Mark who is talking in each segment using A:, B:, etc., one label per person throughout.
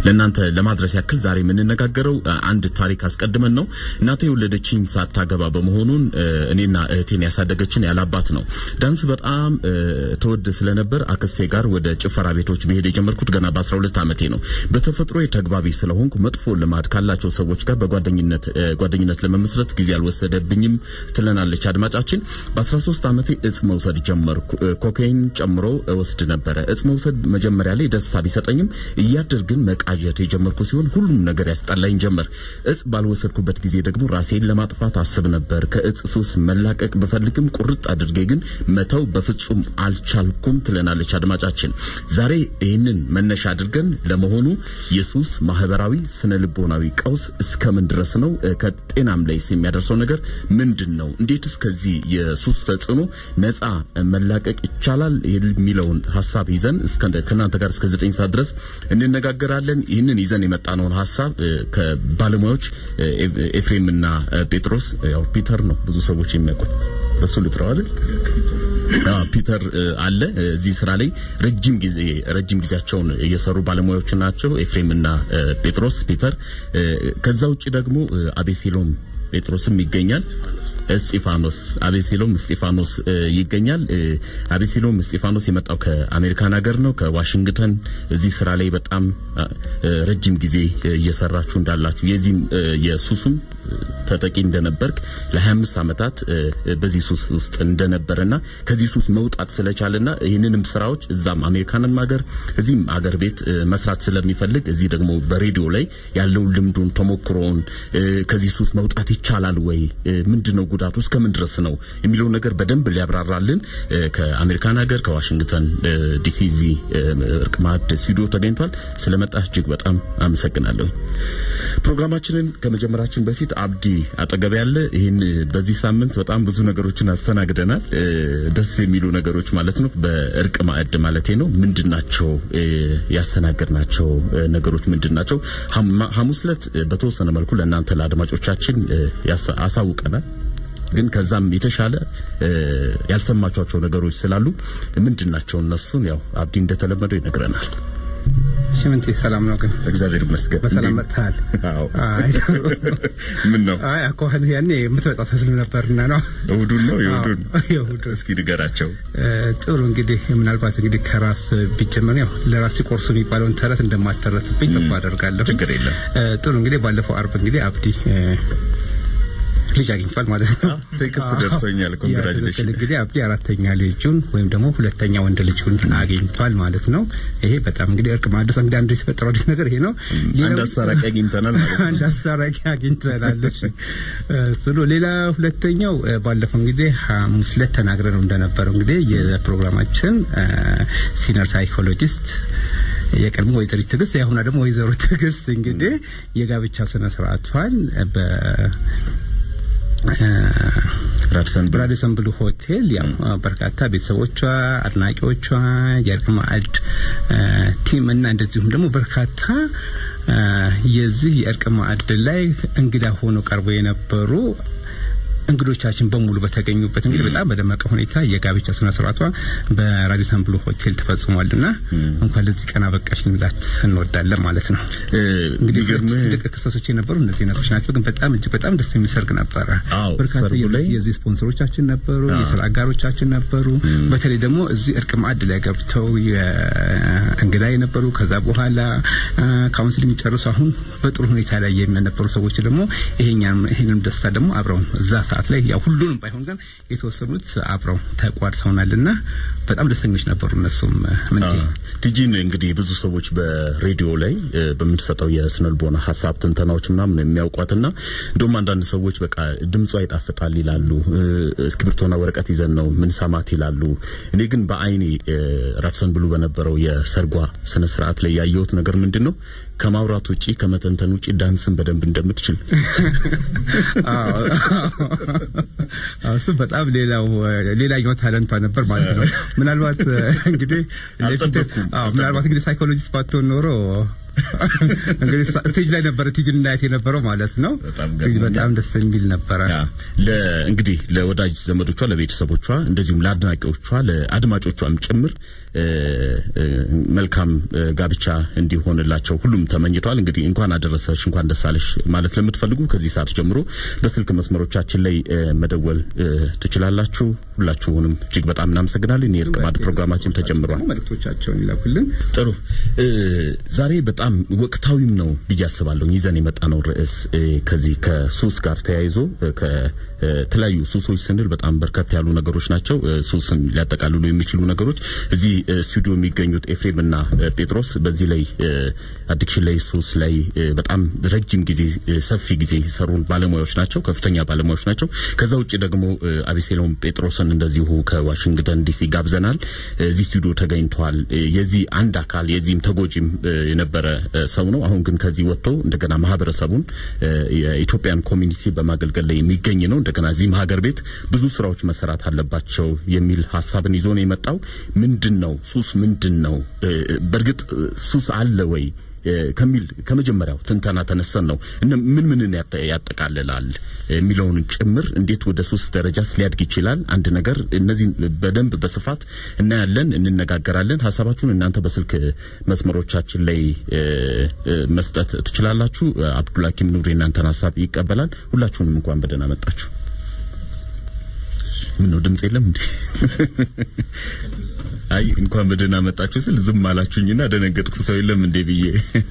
A: ለእናንተ ለማድረስ ያክል ዛሬ የምንነጋገረው አንድ ታሪክ አስቀድመን ነው። እናቴ የወለደችኝ ሳታገባ በመሆኑን እኔና እህቴን ያሳደገችን ያላባት ነው። ዳንስ በጣም ተወድ ስለነበር አክስቴ ጋር ወደ ጭፈራ ቤቶች መሄድ የጀመርኩት ገና በ12 ዓመቴ ነው። በተፈጥሮ ተግባቢ ስለሆንኩ መጥፎ ልማድ ካላቸው ሰዎች ጋር በጓደኝነት ጓደኝነት ለመመስረት ጊዜ አልወሰደብኝም ትለናለች አድማጫችን። በ13 ዓመቴ እጽ መውሰድ ጀመርኩ። ኮካይን ጨምሮ እወስድ ነበረ። እጽ መውሰድ መጀመሪያ ላይ ደስታ ቢሰጠኝም እያደር ግን መቃዠት የጀመርኩ ሲሆን ሁሉም ነገር ያስጠላኝ ጀመር። እጽ ባልወሰድኩበት ጊዜ ደግሞ ራሴን ለማጥፋት አስብ ነበር። ከእጽ ሱስ መላቀቅ ብፈልግም ቁርጥ አድርጌ ግን መተው በፍጹም አልቻልኩም ትለናለች አድማጫችን። ዛሬ ይህንን መነሻ አድርገን ለመሆኑ የሱስ ማህበራዊ ስነ ልቦናዊ ቀውስ እስከምን ድረስ ነው? ከጤናም ላይ የሚያደርሰው ነገር ምንድን ነው? እንዴት እስከዚህ የሱስ ተጽዕኖ ነፃ መላቀቅ ይቻላል የሚለውን ሀሳብ ይዘን ከእናንተ ጋር እስከ ዘጠኝ ሰዓት ድረስ እንነጋገራለን። ይህንን ይዘን የመጣነውን ሀሳብ ከባለሙያዎች ኤፍሬምና ጴጥሮስ ያው ፒተር ነው ብዙ ሰዎች የሚያውቁት በሱ ልጥረው አይደል? ፒተር አለ እዚህ ስራ ላይ ረጅም ጊዜ ረጅም ጊዜያቸውን እየሰሩ ባለሙያዎች ናቸው። ኤፍሬምና ጴጥሮስ ፒተር። ከዛ ውጭ ደግሞ አቤሴሎም ጴጥሮስም ይገኛል። እስጢፋኖስ አቤሴሎም እስጢፋኖስ ይገኛል። አቤሴሎም እስጢፋኖስ የመጣው ከአሜሪካን ሀገር ነው፣ ከዋሽንግተን። እዚህ ስራ ላይ በጣም ረጅም ጊዜ እየሰራችሁ እንዳላችሁ የዚህም የሱሱም ተጠቂ እንደነበርክ ለ25 ዓመታት በዚህ ሱስ ውስጥ እንደነበረና ከዚህ ሱስ መውጣት ስለቻለና ይህንንም ስራዎች እዛም አሜሪካንም ሀገር እዚህም ሀገር ቤት መስራት ስለሚፈልግ እዚህ ደግሞ በሬዲዮ ላይ ያለውን ልምዱን ተሞክሮውን ከዚህ ሱስ መውጣት ይቻላል ወይ ምንድነው ጉዳቱ እስከምን ድረስ ነው የሚለው ነገር በደንብ ሊያብራራልን ከአሜሪካን ሀገር ከዋሽንግተን ዲሲ እዚህ እርቅ ማዕድ ስቱዲዮ ተገኝቷል። ስለመጣ እጅግ በጣም አመሰግናለሁ። ፕሮግራማችንን ከመጀመራችን በፊት አብዲ አጠገብ ያለ ይህን በዚህ ሳምንት በጣም ብዙ ነገሮችን አስተናግደናል። ደስ የሚሉ ነገሮች ማለት ነው። በእርቅ ማዕድ ማለቴ ነው። ምንድናቸው ያስተናገድናቸው ነገሮች ምንድናቸው? ሐሙስ ዕለት በተወሰነ መልኩ ለእናንተ ለአድማጮቻችን አሳውቀናል። ግን ከዛም የተሻለ ያልሰማቿቸው ነገሮች ስላሉ ምንድናቸው እነሱን ያው አብዲ እንደተለመደው ይነግረናል።
B: ሽምንቴ ሰላም ነው ግን
A: እግዚአብሔር ይመስገን።
B: በሰላም መጥተሃል?
A: አዎ።
B: አይ
A: ምን ነው?
B: አይ አኳኋን ያኔ የምትመጣ ተስል ነበርና ነው።
A: እሁዱን ነው የእሁዱን
B: የእሁዱን።
A: እስኪ ንገራቸው።
B: ጥሩ እንግዲህ ምናልባት እንግዲህ ከራስ ቢጀመር ያው ለራስ ሲቆርሱ የሚባለውን ተረት እንደማተረትብኝ ተስፋ አደርጋለሁ።
A: ችግር የለም።
B: ጥሩ እንግዲህ ባለፈው አርብ እንግዲህ አብዲ ልጅ አግኝቷል ማለት ነው።
A: ቴክስት ደርሶኛል። ኮንግራጁሌሽን።
B: እንግዲህ አብዲ አራተኛ ልጁን ወይም ደግሞ ሁለተኛ ወንድ ልጁን አግኝቷል ማለት ነው። ይሄ በጣም እንግዲህ እርቅ ማድረስ እንግዲህ አንዱ የተፈጠረው አዲስ ነገር ይሄ ነው።
A: አንድ አስታራቂ አግኝተናል ማለት ነው።
B: አንድ አስታራቂ አግኝተናል። እሺ ስሉ ሌላ ሁለተኛው ባለፈው እንግዲህ ሐሙስ ዕለት ተናግረን እንደነበረው እንግዲህ የፕሮግራማችን ሲኒየር ሳይኮሎጂስት የቀድሞ ወይዘሪት ትዕግስት የአሁኗ ደግሞ ወይዘሮ ትዕግስት እንግዲህ የጋብቻ ስነ ስርዓቷን በ
A: ራድሰን
B: ራዲሰን ብሉ ሆቴል ያው በርካታ ቤተሰቦቿ፣ አድናቂዎቿ፣ የእርቅ ማዕድ ቲም እና እንደዚሁም ደግሞ በርካታ የዚህ የእርቅ ማዕድ ላይ እንግዳ ሆኖ ቀርቦ የነበሩ እንግዶቻችን በሙሉ በተገኙበት እንግዲህ በጣም በደመቀ ሁኔታ የጋብቻ ስነ ስርዓቷ በራዲሰን ብሉ ሆቴል ተፈጽሟልና እንኳን ለዚህ ቀን አበቃሽ ልንላት እንወዳለን ማለት ነው። እንግዲህ ትልቅ ክስተቶች የነበሩ እነዚህ ነገሮች ናቸው። ግን በጣም እጅግ በጣም ደስ የሚል ሰርግ ነበረ።
A: አዎ፣
B: በርካታ
A: ሰርጉ ላይ
B: የዚህ ስፖንሰሮቻችን ነበሩ፣ የስራ አጋሮቻችን ነበሩ። በተለይ ደግሞ እዚህ እርቅ ማዕድ ላይ ገብተው እንግዳ የነበሩ ከዛ በኋላ ካውንስል የሚጨርሱ አሁን በጥሩ ሁኔታ ላይ የነበሩ ሰዎች ደግሞ ይሄኛም ይሄንም ደስታ ደግሞ አብረውን እዛ ሰዓት ላይ ያው ሁሉንም ባይሆን ግን የተወሰኑት አብረው ተቋድሰውናልና በጣም ደስተኞች ነበሩ። እነሱም ምን
A: ቲጂን እንግዲህ ብዙ ሰዎች በሬዲዮ ላይ በምትሰጠው የስነልቦና ሀሳብ ትንተናዎች ምናምን የሚያውቋትና እንደውም አንዳንድ ሰዎች በቃ ድምጿ ይጣፍጣል ይላሉ። እስክሪብቶና ወረቀት ይዘን ነው ምን ሰማት ይላሉ። እኔ ግን በአይኔ ራድሰን ብሉ በነበረው የሰርጓ ስነ ስርዓት ላይ ያየሁት ነገር ምንድን ነው ከማውራት ውጪ ከመተንተን ውጪ ዳንስን በደንብ እንደምትችል
B: እሱ በጣም ሌላው ሌላኛው ታለንቷ ነበር ማለት ነው። ምናልባት እንግዲህ ለፊት
A: አልጠበቅኩም፣
B: አዎ ምናልባት እንግዲህ ሳይኮሎጂስት ባትሆን ኖሮ እንግዲህ ስቴጅ ላይ ነበረ ቲጅን እናየት የነበረው ማለት ነው።
A: በጣም
B: እንግዲህ
A: ገርሞኛል።
B: በጣም ደስ የሚል ነበረ።
A: ያ ለ እንግዲህ ለወዳጅ ዘመዶቿ፣ ለቤተሰቦቿ እንደዚሁም ለአድናቂዎቿ፣ ለአድማጮቿም ጭምር እ፣ እ፣ መልካም እ፣ ጋብቻ እንዲሆንላቸው ሁሉም ተመኝተዋል። እንግዲህ እንኳን አደረሰሽ እንኳን ደስ አለሽ ማለት ለምትፈልጉ ከዚህ ሰዓት ጀምሮ በስልክ መስመሮቻችን ላይ እ፣ መደወል እ፣ ትችላላችሁ። ሁላችሁንም እጅግ በጣም እናመሰግናለን። የእርቅ ማዕድ ፕሮግራማችን ተጀምሯል።
B: መልእክቶቻቸውን ይላኩልን።
A: ጥሩ እ፣ ዛሬ በጣም ወቅታዊም ነው ብዬ አስባለሁ። ይዘን የመጣ ነው ርዕስ እ፣ ከዚህ ከሱስ ጋር ተያይዞ እ፣ ከተለያዩ ሱሶች ስንል በጣም በርከት ያሉ ነገሮች ናቸው። እ፣ ሱስን ሊያጠቃልሉ የሚችሉ ነገሮች እዚህ እ፣ ስቱዲዮ የሚገኙት ኤፍሬምና እ፣ ጴጥሮስ በዚህ ላይ እ፣ አዲክሽን ላይ ሱስ ላይ እ፣ በጣም ረጅም ጊዜ እ፣ ሰፊ ጊዜ የሰሩ ባለሙያዎች ናቸው፣ ከፍተኛ ባለሙያዎች ናቸው። ከዛ ውጭ ደግሞ እ፣ አቤሴሎም ጴጥሮስን እንደዚሁ ከዋሽንግተን ዲሲ ጋብዘናል። እዚህ ስቱዲዮ ተገኝቷል። እ፣ የዚህ አንድ አካል የዚህም ተጎጂም እ፣ የነበረ እ፣ ሰው ነው። አሁን ግን ከዚህ ወጥቶ እንደገና ማህበረሰቡን እ፣ የኢትዮጵያን ኮሚኒቲ በማገልገል ላይ የሚገኝ ነው። እንደገና እዚህም ሀገር ቤት ብዙ ስራዎች መሰራት አለባቸው የሚል ሀሳብን ይዞ ነው የመጣው። ምንድን ነው ሱስ? ምንድን ነው እ፣ በእርግጥ እ፣ ሱስ አለ ወይ እ፣ ከሚል ከመጀመሪያው ትንተና ተነስተን ነው እነ ምን ምንን ያጠ- ያጠቃልላል የሚለውን ጭምር እንዴት ወደ ሱስ ደረጃስ ሊያድግ ይችላል አንድ ነገር እነዚህን በደንብ በስፋት እናያለን፣ እንነጋገራለን። ሀሳባችሁን እናንተ በስልክ መስመሮቻችን ላይ እ፣ እ፣ መስጠት ትችላላችሁ። እ፣ አብዱልሐኪም ኑር የእናንተን ሀሳብ ይቀበላል። ሁላችሁንም እንኳን በደህና መጣችሁ። ምን ነው ድምጽ የለም እንዴ? አይ እንኳን በደህና መጣችሁ ስል ዝም አላችሁኝና ደነገጥኩ። ሰው የለም እንዴ ብዬ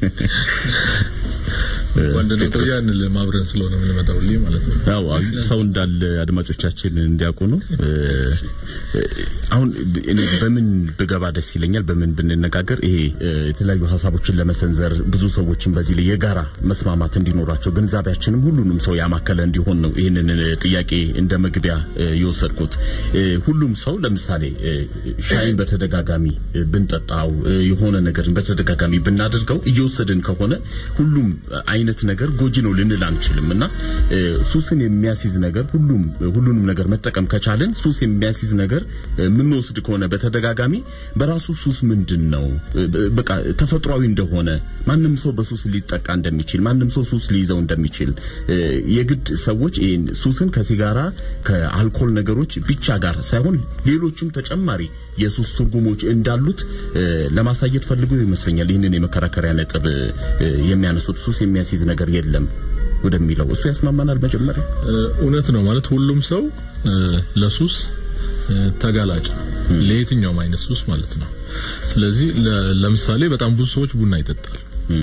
C: እንኳን ደህና
A: ጴጥሮስ።
C: ቆያን ለማብረን ስለሆነ የምንመጣው ልይ ማለት ነው።
A: አዎ አዎ፣ ሰው እንዳለ አድማጮቻችን እንዲያውቁ ነው። እ፣ እ፣ አሁን እኔ በምን ብገባ ደስ ይለኛል፣ በምን ብንነጋገር ይሄ እ፣ የተለያዩ ሀሳቦችን ለመሰንዘር ብዙ ሰዎችን በዚህ ላይ የጋራ መስማማት እንዲኖራቸው ግንዛቤያችንም ሁሉንም ሰው ያማከለ እንዲሆን ነው ይህንን እ፣ ጥያቄ እንደ መግቢያ እ፣ የወሰድኩት። እ፣ ሁሉም ሰው ለምሳሌ እ፣ ሻይን በተደጋጋሚ እ፣ ብንጠጣው እ፣ የሆነ ነገርን በተደጋጋሚ ብናደርገው እየወሰድን ከሆነ ሁሉም አይነት ነገር ጎጂ ነው ልንል አንችልም እና እ፣ ሱስን የሚያስይዝ ነገር ሁሉም ሁሉንም ነገር መጠቀም ከቻልን ሱስ የሚያስይዝ ነገር እ፣ የምንወስድ ከሆነ በተደጋጋሚ በራሱ ሱስ ምንድን ነው እ፣ በቃ ተፈጥሯዊ እንደሆነ ማንም ሰው በሱስ ሊጠቃ እንደሚችል ማንም ሰው ሱስ ሊይዘው እንደሚችል እ፣ የግድ ሰዎች ይህን ሱስን ከሲጋራ ከአልኮል ነገሮች ብቻ ጋር ሳይሆን ሌሎችም ተጨማሪ የሱስ ትርጉሞች እንዳሉት እ፣ ለማሳየት ፈልገው ይመስለኛል ይህንን የመከራከሪያ ነጥብ እ፣ የሚያነሱት ሱስ የሚያስይዝ ነገር የለም ወደሚለው እሱ ያስማማናል። መጀመሪያ
C: እ፣ እውነት ነው ማለት ሁሉም ሰው እ፣ ለሱስ እ፣ ተጋላጭ ነው። ለየትኛውም አይነት ሱስ ማለት ነው። ስለዚህ ለ- ለምሳሌ በጣም ብዙ ሰዎች ቡና ይጠጣሉ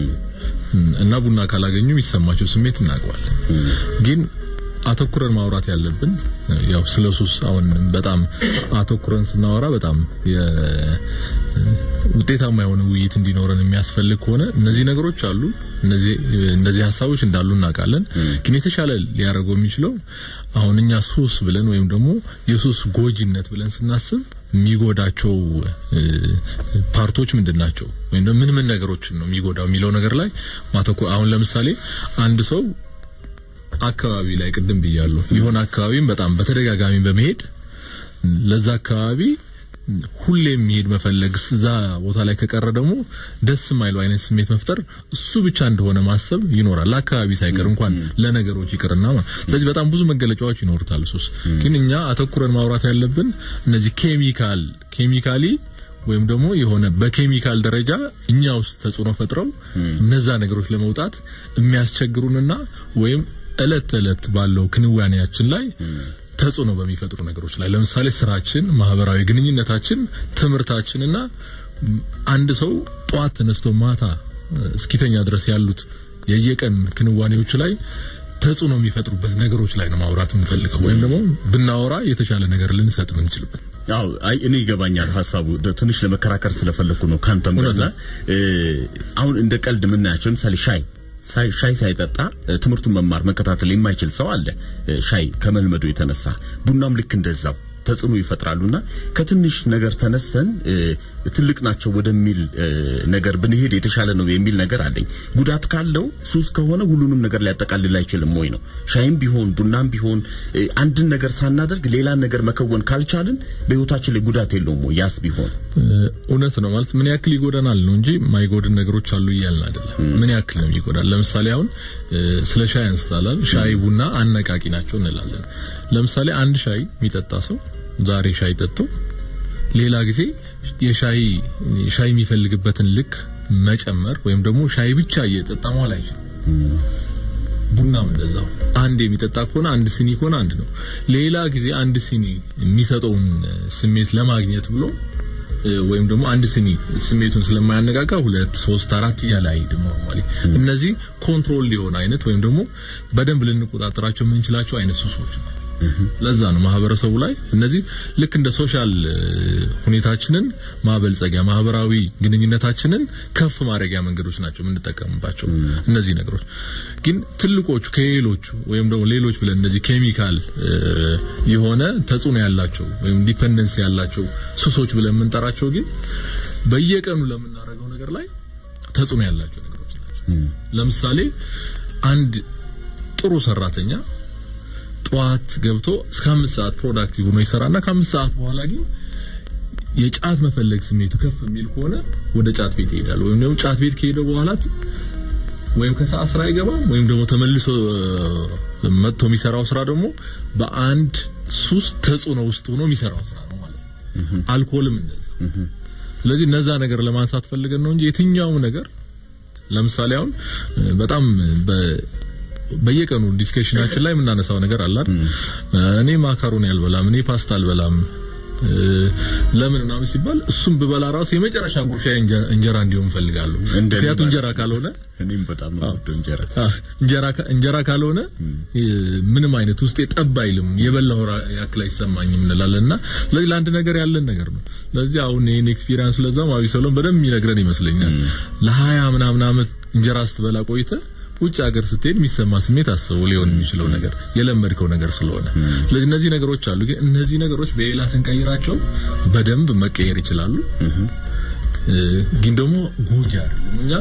C: እና ቡና ካላገኙ የሚሰማቸው ስሜት እናውቀዋለን። ግን አተኩረን ማውራት ያለብን እ፣ ያው ስለ ሱስ አሁን በጣም አተኩረን ስናወራ በጣም የ- ውጤታማ የሆነ ውይይት እንዲኖረን የሚያስፈልግ ከሆነ እነዚህ ነገሮች አሉ። እነዚህ እነዚህ ሀሳቦች እንዳሉ እናውቃለን። ግን የተሻለ ሊያደርገው የሚችለው አሁን እኛ ሱስ ብለን ወይም ደግሞ የሱስ ጎጂነት ብለን ስናስብ የሚጎዳቸው እ፣ ፓርቶች ምንድን ናቸው ወይም ደግሞ ምን ምን ነገሮችን ነው የሚጎዳው የሚለው ነገር ላይ ማተኮር አሁን ለምሳሌ አንድ ሰው አካባቢ ላይ ቅድም ብያለሁ የሆነ አካባቢም በጣም በተደጋጋሚ በመሄድ ለዛ አካባቢ ሁሌ የሚሄድ መፈለግ እዛ ቦታ ላይ ከቀረ ደግሞ ደስ የማይለው አይነት ስሜት መፍጠር እሱ ብቻ እንደሆነ ማሰብ ይኖራል። ለአካባቢ ሳይቀር እንኳን ለነገሮች ይቅርና ማለት ስለዚህ በጣም ብዙ መገለጫዎች ይኖሩታል ሱስ። ግን እኛ አተኩረን ማውራት ያለብን እነዚህ ኬሚካል ኬሚካሊ ወይም ደግሞ የሆነ በኬሚካል ደረጃ እኛ ውስጥ ተጽዕኖ ፈጥረው እነዛ ነገሮች ለመውጣት የሚያስቸግሩንና ወይም እለት ተዕለት ባለው ክንዋኔያችን ላይ ተጽዕኖ በሚፈጥሩ ነገሮች ላይ ለምሳሌ ስራችን፣ ማህበራዊ ግንኙነታችን፣ ትምህርታችንና ም፣ አንድ ሰው ጠዋት ተነስቶ ማታ እ፣ እስኪተኛ ድረስ ያሉት የየቀን ክንዋኔዎች ላይ ተጽዕኖ የሚፈጥሩበት ነገሮች ላይ ነው ማውራት የምንፈልገው ወይም ደግሞ ብናወራ የተሻለ ነገር ልንሰጥ ምንችልበት
A: አዎ አይ እኔ ይገባኛል ሀሳቡ ደ- ትንሽ ለመከራከር ስለፈለኩ ነው ካንተም
C: እውነት
A: ጋር እ፣ አሁን እንደ ቀልድ የምናያቸው ለምሳሌ ሻይ ሳይ- ሻይ ሳይጠጣ እ፣ ትምህርቱን መማር መከታተል የማይችል ሰው አለ እ፣ ሻይ ከመልመዱ የተነሳ ቡናም ልክ እንደዛው ተጽዕኖ ይፈጥራሉና ከትንሽ ነገር ተነስተን እ፣ ትልቅ ናቸው ወደሚል እ፣ ነገር ብንሄድ የተሻለ ነው የሚል ነገር አለኝ። ጉዳት ካለው ሱስ ከሆነ ሁሉንም ነገር ሊያጠቃልል አይችልም ወይ ነው። ሻይም ቢሆን ቡናም ቢሆን እ፣ አንድን ነገር ሳናደርግ ሌላን ነገር መከወን ካልቻልን በህይወታችን ላይ ጉዳት የለውም ወይ? ያስ ቢሆን
C: እ፣ እውነት ነው ማለት ምን ያክል ይጎዳናል ነው እንጂ ማይጎድን ነገሮች አሉ እያልን አይደለም። ምን ያክል ነው ይጎዳል? ለምሳሌ አሁን እ፣ ስለ ሻይ አንስታላል። ሻይ ቡና አነቃቂ ናቸው እንላለን። ለምሳሌ አንድ ሻይ የሚጠጣ ሰው ዛሬ ሻይ ጠጥቶ ሌላ ጊዜ የሻይ ሻይ የሚፈልግበትን ልክ መጨመር ወይም ደግሞ ሻይ ብቻ እየጠጣ መዋል አይችልም። ቡናም እንደዛው አንድ የሚጠጣ ከሆነ አንድ ሲኒ ከሆነ አንድ ነው። ሌላ ጊዜ አንድ ሲኒ የሚሰጠውን እ፣ ስሜት ለማግኘት ብሎ እ፣ ወይም ደግሞ አንድ ሲኒ ስሜቱን ስለማያነቃቃ ሁለት ሶስት አራት እያለ አይሄድም። ኖርማሊ እነዚህ ኮንትሮል ሊሆን አይነት ወይም ደግሞ በደንብ ልንቆጣጠራቸው የምንችላቸው አይነት ሱሶች ነው። ለዛ ነው ማህበረሰቡ ላይ እነዚህ ልክ እንደ ሶሻል እ፣ ሁኔታችንን ማበልጸጊያ ማህበራዊ ግንኙነታችንን ከፍ ማድረጊያ መንገዶች ናቸው የምንጠቀምባቸው እነዚህ ነገሮች። ግን ትልቆቹ ከሌሎቹ ወይም ደግሞ ሌሎች ብለን እነዚህ ኬሚካል እ፣ የሆነ ተጽዕኖ ያላቸው ወይም ዲፔንደንስ ያላቸው ሱሶች ብለን የምንጠራቸው ግን በየቀኑ ለምናደርገው ነገር ላይ ተጽዕኖ ያላቸው ነገሮች ናቸው። ለምሳሌ አንድ ጥሩ ሰራተኛ ጠዋት ገብቶ እስከ አምስት ሰዓት ፕሮዳክቲቭ ሆኖ ይሰራና ከአምስት ሰዓት በኋላ ግን የጫት መፈለግ ስሜቱ ከፍ የሚል ከሆነ ወደ ጫት ቤት ይሄዳል። ወይም ደግሞ ጫት ቤት ከሄደ በኋላ ወይም ከሰዓት ስራ አይገባም ወይም ደግሞ ተመልሶ እ፣ መጥቶ የሚሰራው ስራ ደግሞ በአንድ ሱስ ተጽዕኖ ውስጥ ሆኖ የሚሰራው ስራ ነው ማለት ነው። አልኮልም እንደዛ። ስለዚህ እነዛ ነገር ለማንሳት ፈልገን ነው እንጂ የትኛውም ነገር ለምሳሌ አሁን እ፣ በጣም በ በየቀኑ ዲስከሽናችን ላይ የምናነሳው ነገር አለ አይደል? እኔ ማካሮኒ አልበላም፣ እኔ ፓስታ አልበላም እ፣ ለምን ምናምን ሲባል እሱም ብበላ ራሱ የመጨረሻ ጉርሻ እንጀራ እንዲሆን እፈልጋለሁ።
A: እንደኔ
C: ምክንያቱም
A: ማለት
C: እንጀራ ካልሆነ
A: እኔም በጣም ነው የምወደው እንጀራ።
C: አ፣ እንጀራ ካ- እንጀራ ካልሆነ እ፣ ምንም አይነት ውስጤ ጠብ አይልም፣ የበላው ራ- ያክል አይሰማኝም እንላለንና ስለዚህ ለአንድ ነገር ያለን ነገር ነው። ስለዚህ አሁን ይሄን ኤክስፒሪየንስ ለዛም አቢ ሰሎም በደንብ የሚነግረን ይመስለኛል። ለሀያ ምናምን አመት እንጀራ ስትበላ ቆይተ ውጭ ሀገር ስትሄድ የሚሰማ ስሜት አስበው ሊሆን የሚችለው ነገር የለመድከው ነገር ስለሆነ ስለዚህ እነዚህ ነገሮች አሉ። ግን እነዚህ ነገሮች በሌላ ስንቀይራቸው በደንብ መቀየር ይችላሉ። እ፣ ግን ደግሞ ጎጂ አይደለም። እኛ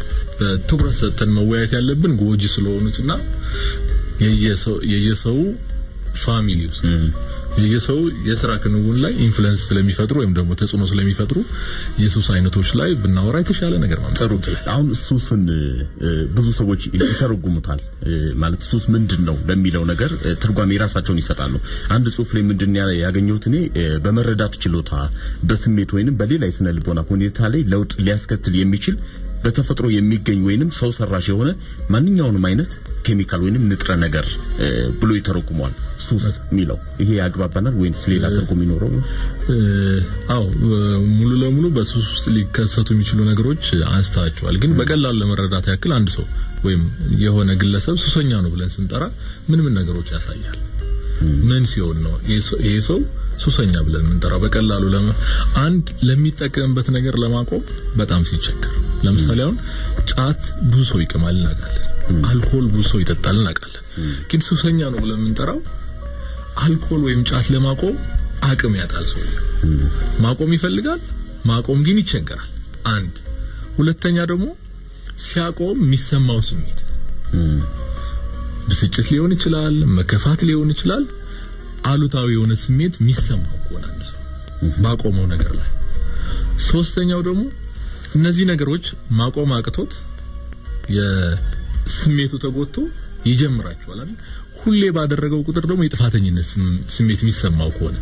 C: በትኩረት ሰጥተን መወያየት ያለብን ጎጂ ስለሆኑትና የየሰው የየሰው ፋሚሊ ውስጥ የየሰው የስራ ክንውን ላይ ኢንፍሉዌንስ ስለሚፈጥሩ ወይም ደግሞ ተጽዕኖ ስለሚፈጥሩ የሱስ አይነቶች ላይ ብናወራ የተሻለ ነገር ማምጣት
A: ጥሩ
C: እንችላለን።
A: አሁን ሱስን እ፣ ብዙ ሰዎች ይተረጉሙታል እ፣ ማለት ሱስ ምንድን ነው ለሚለው ነገር እ፣ ትርጓሜ የራሳቸውን ይሰጣሉ። አንድ ጽሁፍ ላይ ምንድን ነው ያ- ያገኘሁት እኔ እ፣ በመረዳት ችሎታ በስሜት ወይንም በሌላ የስነ ልቦና ሁኔታ ላይ ለውጥ ሊያስከትል የሚችል በተፈጥሮ የሚገኝ ወይንም ሰው ሰራሽ የሆነ ማንኛውንም አይነት ኬሚካል ወይንም ንጥረ ነገር እ፣ ብሎ ይተረጉመዋል። ሱስ የሚለው ይሄ ያግባባናል ወይንስ ሌላ ትርጉም ይኖረው?
C: እ፣ አዎ እ፣ ሙሉ ለሙሉ በሱስ ውስጥ ሊከሰቱ የሚችሉ ነገሮች አንስታቸዋል። ግን በቀላሉ ለመረዳት ያክል አንድ ሰው ወይም የሆነ ግለሰብ ሱሰኛ ነው ብለን ስንጠራ ምን ምን ነገሮች ያሳያል? ምን ሲሆን ነው ይሄ ሰው- ይሄ ሰው ሱሰኛ ብለን የምንጠራው? በቀላሉ ለመ አንድ ለሚጠቀምበት ነገር ለማቆም በጣም ሲቸገር፣ ለምሳሌ አሁን ጫት ብዙ ሰው ይቅማል እናውቃለን። አልኮል ብዙ ሰው ይጠጣል እናውቃለን። ግን ሱሰኛ ነው ብለን የምንጠራው አልኮል ወይም ጫት ለማቆም አቅም ያጣል ሰው ማቆም ይፈልጋል ማቆም ግን ይቸገራል አንድ ሁለተኛ ደግሞ ሲያቆም የሚሰማው ስሜት ብስጭት ሊሆን ይችላል መከፋት ሊሆን ይችላል አሉታዊ የሆነ ስሜት የሚሰማው ከሆነ አንድ ሰው ባቆመው ነገር ላይ ሶስተኛው ደግሞ እነዚህ ነገሮች ማቆም አቅቶት የስሜቱ ተጎድቶ ይጀምራቸዋል አይደል ሁሌ ባደረገው ቁጥር ደግሞ የጥፋተኝነት ስም- ስሜት የሚሰማው ከሆነ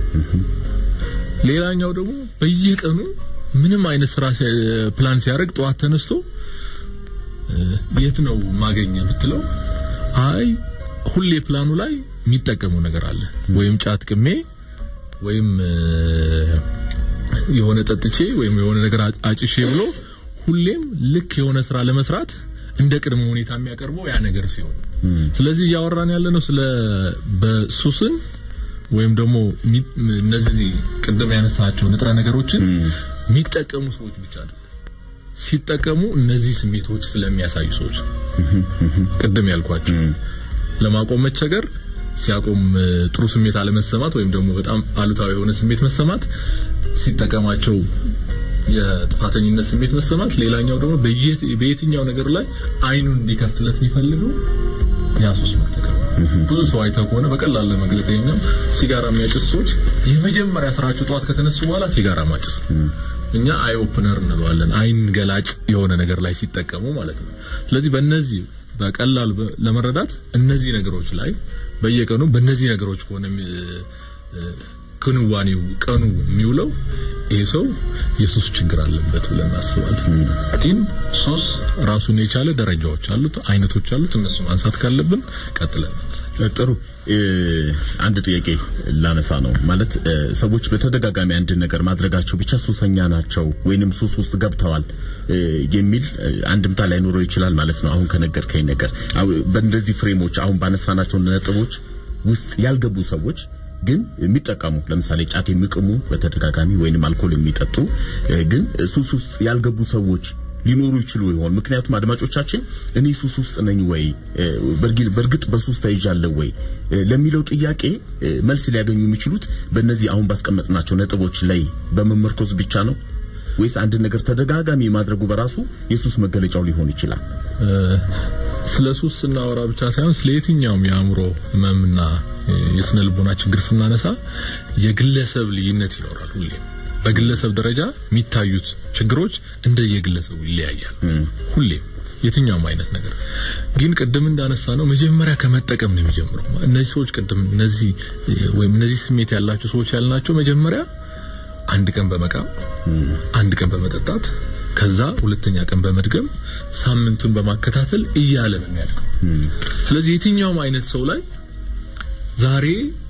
C: ሌላኛው ደግሞ በየቀኑ ምንም አይነት ስራ ሲ- ፕላን ሲያደርግ ጠዋት ተነስቶ እ፣ የት ነው ማገኘ ብትለው አይ ሁሌ ፕላኑ ላይ የሚጠቀመው ነገር አለ ወይም ጫት ቅሜ ወይም እ፣ የሆነ ጠጥቼ ወይም የሆነ ነገር አ- አጭሼ ብሎ ሁሌም ልክ የሆነ ስራ ለመስራት እንደ ቅድመ ሁኔታ የሚያቀርበው ያ ነገር ሲሆን ስለዚህ እያወራን ያለ ነው ስለ በሱስን ወይም ደግሞ ሚ- እነዚህ ቅድም ያነሳቸው ንጥረ ነገሮችን የሚጠቀሙ ሰዎች ብቻ አይደለም ሲጠቀሙ እነዚህ ስሜቶች ስለሚያሳዩ ሰዎች ቅድም ያልኳቸው ለማቆም መቸገር ሲያቆም እ፣ ጥሩ ስሜት አለመሰማት ወይም ደግሞ በጣም አሉታዊ የሆነ ስሜት መሰማት፣ ሲጠቀማቸው የጥፋተኝነት ስሜት መሰማት፣ ሌላኛው ደግሞ በየት- በየትኛው ነገር ላይ አይኑን እንዲከፍትለት የሚፈልገው ያ ሱስ መጠቀም ብዙ ሰው አይተው ከሆነ በቀላል ለመግለጽ ይሄኛው ሲጋራ የሚያጭሱ ሰዎች የመጀመሪያ ስራቸው ጠዋት ከተነሱ በኋላ ሲጋራ ማጭስ ነው። እኛ አይ ኦፕነር እንለዋለን። አይን ገላጭ የሆነ ነገር ላይ ሲጠቀሙ ማለት ነው። ስለዚህ በእነዚህ በቀላል በ- ለመረዳት እነዚህ ነገሮች ላይ በየቀኑ በእነዚህ ነገሮች ከሆነ የሚ- እ፣ ክንዋኔው ቀኑ የሚውለው ይሄ ሰው የሱስ ችግር አለበት ብለን እናስባለን። ግን ሱስ ራሱን የቻለ ደረጃዎች አሉት፣ አይነቶች አሉት። እነሱ ማንሳት ካለብን ቀጥለን እናነሳለን።
A: ጥሩ እ፣ አንድ ጥያቄ ላነሳ ነው ማለት እ፣ ሰዎች በተደጋጋሚ አንድ ነገር ማድረጋቸው ብቻ ሱሰኛ ናቸው ወይንም ሱስ ውስጥ ገብተዋል እ፣ የሚል እ፣ አንድምታ ላይኖረው ይችላል ማለት ነው። አሁን ከነገርከኝ ነገር አሁ- በእንደዚህ ፍሬሞች አሁን ባነሳናቸው ነጥቦች ውስጥ ያልገቡ ሰዎች ግን የሚጠቀሙ ለምሳሌ ጫት የሚቅሙ በተደጋጋሚ ወይንም አልኮል የሚጠጡ እ፣ ግን ሱስ ውስጥ ያልገቡ ሰዎች ሊኖሩ ይችሉ ይሆን? ምክንያቱም አድማጮቻችን እኔ ሱስ ውስጥ ነኝ ወይ እ፣ በርግ- በእርግጥ በሱስ ተይዣለሁ ወይ እ፣ ለሚለው ጥያቄ እ፣ መልስ ሊያገኙ የሚችሉት በእነዚህ አሁን ባስቀመጥናቸው ነጥቦች ላይ በመመርኮዝ ብቻ ነው ወይስ አንድ ነገር ተደጋጋሚ ማድረጉ በራሱ የሱስ መገለጫው ሊሆን ይችላል?
C: እ፣ ስለ ሱስ ስናወራ ብቻ ሳይሆን ስለ የትኛውም የአእምሮ ህመምና እ፣ የስነ ልቦና ችግር ስናነሳ የግለሰብ ልዩነት ይኖራል። ሁሌም በግለሰብ ደረጃ የሚታዩት ችግሮች እንደ የግለሰቡ ይለያያል። ሁሌም የትኛውም አይነት ነገር ግን ቅድም እንዳነሳ ነው መጀመሪያ ከመጠቀም ነው የሚጀምረው። እነዚህ ሰዎች ቅድም እነዚህ እ፣ ወይም እነዚህ ስሜት ያላቸው ሰዎች ያልናቸው መጀመሪያ አንድ ቀን በመቃም አንድ ቀን በመጠጣት ከዛ ሁለተኛ ቀን በመድገም ሳምንቱን በማከታተል እያለ ነው የሚያድገው። ስለዚህ የትኛውም አይነት ሰው ላይ ዛሬ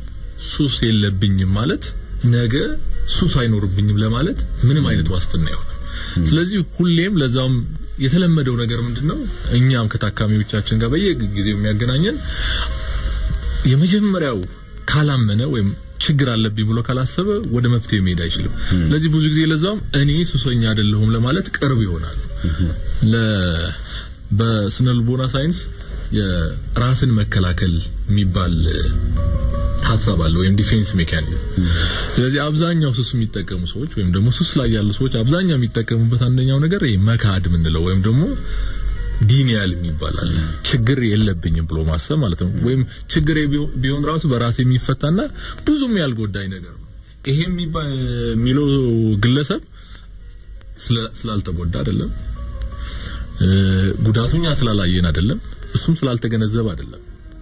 C: ሱስ የለብኝም ማለት ነገ ሱስ አይኖርብኝም ለማለት ምንም አይነት ዋስትና አይሆንም። ስለዚህ ሁሌም ለዛውም የተለመደው ነገር ምንድነው? እኛም ከታካሚዎቻችን ጋር በየጊዜው የሚያገናኘን የመጀመሪያው ካላመነ ወይም ችግር አለብኝ ብሎ ካላሰበ ወደ መፍትሄ መሄድ አይችልም። ስለዚህ ብዙ ጊዜ ለዛውም እኔ ሱሰኛ አይደለሁም ለማለት ቅርብ ይሆናል። ለ በስነ ልቦና ሳይንስ የራስን መከላከል የሚባል እ፣ ሀሳብ አለ ወይም ዲፌንስ ሜካኒዝም። ስለዚህ አብዛኛው ሱስ የሚጠቀሙ ሰዎች ወይም ደግሞ ሱስ ላይ ያሉ ሰዎች አብዛኛው የሚጠቀሙበት አንደኛው ነገር ይሄ መካድ የምንለው ወይም ደግሞ ዲኒያል የሚባላል ችግር የለብኝም ብሎ ማሰብ ማለት ነው። ወይም ችግር ቢሆን ራሱ በራሴ የሚፈታና ብዙም ያልጎዳኝ ነገር ነው። ይሄ የሚባ- የሚለው ግለሰብ ስለ- ስላልተጎዳ አይደለም፣ እ፣ ጉዳቱኛ ስላላየን አይደለም፣ እሱም ስላልተገነዘበ አይደለም።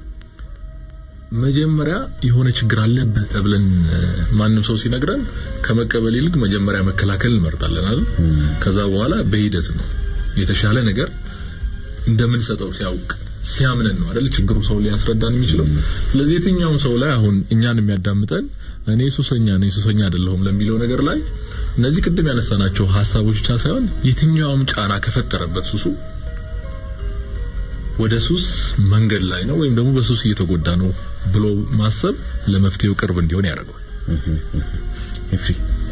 C: መጀመሪያ የሆነ ችግር አለብህ ተብለን እ፣ ማንም ሰው ሲነግረን ከመቀበል ይልቅ መጀመሪያ መከላከል እንመርጣለን አይደል? ከዛ በኋላ በሂደት ነው የተሻለ ነገር እንደምንሰጠው ሲያውቅ ሲያምነን ነው አይደል ችግሩ ሰው ሊያስረዳን የሚችለው። ስለዚህ የትኛውም ሰው ላይ አሁን እኛን የሚያዳምጠን እኔ ሱሰኛ ነኝ ሱሰኛ አይደለሁም ለሚለው ነገር ላይ እነዚህ ቅድም ያነሳናቸው ሀሳቦች ብቻ ሳይሆን የትኛውም ጫና ከፈጠረበት ሱሱ ወደ ሱስ መንገድ ላይ ነው ወይም ደግሞ በሱስ እየተጎዳ ነው ብሎ ማሰብ ለመፍትሄው ቅርብ እንዲሆን ያደርገዋል።
A: ኤፍሬ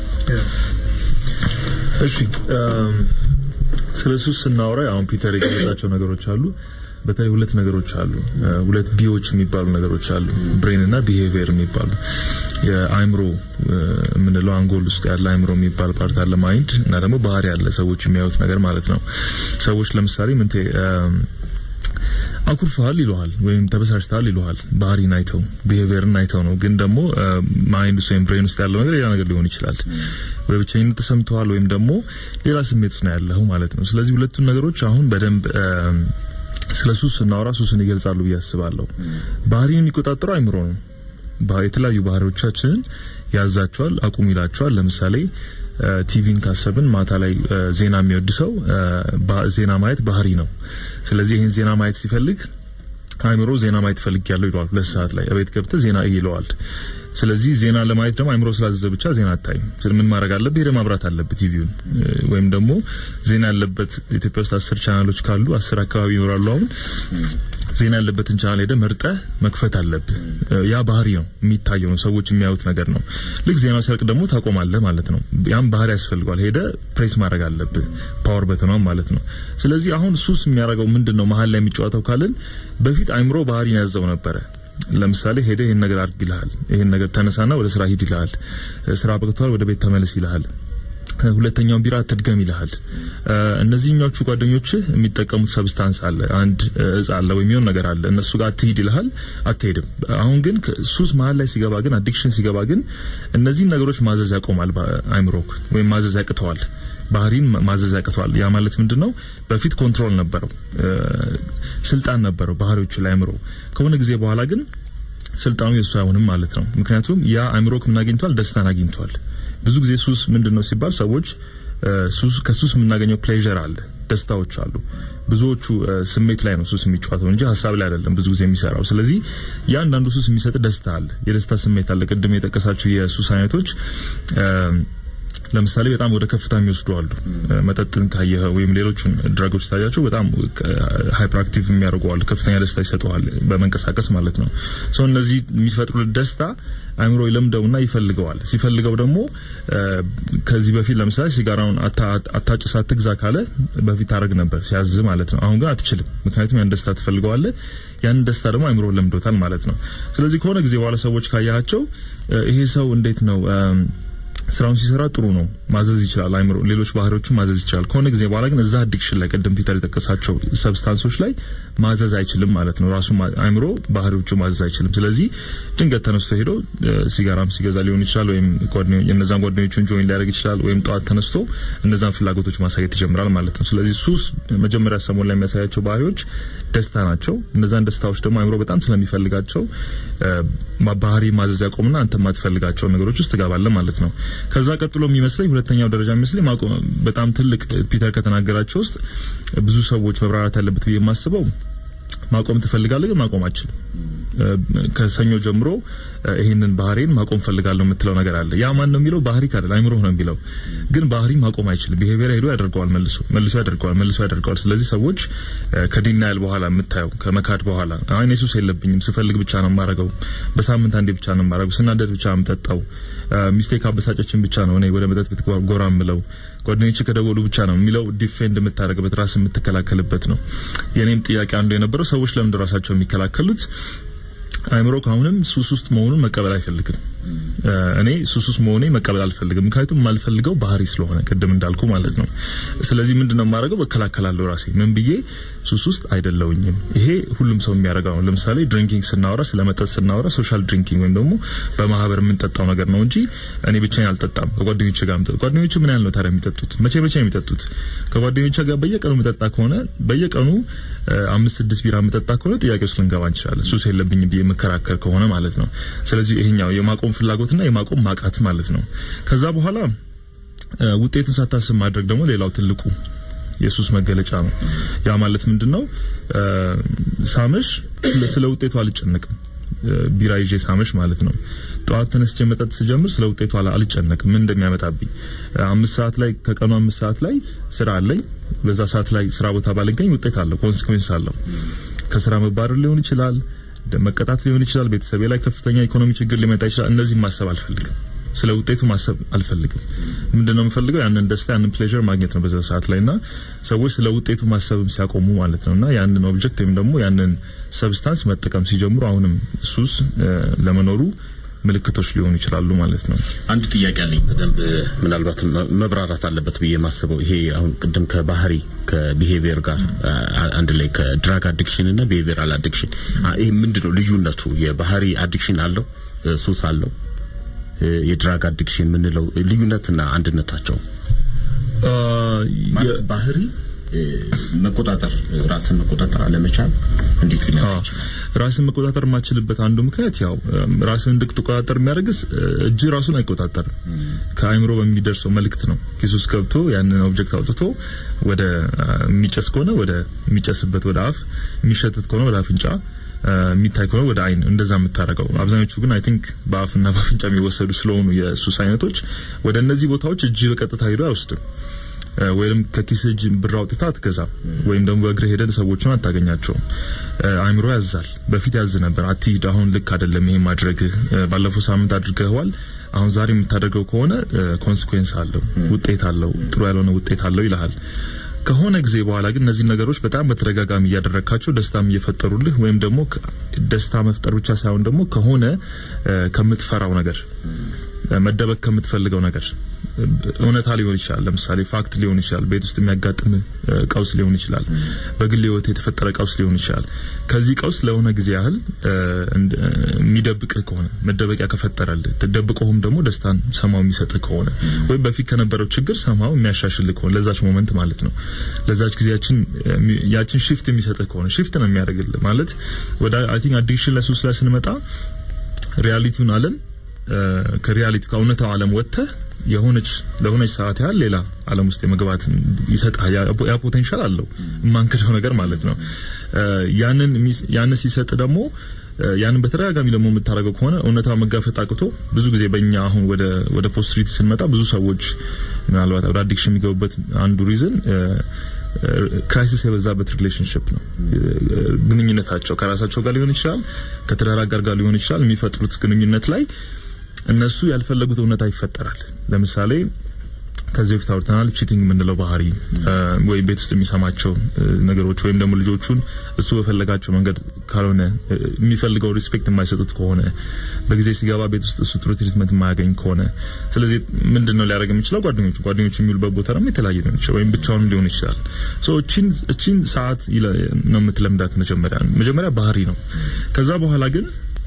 D: እሺ እም፣ ስለ ሱስ ስናወራ አሁን ፒተር የገለጻቸው ነገሮች አሉ። በተለይ ሁለት ነገሮች አሉ፣ እ፣ ሁለት ቢዎች የሚባሉ ነገሮች አሉ፣ ብሬን እና ቢሄቪየር የሚባሉ የአእምሮ እ፣ የምንለው አንጎል ውስጥ ያለ አእምሮ የሚባል ፓርት አለ፣ ማይንድ እና ደግሞ ባህሪ ያለ ሰዎች የሚያዩት ነገር ማለት ነው። ሰዎች ለምሳሌ ምንቴ እም፣ አኩርፈሃል ይሉሃል ወይም ተበሳጭተሃል ይሉሃል። ባህሪን አይተው ቢሄቪየርን አይተው ነው። ግን ደግሞ ማይንድ ውስጥ ወይም ብሬን ውስጥ ያለው ነገር ሌላ ነገር ሊሆን ይችላል። ወደ ብቸኝነት ተሰምተዋል ወይም ደግሞ ሌላ ስሜት ውስጥ ነው ያለኸው ማለት ነው። ስለዚህ ሁለቱን ነገሮች አሁን በደንብ እም፣ ስለ ሱስ ስናወራ ሱስን ይገልጻሉ ብዬ አስባለሁ። ባህሪን የሚቆጣጠረው አይምሮ ነው። ባ- የተለያዩ ባህሪዎቻችንን ያዛቸዋል፣ አቁም ይላቸዋል። ለምሳሌ እ፣ ቲቪን ካሰብን ማታ ላይ እ፣ ዜና የሚወድ ሰው እ፣ ባ- ዜና ማየት ባህሪ ነው። ስለዚህ ይህን ዜና ማየት ሲፈልግ አይምሮ ዜና ማየት ፈልግ ያለው ይለዋል። ሁለት ሰዓት ላይ እቤት ገብተህ ዜና እይ ይለዋል። ስለዚህ ዜና ለማየት ደግሞ አይምሮ ስላዘዘ ብቻ ዜና አታይም። ስለ ምን ማድረግ አለብህ? ሄደህ ማብራት አለብህ ቲቪውን እ፣ ወይም ደግሞ ዜና ያለበት ኢትዮጵያ ውስጥ አስር ቻናሎች ካሉ አስር አካባቢ ይኖራሉ አሁን ዜና ያለበትን ቻናል ሄደህ መርጠህ መክፈት አለብህ። እ፣ ያ ባህሪ ነው የሚታየው ነው ሰዎች የሚያዩት ነገር ነው። ልክ ዜናው ሲያልቅ ደግሞ ታቆማለህ ማለት ነው። ያም ባህሪ ያስፈልገዋል። ሄደህ ፕሬስ ማድረግ አለብህ ፓወር በተኗም ማለት ነው። ስለዚህ አሁን ሱስ የሚያደርገው ምንድን ነው? መሀል ላይ የሚጫወተው ካልን በፊት አይምሮ ባህሪን ያዘው ነበረ። ለምሳሌ ሄደ ይሄን ነገር አድርግ ይልሃል። ይሄን ነገር ተነሳና ወደ ስራ ሂድ ይልሃል። ስራ በቅቷል፣ ወደ ቤት ተመለስ ይልሃል። ሁለተኛውን ቢራ አትድገም ይልሃል። እነዚህኞቹ ጓደኞች የሚጠቀሙት ሰብስታንስ አለ፣ አንድ እጽ አለ ወይም የሆነ ነገር አለ። እነሱ ጋር አትሂድ ይልሃል፣ አትሄድም። አሁን ግን ሱስ መሀል ላይ ሲገባ ግን አዲክሽን ሲገባ ግን እነዚህን ነገሮች ማዘዝ ያቆማል አይምሮክ ወይም ማዘዝ ያቅተዋል። ባህሪን ማዘዝ ያቅተዋል። ያ ማለት ምንድን ነው? በፊት ኮንትሮል ነበረው፣ ስልጣን ነበረው ባህሪዎቹ ላይ አይምሮ። ከሆነ ጊዜ በኋላ ግን ስልጣኑ የእሱ አይሆንም ማለት ነው። ምክንያቱም ያ አይምሮክ ምን አግኝቷል? ደስታን አግኝቷል። ብዙ ጊዜ ሱስ ምንድን ነው ሲባል ሰዎች ሱስ ከሱስ የምናገኘው ፕሌዠር አለ፣ ደስታዎች አሉ። ብዙዎቹ ስሜት ላይ ነው ሱስ የሚጫወተው እንጂ ሀሳብ ላይ አይደለም ብዙ ጊዜ የሚሰራው። ስለዚህ ያንዳንዱ ሱስ የሚሰጥ ደስታ አለ፣ የደስታ ስሜት አለ። ቅድም የጠቀሳቸው የሱስ አይነቶች ለምሳሌ በጣም ወደ ከፍታ የሚወስዱ አሉ። መጠጥን ካየህ ወይም ሌሎቹን ድራጎች ታያቸው በጣም ሃይፐር አክቲቭ የሚያደርጉ አሉ። ከፍተኛ ደስታ ይሰጠዋል በመንቀሳቀስ ማለት ነው። ሰው እነዚህ የሚፈጥሩት ደስታ አይምሮ ይለምደውና ይፈልገዋል። ሲፈልገው ደግሞ ከዚህ በፊት ለምሳሌ ሲጋራውን አታጭስ አትግዛ ካለ በፊት ታደርግ ነበር ሲያዝ ማለት ነው። አሁን ግን አትችልም። ምክንያቱም ያን ደስታ ትፈልገዋለህ። ያንን ደስታ ደግሞ አይምሮ ለምዶታል ማለት ነው። ስለዚህ ከሆነ ጊዜ በኋላ ሰዎች ካያቸው ይሄ ሰው እንዴት ነው ስራውን ሲሰራ ጥሩ ነው፣ ማዘዝ ይችላል። አይምሮ ሌሎች ባህሪዎችን ማዘዝ ይችላል። ከሆነ ጊዜ በኋላ ግን እዛ አዲክሽን ላይ ቅድም ፒተር የጠቀሳቸው ሰብስታንሶች ላይ ማዘዝ አይችልም ማለት ነው። ራሱ አይምሮ ባህሪዎቹ ማዘዝ አይችልም። ስለዚህ ድንገት ተነስቶ ሄዶ ሲጋራም ሲገዛ ሊሆን ይችላል፣ ወይም የነዛን ጓደኞቹን ጆይን ሊያደርግ ይችላል፣ ወይም ጠዋት ተነስቶ እነዛን ፍላጎቶች ማሳየት ይጀምራል ማለት ነው። ስለዚህ ሱስ መጀመሪያ ሰሞን ላይ የሚያሳያቸው ባህሪዎች ደስታ ናቸው። እነዛን ደስታዎች ደግሞ አይምሮ በጣም ስለሚፈልጋቸው ባህሪ ማዘዝ ያቆምና አንተ የማትፈልጋቸው ነገሮች ውስጥ ትገባለህ ማለት ነው። ከዛ ቀጥሎ የሚመስለኝ ሁለተኛው ደረጃ የሚመስለኝ በጣም ትልቅ ፒተር ከተናገራቸው ውስጥ ብዙ ሰዎች መብራራት ያለበት ብዬ የማስበው ማቆም ትፈልጋለህ ግን ማቆም አችልም። ከሰኞ ጀምሮ ይህንን ባህሪን ማቆም ፈልጋለሁ የምትለው ነገር አለ። ያ ማን ነው የሚለው? ባህሪ ካለ አይምሮህ ነው የሚለው። ግን ባህሪ ማቆም አይችልም። ቢሄቪየር ሄዶ ያደርገዋል፣ መልሶ መልሶ ያደርገዋል፣ መልሶ ያደርገዋል። ስለዚህ ሰዎች ከዲናያል በኋላ የምታየው ከመካድ በኋላ አይ እኔ ሱስ የለብኝም፣ ስፈልግ ብቻ ነው የማረገው፣ በሳምንት አንዴ ብቻ ነው የማረገው፣ ስናደድ ብቻ ነው የምጠጣው፣ ሚስቴክ አበሳጨችን ብቻ ነው እኔ ወደ መጠጥ ቤት ጎራ የምለው ጓደኞች ከደወሉ ብቻ ነው የሚለው ዲፌንድ የምታደርግበት ራስ የምትከላከልበት ነው። የኔም ጥያቄ አንዱ የነበረው ሰዎች ለምንድን ራሳቸው የሚከላከሉት አይምሮ አሁንም ሱስ ውስጥ መሆኑን መቀበል አይፈልግም። እኔ ሱስ ውስጥ መሆኔ መቀበል አልፈልግም፣ ምክንያቱም የማልፈልገው ባህሪ ስለሆነ ቅድም እንዳልኩ ማለት ነው። ስለዚህ ምንድነው የማደርገው? እከላከላለሁ ራሴ ምን ብዬ ሱስ ውስጥ አይደለውኝም። ይሄ ሁሉም ሰው የሚያደርገው ነው። ለምሳሌ ድሪንኪንግ ስናወራ፣ ስለ መጠጥ ስናወራ ሶሻል ድሪንኪንግ ወይም ደግሞ በማህበር የምንጠጣው ነገር ነው እንጂ እኔ ብቻዬን አልጠጣም። ከጓደኞቼ ጋር ምጠጥ ጓደኞቼ ምን ያህል ነው ታዲያ የሚጠጡት? መቼ መቼ ነው የሚጠጡት? ከጓደኞቼ ጋር በየቀኑ የምጠጣ ከሆነ በየቀኑ አምስት ስድስት ቢራ የምጠጣ ከሆነ ጥያቄ ውስጥ ልንገባ እንችላለን። ሱስ የለብኝም ብዬ የምከራከር ከሆነ ማለት ነው። ስለዚህ ይሄኛው የማቆም ፍላጎትና የማቆም ማቃት ማለት ነው። ከዛ በኋላ ውጤቱን ሳታስብ ማድረግ ደግሞ ሌላው ትልቁ የሱስ መገለጫ ነው። ያ ማለት ምንድነው? ሳመሽ ስለ ውጤቱ አልጨነቅም። ቢራ ይዤ ሳመሽ ማለት ነው። ጠዋት ተነስቼ መጠጥ ስጀምር ስለ ውጤቱ አልጨነቅም፣ ምን እንደሚያመጣብኝ። አምስት ሰዓት ላይ ከቀኑ አምስት ሰዓት ላይ ስራ አለኝ። በዛ ሰዓት ላይ ስራ ቦታ ባልገኝ ውጤት አለው፣ ኮንሲኩዌንስ አለው። ከስራ መባረር ሊሆን ይችላል፣ መቀጣት ሊሆን ይችላል፣ ቤተሰቤ ላይ ከፍተኛ ኢኮኖሚ ችግር ሊመጣ ይችላል። እነዚህ ማሰብ አልፈልግም። ስለ ውጤቱ ማሰብ አልፈልግም። ምንድነው የምፈልገው? ያንን ደስታ ያንን ፕሌዠር ማግኘት ነው በዛ ሰዓት ላይና ሰዎች ስለ ውጤቱ ማሰብም ሲያቆሙ ማለት ነውና ያንን ኦብጀክት ወይም ደግሞ ያንን ሰብስታንስ መጠቀም ሲጀምሩ አሁንም ሱስ ለመኖሩ ምልክቶች ሊሆኑ ይችላሉ ማለት ነው።
A: አንድ ጥያቄ አለኝ በደንብ ምናልባት መብራራት አለበት ብዬ የማስበው ይሄ አሁን ቅድም ከባህሪ ከቢሄቪየር ጋር አንድ ላይ ከድራግ አዲክሽን እና ቢሄቪየራል አዲክሽን ይሄ ምንድነው ልዩነቱ? የባህሪ አዲክሽን አለው፣ ሱስ አለው። የድራግ አዲክሽን የምንለው ልዩነትና አንድነታቸው ማለት ባህሪ መቆጣጠር ራስን መቆጣጠር አለመቻል እንዴት ሊመጣ ይችላል?
D: ራስን መቆጣጠር የማችልበት አንዱ ምክንያት ያው ራስን እንድትቆጣጠር የሚያደርግስ እጅ ራሱን አይቆጣጠርም። ከአይምሮ በሚደርሰው መልእክት ነው። ኪስ ውስጥ ገብቶ ያንን ኦብጀክት አውጥቶ ወደ የሚጨስ ከሆነ ወደ የሚጨስበት ወደ አፍ፣ የሚሸተት ከሆነ ወደ አፍንጫ የሚታይ ከሆነ ወደ አይን እንደዛ የምታደርገው። አብዛኞቹ ግን አይ ቲንክ በአፍና በአፍንጫ የሚወሰዱ ስለሆኑ የሱስ አይነቶች ወደ እነዚህ ቦታዎች እጅ በቀጥታ ሄዶ አይወስድም። ወይም ከኪስ እጅ ብር አውጥታ አትገዛም። ወይም ደግሞ በእግር ሄደን ሰዎችን አታገኛቸውም። አይምሮ ያዛል። በፊት ያዝ ነበር፣ አትሂድ፣ አሁን ልክ አይደለም ይሄ ማድረግ፣ ባለፈው ሳምንት አድርገዋል፣ አሁን ዛሬ የምታደርገው ከሆነ ኮንሲኩዌንስ አለው፣ ውጤት አለው፣ ጥሩ ያልሆነ ውጤት አለው ይልሃል። ከሆነ ጊዜ በኋላ ግን እነዚህ ነገሮች በጣም በተደጋጋሚ እያደረግካቸው ደስታም እየፈጠሩልህ ወይም ደግሞ ከ- ደስታ መፍጠር ብቻ ሳይሆን ደግሞ ከሆነ እ፣ ከምትፈራው ነገር እ፣ መደበቅ ከምትፈልገው ነገር እ፣ እውነታ ሊሆን ይችላል። ለምሳሌ ፋክት ሊሆን ይችላል። ቤት ውስጥ የሚያጋጥም እ፣ ቀውስ ሊሆን ይችላል። በግል ህይወት የተፈጠረ ቀውስ ሊሆን ይችላል። ከዚህ ቀውስ ለሆነ ጊዜ ያህል እ፣ እንድ- እ፣ የሚደብቅህ ከሆነ መደበቂያ ከፈጠረልህ ደብቆህም ደግሞ ደስታን ሰማው የሚሰጥህ ከሆነ ወይም በፊት ከነበረው ችግር ሰማው የሚያሻሽልህ ከሆነ ለዛች ሞመንት ማለት ነው ለዛች ጊዜያችን እ፣ ያችን ሽፍት የሚሰጥህ ከሆነ ሽፍት ነው የሚያደርግልህ ማለት ወደ አይ ቲንክ አዲክሽን ለሱስ ላይ ስንመጣ ሪያሊቲውን ዓለም እ፣ ከሪያሊቲ ከእውነታው ዓለም ወጥተህ የሆነች ለሆነች ሰዓት ያህል ሌላ ዓለም ውስጥ የመግባት ይሰጣል። ያ ያ ፖቴንሻል አለው የማንክደው ነገር ማለት ነው። እ፣ ያንን የሚስ- ያንን ሲሰጥ ደግሞ እ፣ ያንን በተደጋጋሚ ደግሞ የምታደርገው ከሆነ እውነታ መጋፈጥ አቅቶ ብዙ ጊዜ በእኛ አሁን ወደ ወደ ፖስትሪቲ ስንመጣ ብዙ ሰዎች ምናልባት ወደ አዲክሽን የሚገቡበት አንዱ ሪዝን ክራይሲስ የበዛበት ሪሌሽንሽፕ ነው። ግንኙነታቸው ከራሳቸው ጋር ሊሆን ይችላል፣ ከትዳር አጋር ጋር ሊሆን ይችላል። የሚፈጥሩት ግንኙነት ላይ እነሱ ያልፈለጉት እውነታ ይፈጠራል። ለምሳሌ ከዚህ በፊት አውርተናል። ቺቲንግ የምንለው ባህሪ እ፣ ወይም ቤት ውስጥ የሚሰማቸው እ፣ ነገሮች ወይም ደግሞ ልጆቹን እሱ በፈለጋቸው መንገድ ካልሆነ እ፣ የሚፈልገው ሪስፔክት የማይሰጡት ከሆነ በጊዜ ሲገባ ቤት ውስጥ እሱ ጥሩ ትሪትመንት የማያገኝ ከሆነ ስለዚህ ምንድን ነው ሊያደርግ የሚችለው? ጓደኞቹ ጓደኞቹ የሚውሉበት ቦታ ደግሞ የተለያየ ሊሆን ይችላል፣ ወይም ብቻውን ሊሆን ይችላል። ሶ እቺን እቺን ሰዓት ይለ- ነው የምትለምዳት። መጀመሪያ መጀመሪያ ባህሪ ነው። ከዛ በኋላ ግን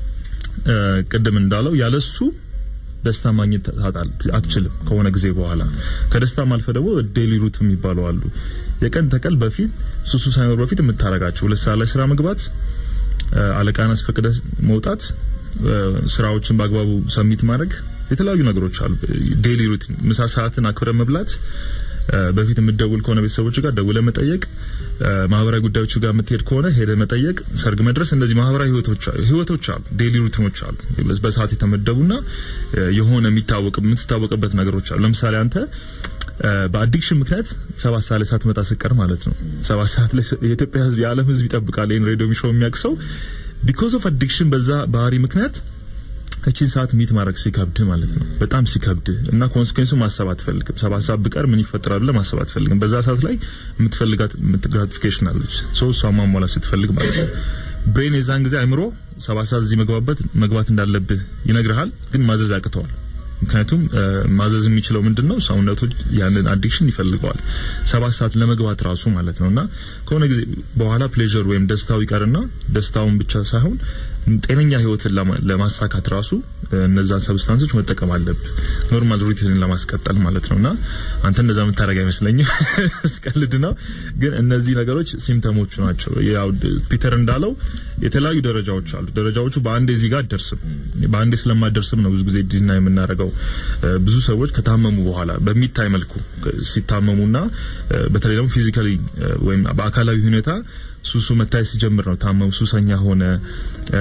D: እ፣ ቅድም እንዳለው ያለሱ ደስታ ማግኘት ታጣል አትችልም። ከሆነ ጊዜ በኋላ ከደስታም አልፈ ደግሞ ዴሊ ሩት የሚባሉ አሉ። የቀን ተቀል በፊት ሱሱ ሳይኖር በፊት የምታረጋቸው ሁለት ሰዓት ላይ ስራ መግባት፣ እ፣ አለቃን አስፈቅደህ መውጣት፣ እ፣ ስራዎችን በአግባቡ ሰሚት ማድረግ፣ የተለያዩ ነገሮች አሉ። ዴሊ ሩቲን ምሳ ሰዓትን አክብረ መብላት፣ እ፣ በፊት የምትደውል ከሆነ ቤተሰቦች ጋር ደውለ መጠየቅ፣ እ፣ ማህበራዊ ጉዳዮች ጋር የምትሄድ ከሆነ ሄደ መጠየቅ፣ ሰርግ መድረስ፣ እንደዚህ ማህበራዊ ህይወቶች ህይወቶች አሉ፣ ዴሊ ሩቲኖች አሉ። በሰዓት የተመደቡና እ፣ የሆነ የሚታወቅ የምትታወቅበት ነገሮች አሉ። ለምሳሌ አንተ እ፣ በአዲክሽን ምክንያት ሰባት ሰዓት ላይ ሳትመጣ ስቀር ማለት ነው። ሰባት ሰዓት ላይ ስ- የኢትዮጵያ ህዝብ የዓለም ህዝብ ይጠብቃል ይህን ሬዲዮ ሾው የሚያውቅ ሰው ቢኮዝ ኦፍ አዲክሽን በዛ ባህሪ ምክንያት እቺን ሰዓት ሚት ማድረግ ሲከብድ ማለት ነው። በጣም ሲከብድ እና ኮንስኩዌንሱ ማሰብ አትፈልግም። ሰባት ሰዓት ብቀር ምን ይፈጠራል ብለህ ማሰብ አትፈልግም። በዛ ሰዓት ላይ የምትፈልጋት ግራቲፊኬሽን አለች። ሰው እሷ ማሟላት ስትፈልግ ማለት ነው። ብሬን የዛን ጊዜ አይምሮ ሰባት ሰዓት እዚህ መግባበት መግባት እንዳለብህ ይነግርሃል፣ ግን ማዘዝ ያቅተዋል። ምክንያቱም እ፣ ማዘዝ የሚችለው ምንድን ነው? ሰውነቶች ያንን አዲክሽን ይፈልገዋል ሰባት ሰዓት ለመግባት ራሱ ማለት ነው። እና ከሆነ ጊዜ በኋላ ፕሌዥር ወይም ደስታው ይቀርና ደስታውን ብቻ ሳይሆን ጤነኛ ህይወትን ለማ- ለማሳካት ራሱ እ፣ እነዛን ሰብስታንሶች መጠቀም አለብህ ኖርማል ሩቲንን ለማስቀጠል ማለት ነው። እና አንተ እንደዛ የምታደርግ አይመስለኝም። ስቀልድ ነው። ግን እነዚህ ነገሮች ሲምተሞቹ ናቸው። ያው ድ- ፒተር እንዳለው የተለያዩ ደረጃዎች አሉ። ደረጃዎቹ በአንዴ እዚህ ጋር አትደርስም። በአንዴ ስለማደርስም ነው ብዙ ጊዜ ዲና የምናደርገው። እ፣ ብዙ ሰዎች ከታመሙ በኋላ በሚታይ መልኩ እ፣ ሲታመሙና እ፣ በተለይ ደግሞ ፊዚካሊ ወይም በአካላዊ ሁኔታ ሱሱ መታየት ሲጀምር ነው ታመሙ፣ ሱሰኛ ሆነ እ፣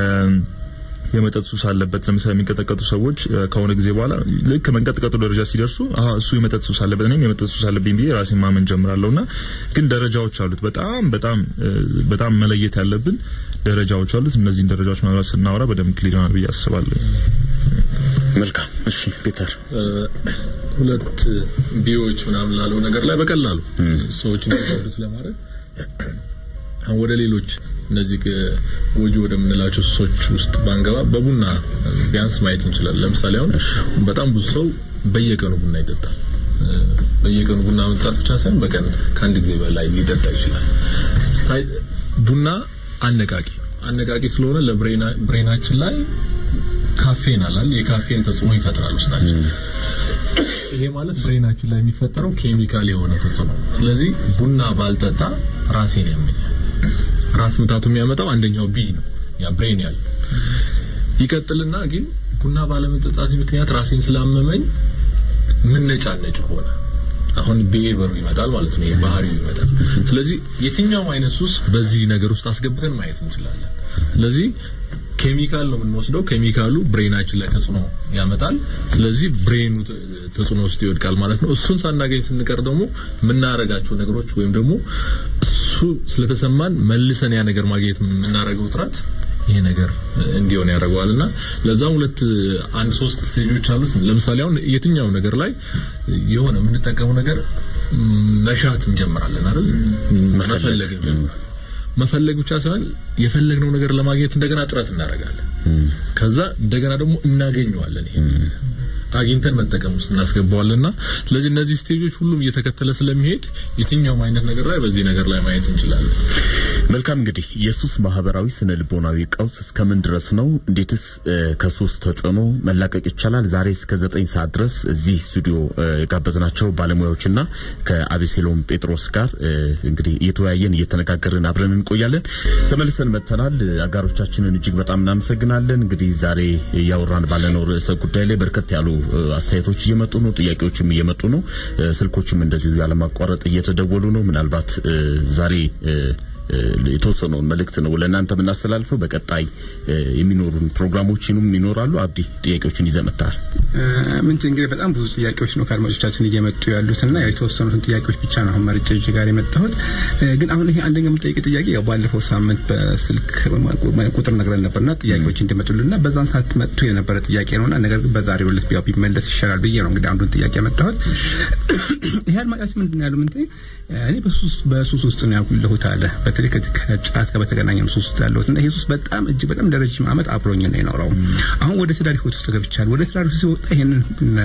D: የመጠጥ ሱስ አለበት። ለምሳሌ የሚንቀጠቀጡ ሰዎች እ፣ ከሆነ ጊዜ በኋላ ልክ መንቀጥቀጡ ደረጃ ሲደርሱ አሀ እሱ የመጠጥ ሱስ አለበት እኔም የመጠጥ ሱስ አለብኝ ብዬ ራሴን ማመን ጀምራለሁ። እና ግን ደረጃዎች አሉት። በጣም በጣም እ፣ በጣም መለየት ያለብን ደረጃዎች አሉት። እነዚህን ደረጃዎች ምናልባት ስናወራ በደንብ ክሊር ይሆናል ብዬ አስባለሁ።
A: መልካም እሺ ፒተር
C: እ፣ ሁለት ቢዎች ምናምን ላለው ነገር ላይ በቀላሉ ሰዎች እንዲረዱት ለማድረግ አሁን ወደ ሌሎች እነዚህ ግ- ጎጂ ወደምንላቸው ሱሶች ውስጥ ባንገባ በቡና ቢያንስ ማየት እንችላለን። ለምሳሌ አሁን በጣም ብዙ ሰው በየቀኑ ቡና ይጠጣል። እ፣ በየቀኑ ቡና መጠጣት ብቻ ሳይሆን በቀን ከአንድ ጊዜ በላይ ሊጠጣ ይችላል። ሳይ- ቡና አነቃቂ አነቃቂ ስለሆነ ለብሬናችን ላይ ካፌን አላል የካፌን ተጽዕኖ ይፈጥራል ውስጣችን። ይሄ ማለት ብሬናችን ላይ የሚፈጠረው ኬሚካል የሆነ ተጽዕኖ። ስለዚህ ቡና ባልጠጣ ራሴን ያመኛል። ራስ ምታቱ የሚያመጣው አንደኛው ቢ ነው፣ ያ ብሬን ያለ ይቀጥልና ግን ቡና ባለመጠጣት ምክንያት ራሴን ስላመመኝ ምነጫነጭ ሆነ። አሁን ቢሄቨሩ ይመጣል ማለት ነው፣ ባህሪው ይመጣል። ስለዚህ የትኛውም አይነት ሱስ በዚህ ነገር ውስጥ አስገብተን ማየት እንችላለን። ስለዚህ ኬሚካል ነው የምንወስደው። ኬሚካሉ ብሬናችን ላይ ተጽዕኖ ያመጣል። ስለዚህ ብሬኑ ተ- ተጽዕኖ ውስጥ ይወድቃል ማለት ነው። እሱን ሳናገኝ ስንቀር ደግሞ የምናረጋቸው ነገሮች ወይም ደግሞ እሱ ስለተሰማን መልሰን ያ ነገር ማግኘት የምናረገው ጥረት ይሄ ነገር እንዲሆን ያደርገዋል እና ለዛም ሁለት አንድ ሶስት ስቴጆች አሉት። ለምሳሌ አሁን የትኛው ነገር ላይ የሆነ የምንጠቀመው ነገር መሻት እንጀምራለን አይደል? መፈለግ እንጀምራለን። መፈለግ ብቻ ሳይሆን የፈለግነው ነገር ለማግኘት እንደገና ጥረት እናደርጋለን። ከዛ እንደገና ደግሞ እናገኘዋለን። ይሄ አግኝተን መጠቀም ውስጥ እናስገባዋለንና ስለዚህ እነዚህ ስቴጆች ሁሉም እየተከተለ ስለሚሄድ የትኛውም አይነት ነገር ላይ በዚህ ነገር ላይ ማየት እንችላለን።
A: መልካም እንግዲህ የሱስ ማህበራዊ ስነ ልቦናዊ ቀውስ እስከምን ድረስ ነው? እንዴትስ ከሱስ ተጽዕኖ መላቀቅ ይቻላል? ዛሬ እስከ ዘጠኝ ሰዓት ድረስ እዚህ ስቱዲዮ የጋበዝናቸው ባለሙያዎችና ከአቤሴሎም ጴጥሮስ ጋር እንግዲህ እየተወያየን እየተነጋገርን አብረን እንቆያለን። ተመልሰን መጥተናል። አጋሮቻችንን እጅግ በጣም እናመሰግናለን። እንግዲህ ዛሬ እያወራን ባለነው ርዕሰ ጉዳይ ላይ በርከት ያሉ አስተያየቶች እየመጡ ነው፣ ጥያቄዎችም እየመጡ ነው፣ ስልኮችም እንደዚሁ ያለማቋረጥ እየተደወሉ ነው። ምናልባት ዛሬ የተወሰነውን መልእክት ነው ለእናንተ የምናስተላልፈው። በቀጣይ የሚኖሩን ፕሮግራሞችንም ይኖራሉ። አብዲ ጥያቄዎችን ይዘህ መጥተሃል።
B: ምን እንግዲህ በጣም ብዙ ጥያቄዎች ነው ከአድማጮቻችን እየመጡ ያሉትና የተወሰኑትን ጥያቄዎች ብቻ ነው አሁን መርጬ እጅ ጋር የመጣሁት። ግን አሁን ይሄ አንደኛ የምጠይቅ ጥያቄ ያው ባለፈው ሳምንት በስልክ ቁጥር ነግረን ነበርና ጥያቄዎች እንዲመጡልና በዛን ሰዓት መጥቶ የነበረ ጥያቄ ነውና ነገር ግን በዛሬው ዕለት ያው ቢመለስ ይሻላል ብዬ ነው እንግዲህ አንዱን ጥያቄ ያመጣሁት። ይሄ አድማጫችን ምንድን ነው ያለው? ምን እኔ በሱስ ውስጥ ነው ያለሁት አለ በተለይ ከጫት ጋር በተገናኘ ሱስ ውስጥ ያለሁት እና ይሄ ሱስ በጣም እጅግ በጣም ለረጅም ዓመት አብሮኝ ነው የኖረው። አሁን ወደ ትዳር ህይወት ውስጥ ገብቻለሁ። ወደ ትዳር ህይወት ሲወጣ ይሄንን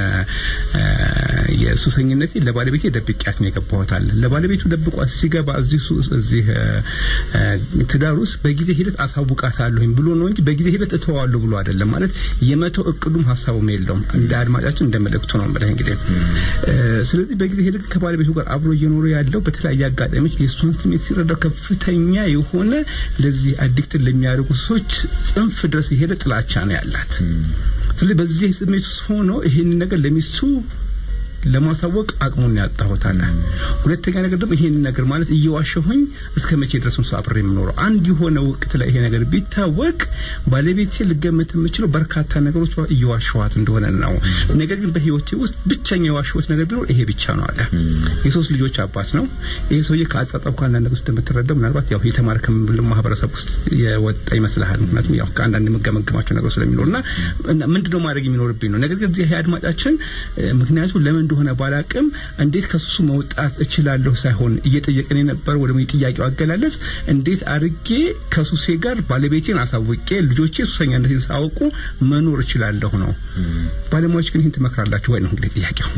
B: የሱሰኝነቴ ለባለቤቴ ደብቄያት ነው የገባሁት አለ። ለባለቤቱ ደብቋት ሲገባ እዚህ እዚህ ትዳር ውስጥ በጊዜ ሂደት አሳውቃታለሁኝ ብሎ ነው እንጂ በጊዜ ሂደት እተዋለሁ ብሎ አይደለም። ማለት የመተው እቅዱም ሀሳቡም የለውም። እንደ አድማጫችን እንደ መልእክቱ ነው የምልህ እንግዲህ። ስለዚህ በጊዜ ሂደት ከባለቤቱ ጋር አብሮ እየኖረ ያለው በተለያየ አጋጣሚዎች የእሷን ስሜት ሲረዳው ከፍተኛ የሆነ ለዚህ አዲክትን ለሚያደርጉ ሰዎች ጽንፍ ድረስ የሄደ ጥላቻ ነው ያላት። ስለዚህ በዚህ ስሜት ውስጥ ሆኖ ይህን ነገር ለሚስቱ ለማሳወቅ አቅሙን ያጣሁታል። ሁለተኛ ነገር ደግሞ ይሄን ነገር ማለት እየዋሸሁኝ እስከ መቼ ድረስ ነው አብሬ የምኖረው? አንድ የሆነ ወቅት ላይ ይሄ ነገር ቢታወቅ ባለቤቴ ልገመት የምችለው በርካታ ነገሮች እየዋሸኋት እንደሆነ ነው። ነገር ግን በህይወቴ ውስጥ ብቸኛ የዋሸሁት ነገር ቢኖር ይሄ ብቻ ነው አለ። የሶስት ልጆች አባት ነው። ይሄ ሰውዬ ከአጻጻፉ ከአንዳንድ ነገሮች እንደምትረዳው ምናልባት ያው የተማረ ከምንለው ማህበረሰብ ውስጥ የወጣ ይመስልሃል። ምክንያቱም ያው ከአንዳንድ የምገመግማቸው ነገሮች ስለሚኖሩና ምንድነው ማድረግ የሚኖርብኝ ነው። ነገር ግን እዚህ አድማጫችን ምክንያቱም ለምን እንደሆነ ባላቅም እንዴት ከሱ መውጣት እችላለሁ ሳይሆን እየጠየቀን የነበረው ወደ ጥያቄው አገላለጽ እንዴት አድርጌ ከሱሴ ጋር ባለቤቴን አሳውቄ ልጆቼ ሱሰኛነቴን ሳያውቁ መኖር እችላለሁ ነው። ባለሙያዎች ግን ይህን ትመክራላችሁ ወይ ነው እንግዲህ ጥያቄው።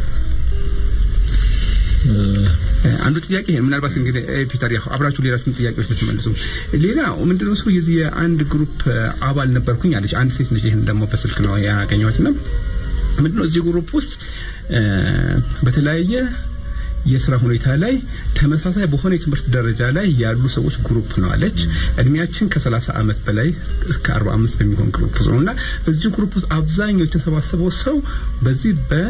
B: አንዱ ጥያቄ ይሄ ምናልባት እንግዲህ ፒተር ያው አብራችሁ ሌላችሁን ጥያቄዎች ብትመልሱ። ሌላ ምንድነው ሰው የዚህ የአንድ ግሩፕ አባል ነበርኩኝ አለች አንድ ሴት ነች። ይሄን ደግሞ በስልክ ነው ያገኘኋትና ምንድነው እዚህ ግሩፕ ውስጥ በተለያየ የስራ ሁኔታ ላይ ተመሳሳይ በሆነ የትምህርት ደረጃ ላይ ያሉ ሰዎች ግሩፕ ነው አለች። እድሜያችን ከ30 ዓመት በላይ እስከ 45 በሚሆን ግሩፕ ውስጥ ነውና እዚህ ግሩፕ ውስጥ አብዛኛው የተሰባሰበው ሰው በዚህ በ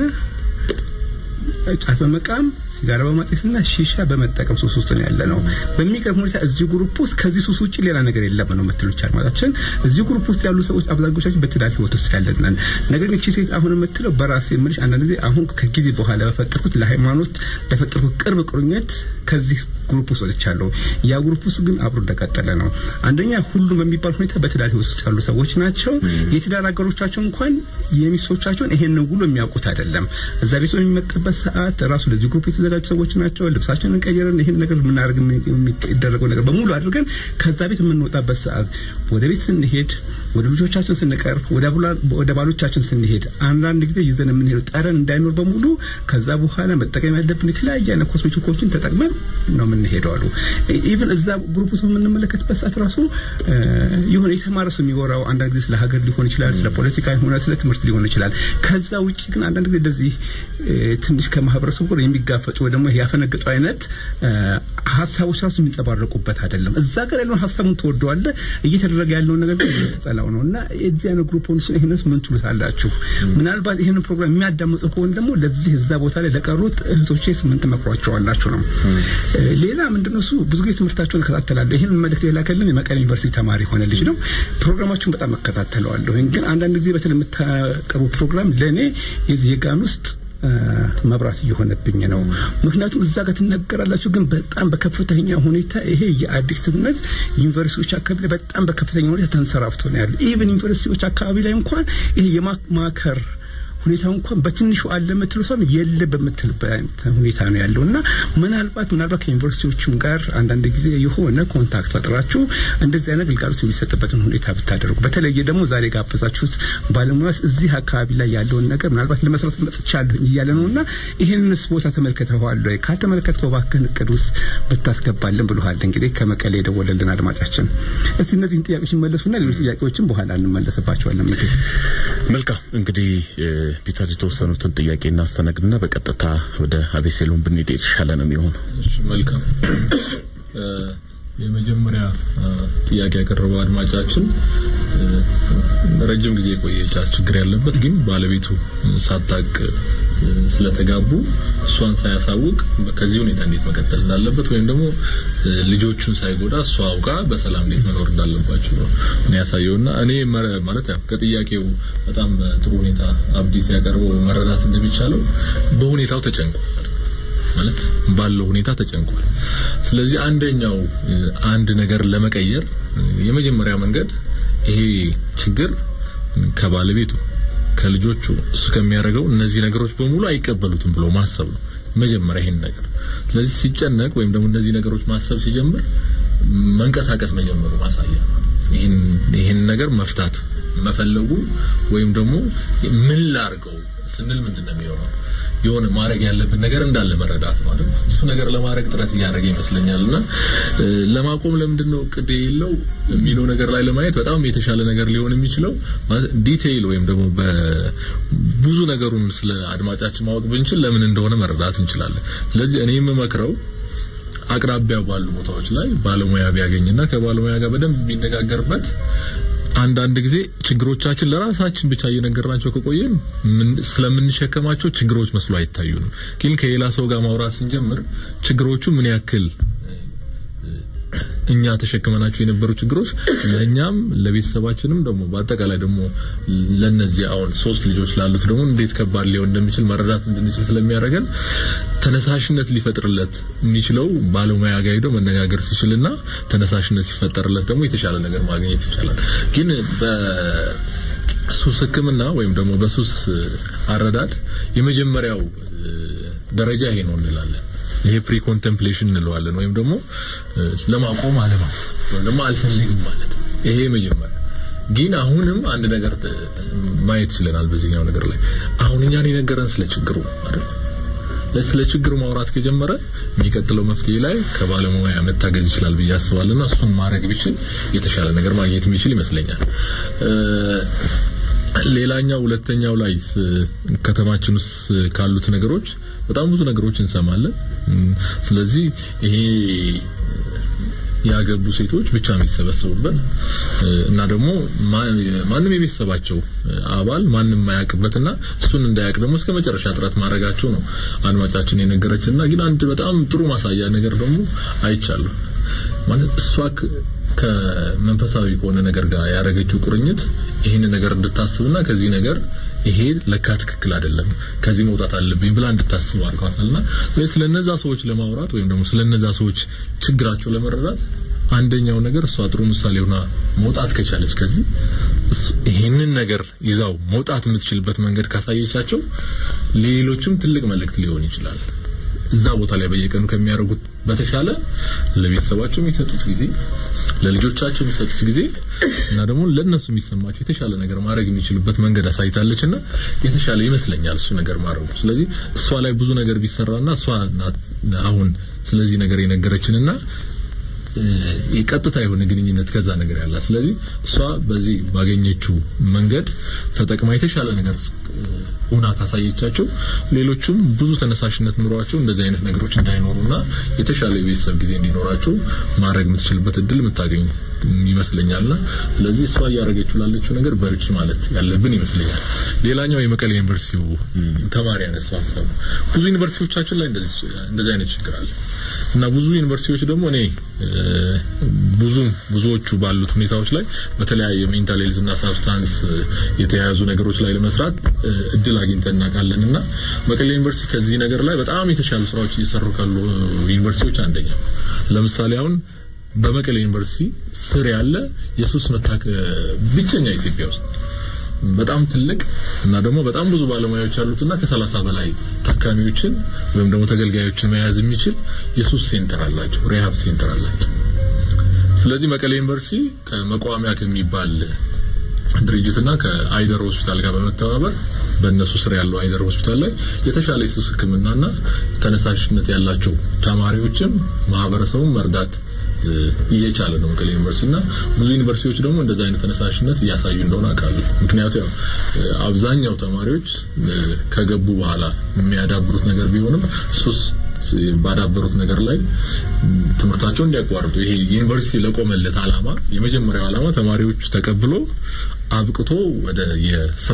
B: ጫት በመቃም ሲጋራ በማጤስና ሺሻ በመጠቀም ሱስ ውስጥ ነው ያለ ነው። በሚገርም ሁኔታ እዚህ ግሩፕ ውስጥ ከዚህ ሱስ ውጭ ሌላ ነገር የለም ነው የምትሉት አድማጫችን። እዚህ ግሩፕ ውስጥ ያሉ ሰዎች አብዛኞቻችን በትዳር ህይወት ውስጥ ያለን ነገር ግን እቺ ሴት አሁን የምትለው በራሴ የምልሽ አንዳንድ ጊዜ አሁን ከጊዜ በኋላ በፈጠርኩት ለሃይማኖት በፈጠርኩት ቅርብ ቁርኝት ከዚህ ግሩፕ ውስጥ ወጥቻለሁ። ያ ግሩፕ ውስጥ ግን አብሮ እንደቀጠለ ነው። አንደኛ ሁሉም በሚባል ሁኔታ በትዳር ህይወት ውስጥ ያሉ ሰዎች ናቸው። የትዳር አጋሮቻቸው እንኳን የሚስቶቻቸውን ይሄን ነው ብሎ የሚያውቁት አይደለም። እዛ ቤት የሚመጣበት ሰዓት ራሱ ለዚህ ግሩፕ የተዘጋጁ ሰዎች ናቸው። ልብሳችንን ቀይረን ይሄን ነገር የምናደርግ የሚደረገው ነገር በሙሉ አድርገን ከዛ ቤት የምንወጣበት ሰዓት ወደ ቤት ስንሄድ ወደ ልጆቻችን ስንቀርብ ወደ ባሎቻችን ስንሄድ አንዳንድ ጊዜ ይዘን የምንሄደው ጠረን እንዳይኖር በሙሉ ከዛ በኋላ መጠቀም ያለብን የተለያየ አይነት ኮስሜቲኮችን ተጠቅመን ነው የምንሄደው አሉ። ኢቭን እዛ ግሩፕ ውስጥ በምንመለከትበት ሰዓት ራሱ የሆነ የተማረ ሰው የሚወራው አንዳንድ ጊዜ ስለ ሀገር ሊሆን ይችላል፣ ስለ ፖለቲካ ሆነ ስለ ትምህርት ሊሆን ይችላል። ከዛ ውጭ ግን አንዳንድ ጊዜ እንደዚህ ትንሽ ከማህበረሰቡ ጋር የሚጋፈጡ ወይ ደግሞ ያፈነገጡ አይነት ሀሳቦች ራሱ የሚንጸባረቁበት አይደለም። እዛ ጋር ያለውን ሀሳቡን ትወደዋለህ፣ እየተደረገ ያለውን ነገር ግን ተጠላው ነው እና የዚህ አይነት ግሩፖች ይህንስ ምን ትሉታላችሁ? ምናልባት ይህንን ፕሮግራም የሚያዳምጡ ከሆነ ደግሞ ለዚህ እዛ ቦታ ላይ ለቀሩት እህቶቼ ምን ትመክሯቸዋላችሁ ነው። ሌላ ምንድነው እሱ ብዙ ጊዜ ትምህርታቸውን እከታተላለሁ። ይህን መልእክት የላከልን የመቀሌ ዩኒቨርሲቲ ተማሪ የሆነ ልጅ ነው። ፕሮግራማችሁን በጣም እከታተለዋለሁ። ግን አንዳንድ ጊዜ በተለይ የምታቀርቡ ፕሮግራም ለእኔ የዚህ የጋን ውስጥ መብራት እየሆነብኝ ነው። ምክንያቱም እዛ ጋር ትነገራላችሁ፣ ግን በጣም በከፍተኛ ሁኔታ ይሄ የአዲክትነት ዩኒቨርሲቲዎች አካባቢ ላይ በጣም በከፍተኛ ሁኔታ ተንሰራፍቶ ነው ያለ። ኢቭን ዩኒቨርሲቲዎች አካባቢ ላይ እንኳን ይሄ የማማከር ሁኔታው እንኳን በትንሹ አለ የምትለው ሳይሆን የለ በምትልበት ሁኔታ ነው ያለው እና ምናልባት ምናልባት ከዩኒቨርሲቲዎቹም ጋር አንዳንድ ጊዜ የሆነ ኮንታክት ፈጥራችሁ እንደዚህ አይነት ግልጋሎት የሚሰጥበትን ሁኔታ ብታደርጉ በተለየ ደግሞ ዛሬ ጋበዛችሁት ባለሙያስ እዚህ አካባቢ ላይ ያለውን ነገር ምናልባት ለመስራት መጥቻለሁ እያለ ነው እና ይህንንስ ቦታ ተመልክተዋል ወይ? ካልተመለከትከው እባክህን እቅድ ውስጥ ብታስገባልን ብሎሃል። እንግዲህ ከመቀሌ የደወለልን አድማጫችን። እስቲ እነዚህን ጥያቄዎች እንመለሱና ሌሎች ጥያቄዎችን በኋላ እንመለስባቸዋለን። እንግዲህ
A: መልካም እንግዲህ ፒተር የተወሰኑትን ጥያቄ እናስተናግድና በቀጥታ ወደ አቤሴሎም ብንሄድ የተሻለ ነው የሚሆነው።
C: እሺ፣ መልካም የመጀመሪያ ጥያቄ ያቀረበው አድማጫችን ረጅም ጊዜ የቆየ ጫት ችግር ያለበት ግን ባለቤቱ ሳታቅ ስለተጋቡ እሷን ሳያሳውቅ ከዚህ ሁኔታ እንዴት መቀጠል እንዳለበት ወይም ደግሞ ልጆቹን ሳይጎዳ እሷ አውቃ በሰላም እንዴት መኖር እንዳለባቸው ነው እኔ ያሳየውና እኔ ማለት ያው ከጥያቄው በጣም በጥሩ ሁኔታ አብዲ ሲያቀርበው መረዳት እንደሚቻለው በሁኔታው ተጨንቋል ማለት ባለው ሁኔታ ተጨንቋል። ስለዚህ አንደኛው አንድ ነገር ለመቀየር የመጀመሪያ መንገድ ይሄ ችግር ከባለቤቱ ከልጆቹ እሱ ከሚያደርገው እነዚህ ነገሮች በሙሉ አይቀበሉትም ብሎ ማሰብ ነው መጀመሪያ ይሄን ነገር። ስለዚህ ሲጨነቅ ወይም ደግሞ እነዚህ ነገሮች ማሰብ ሲጀምር መንቀሳቀስ መጀመሩ ማሳያ ይህን ይህን ነገር መፍታት መፈለጉ ወይም ደግሞ ምን ላርገው ስንል ምንድን ነው የሚሆነው የሆነ ማድረግ ያለብን ነገር እንዳለ መረዳት ማለት ነው። እሱ ነገር ለማድረግ ጥረት እያደረገ ይመስለኛል እና ለማቆም ለምንድን ነው እቅድ የለው የሚለው ነገር ላይ ለማየት በጣም የተሻለ ነገር ሊሆን የሚችለው ዲቴይል ወይም ደግሞ ብዙ ነገሩን ስለ አድማጫችን ማወቅ ብንችል ለምን እንደሆነ መረዳት እንችላለን። ስለዚህ እኔ የምመክረው አቅራቢያው ባሉ ቦታዎች ላይ ባለሙያ ቢያገኝና ከባለሙያ ጋር በደንብ የሚነጋገርበት አንዳንድ ጊዜ ችግሮቻችን ለራሳችን ብቻ እየነገርናቸው ከቆየን ስለምንሸከማቸው ችግሮች መስሎ አይታዩንም። ግን ከሌላ ሰው ጋር ማውራት ስንጀምር ችግሮቹ ምን ያክል እኛ ተሸክመናቸው የነበሩ ችግሮች ለእኛም ለቤተሰባችንም ደግሞ በአጠቃላይ ደግሞ ለነዚህ አሁን ሶስት ልጆች ላሉት ደግሞ እንዴት ከባድ ሊሆን እንደሚችል መረዳት እንድንችል ስለሚያደርገን ተነሳሽነት ሊፈጥርለት የሚችለው ባለሙያ ጋር ሄዶ መነጋገር ሲችልና ተነሳሽነት ሲፈጠርለት ደግሞ የተሻለ ነገር ማግኘት ይቻላል። ግን በሱስ ሕክምና ወይም ደግሞ በሱስ አረዳድ የመጀመሪያው ደረጃ ይሄ ነው እንላለን። ይሄ ፕሪ ኮንቴምፕሌሽን እንለዋለን ወይም ደግሞ ለማቆም አለማሰብ ወይም ደግሞ አልፈልግም ማለት ነው። ይሄ መጀመሪያ ግን አሁንም አንድ ነገር ማየት ችለናል በዚህኛው ነገር ላይ አሁን እኛን የነገረን ስለ ችግሩ አይደል ስለ ችግሩ ማውራት ከጀመረ የሚቀጥለው መፍትሄ ላይ ከባለሙያ መታገዝ ይችላል ብዬ አስባለሁና እሱን ማድረግ ቢችል የተሻለ ነገር ማግኘት የሚችል ይመስለኛል። ሌላኛው ሁለተኛው ላይ ከተማችን ውስጥ ካሉት ነገሮች በጣም ብዙ ነገሮች እንሰማለን። ስለዚህ ይሄ ያገቡ ሴቶች ብቻ የሚሰበሰቡበት እና ደግሞ ማንም የቤተሰባቸው አባል ማንም ማያውቅበትና እሱን እንዳያውቅ ደግሞ እስከ መጨረሻ ጥረት ማድረጋቸው ነው አድማጫችን የነገረችንና ግን አንድ በጣም ጥሩ ማሳያ ነገር ደግሞ አይቻለሁ ማለት እሷ ከመንፈሳዊ ከሆነ ነገር ጋር ያደረገችው ቁርኝት ይህን ነገር እንድታስብና ከዚህ ነገር ይሄ ለካ ትክክል አይደለም ከዚህ መውጣት አለብኝ ብላ እንድታስብ አድርጓታልና ስለነዛ ሰዎች ለማውራት ወይም ደግሞ ስለነዛ ሰዎች ችግራቸው ለመረዳት አንደኛው ነገር እሷ ጥሩ ምሳሌ ሆና መውጣት ከቻለች ከዚህ ይህንን ነገር ይዛው መውጣት የምትችልበት መንገድ ካሳየቻቸው ሌሎችም ትልቅ መልእክት ሊሆን ይችላል። እዛ ቦታ ላይ በየቀኑ ከሚያደርጉት በተሻለ ለቤተሰባቸው የሚሰጡት ጊዜ፣ ለልጆቻቸው የሚሰጡት ጊዜ እና ደግሞ ለነሱ የሚሰማቸው የተሻለ ነገር ማድረግ የሚችሉበት መንገድ አሳይታለች እና የተሻለ ይመስለኛል እሱ ነገር ማድረጉ። ስለዚህ እሷ ላይ ብዙ ነገር ቢሰራና እሷ ናት አሁን ስለዚህ ነገር የነገረችንና የቀጥታ የሆነ ግንኙነት ከዛ ነገር ያላት። ስለዚህ እሷ በዚህ ባገኘችው መንገድ ተጠቅማ የተሻለ ነገር ሆና ካሳየቻቸው ሌሎቹም ብዙ ተነሳሽነት ኑሯቸው እንደዚህ አይነት ነገሮች እንዳይኖሩና የተሻለ የቤተሰብ ጊዜ እንዲኖራቸው ማድረግ የምትችልበት እድል የምታገኝ ይመስለኛልና ስለዚህ እሷ እያደረገችው ላለችው ነገር በርቺ ማለት ያለብን ይመስለኛል። ሌላኛው የመቀሌ ዩኒቨርሲቲው ተማሪ ያነሳው ሀሳብ ብዙ ዩኒቨርሲቲዎቻችን ላይ እንደዚህ አይነት ችግር አለ እና ብዙ ዩኒቨርሲቲዎች ደግሞ እኔ ብዙ ብዙዎቹ ባሉት ሁኔታዎች ላይ በተለያየ ሜንታል ሄልዝ እና ሳብስታንስ የተያያዙ ነገሮች ላይ ለመስራት እድል አግኝተን እናውቃለን እና መቀሌ ዩኒቨርሲቲ ከዚህ ነገር ላይ በጣም የተሻሉ ስራዎች እየሰሩ ካሉ ዩኒቨርሲቲዎች አንደኛ ለምሳሌ አሁን በመቀሌ ዩኒቨርሲቲ ስር ያለ የሱስ መታከ ብቸኛ ኢትዮጵያ ውስጥ በጣም ትልቅ እና ደግሞ በጣም ብዙ ባለሙያዎች ያሉትና ከሰላሳ በላይ ታካሚዎችን ወይም ደግሞ ተገልጋዮችን መያዝ የሚችል የሱስ ሴንተር አላቸው፣ ሪሃብ ሴንተር አላቸው። ስለዚህ መቀሌ ዩኒቨርሲቲ ከመቋሚያ ከሚባል ድርጅትና ከአይደር ሆስፒታል ጋር በመተባበር በእነሱ ስር ያለው አይደር ሆስፒታል ላይ የተሻለ የሱስ ሕክምናና ተነሳሽነት ያላቸው ተማሪዎችም ማህበረሰቡን መርዳት እየቻለ ነው መቀሌ ዩኒቨርሲቲ እና ብዙ ዩኒቨርሲቲዎች ደግሞ እንደዛ አይነት ተነሳሽነት እያሳዩ እንደሆነ አውቃለሁ። ምክንያቱም ያው አብዛኛው ተማሪዎች ከገቡ በኋላ የሚያዳብሩት ነገር ቢሆንም ሱስ ባዳበሩት ነገር ላይ ትምህርታቸውን እንዲያቋርጡ ይሄ ዩኒቨርሲቲ ለቆመለት አላማ የመጀመሪያው አላማ ተማሪዎች ተቀብሎ አብቅቶ ወደ የስራ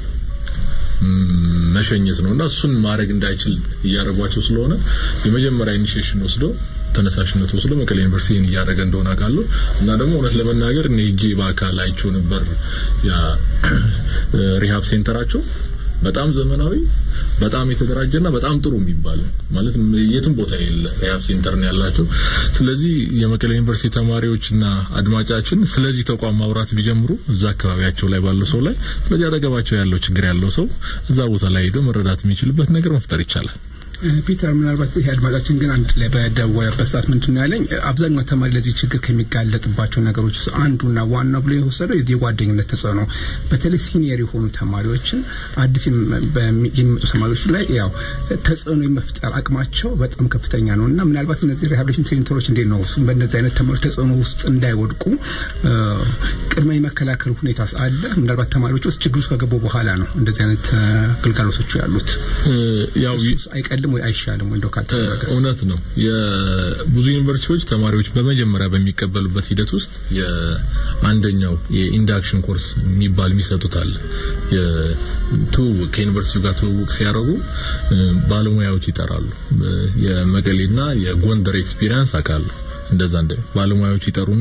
C: መሸኘት ነው እና እሱን ማድረግ እንዳይችል እያደረጓቸው ስለሆነ የመጀመሪያ ኢኒሺዬሽን ወስዶ ተነሳሽነት ወስዶ መቀሌ ዩኒቨርሲቲ ይህን እያደረገ እንደሆነ አውቃለሁ እና ደግሞ እውነት ለመናገር እኔ ሄጄ በአካል አይቼው ነበር ያ ሪሃብ ሴንተራቸው በጣም ዘመናዊ በጣም የተደራጀና በጣም ጥሩ የሚባል ማለት የትም ቦታ የለ ሪሃብ ሴንተር ነው ያላቸው። ስለዚህ የመቀሌ ዩኒቨርሲቲ ተማሪዎችና አድማጫችን ስለዚህ ተቋም ማውራት ቢጀምሩ እዛ አካባቢያቸው ላይ ባለው ሰው ላይ ስለዚህ አጠገባቸው ያለው ችግር ያለው ሰው እዛ ቦታ ላይ ሄዶ መረዳት የሚችልበት ነገር መፍጠር ይቻላል።
B: ፒተር ምናልባት ይሄ አድማጫችን ግን አንድ ላይ በደወለበት ሰዓት ምንድን ነው ያለኝ አብዛኛው ተማሪ ለዚህ ችግር ከሚጋለጥባቸው ነገሮች ውስጥ አንዱና ዋና ብሎ የወሰደው የጓደኝነት ተጽዕኖ በተለይ ሲኒየር የሆኑ ተማሪዎችን አዲስ የሚመጡ ተማሪዎች ላይ ያው ተጽዕኖ የመፍጠር አቅማቸው በጣም ከፍተኛ ነው እና ምናልባት እነዚህ ሪሃብሊቴሽን ሴንተሮች እንዴት ነው እሱም በእነዚህ አይነት ተማሪዎች ተጽዕኖ ውስጥ እንዳይወድቁ ቅድመ የመከላከል ሁኔታ አለ። ምናልባት ተማሪዎች ውስጥ ችግር ውስጥ ከገቡ በኋላ ነው እንደዚህ አይነት ግልጋሎቶቹ ያሉት
C: ያው
B: አይቀልም ወይ አይሻልም ወይ እንደው ካልተደረገ
C: እውነት ነው። የብዙ ዩኒቨርሲቲዎች ተማሪዎች በመጀመሪያ በሚቀበሉበት ሂደት ውስጥ የአንደኛው የኢንዳክሽን ኮርስ የሚባል የሚሰጡት አለ። የትውውቅ ከዩኒቨርሲቲው ጋር ትውውቅ ሲያደርጉ ባለሙያዎች ይጠራሉ። የመቀሌና የጎንደር ኤክስፒሪየንስ አውቃለሁ። እንደዛ እንደ ባለሙያዎች ይጠሩና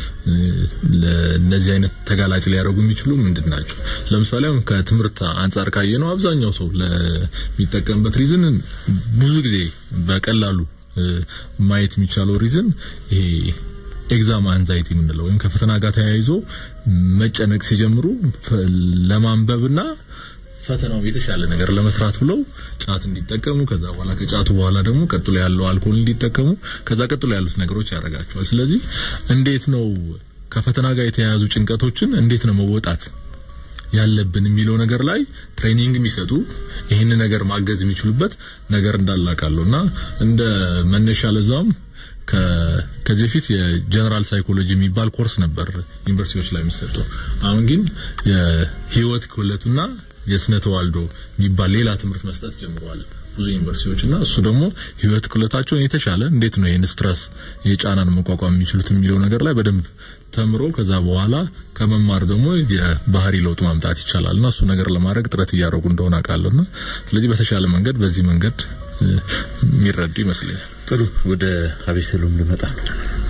C: ለነዚህ አይነት ተጋላጭ ሊያደርጉ የሚችሉ ምንድን ናቸው? ለምሳሌ አሁን ከትምህርት አንጻር ካየ ነው አብዛኛው ሰው ለሚጠቀምበት ሪዝን ብዙ ጊዜ በቀላሉ ማየት የሚቻለው ሪዝን ይሄ ኤግዛም አንዛይቲ የምንለው ወይም ከፈተና ጋር ተያይዞ መጨነቅ ሲጀምሩ ለማንበብና ፈተናው የተሻለ ነገር ለመስራት ብለው ጫት እንዲጠቀሙ ከዛ በኋላ ከጫቱ በኋላ ደግሞ ቀጥሎ ያለው አልኮል እንዲጠቀሙ ከዛ ቀጥሎ ያሉት ነገሮች ያደርጋቸዋል። ስለዚህ እንዴት ነው ከፈተና ጋር የተያያዙ ጭንቀቶችን እንዴት ነው መወጣት ያለብን የሚለው ነገር ላይ ትሬኒንግ የሚሰጡ ይህን ነገር ማገዝ የሚችሉበት ነገር እንዳላቃለሁ እና እንደ መነሻ ለዛም ከዚህ በፊት የጀነራል ሳይኮሎጂ የሚባል ኮርስ ነበር ዩኒቨርሲቲዎች ላይ የሚሰጠው። አሁን ግን የህይወት ክህሎትና የስነ ተዋልዶ የሚባል ሌላ ትምህርት መስጠት ጀምረዋል ብዙ ዩኒቨርሲቲዎች እና እሱ ደግሞ ህይወት ክህሎታቸውን የተሻለ እንዴት ነው ይህን ስትረስ የጫናን መቋቋም የሚችሉት የሚለው ነገር ላይ በደንብ ተምሮ ከዛ በኋላ ከመማር ደግሞ የባህሪ ለውጥ ማምጣት ይቻላል እና እሱ ነገር ለማድረግ ጥረት እያደረጉ እንደሆነ አውቃለሁና ስለዚህ በተሻለ መንገድ በዚህ መንገድ የሚረዱ ይመስለኛል።
A: ጥሩ ወደ አቤሰሎም ልመጣ ነው።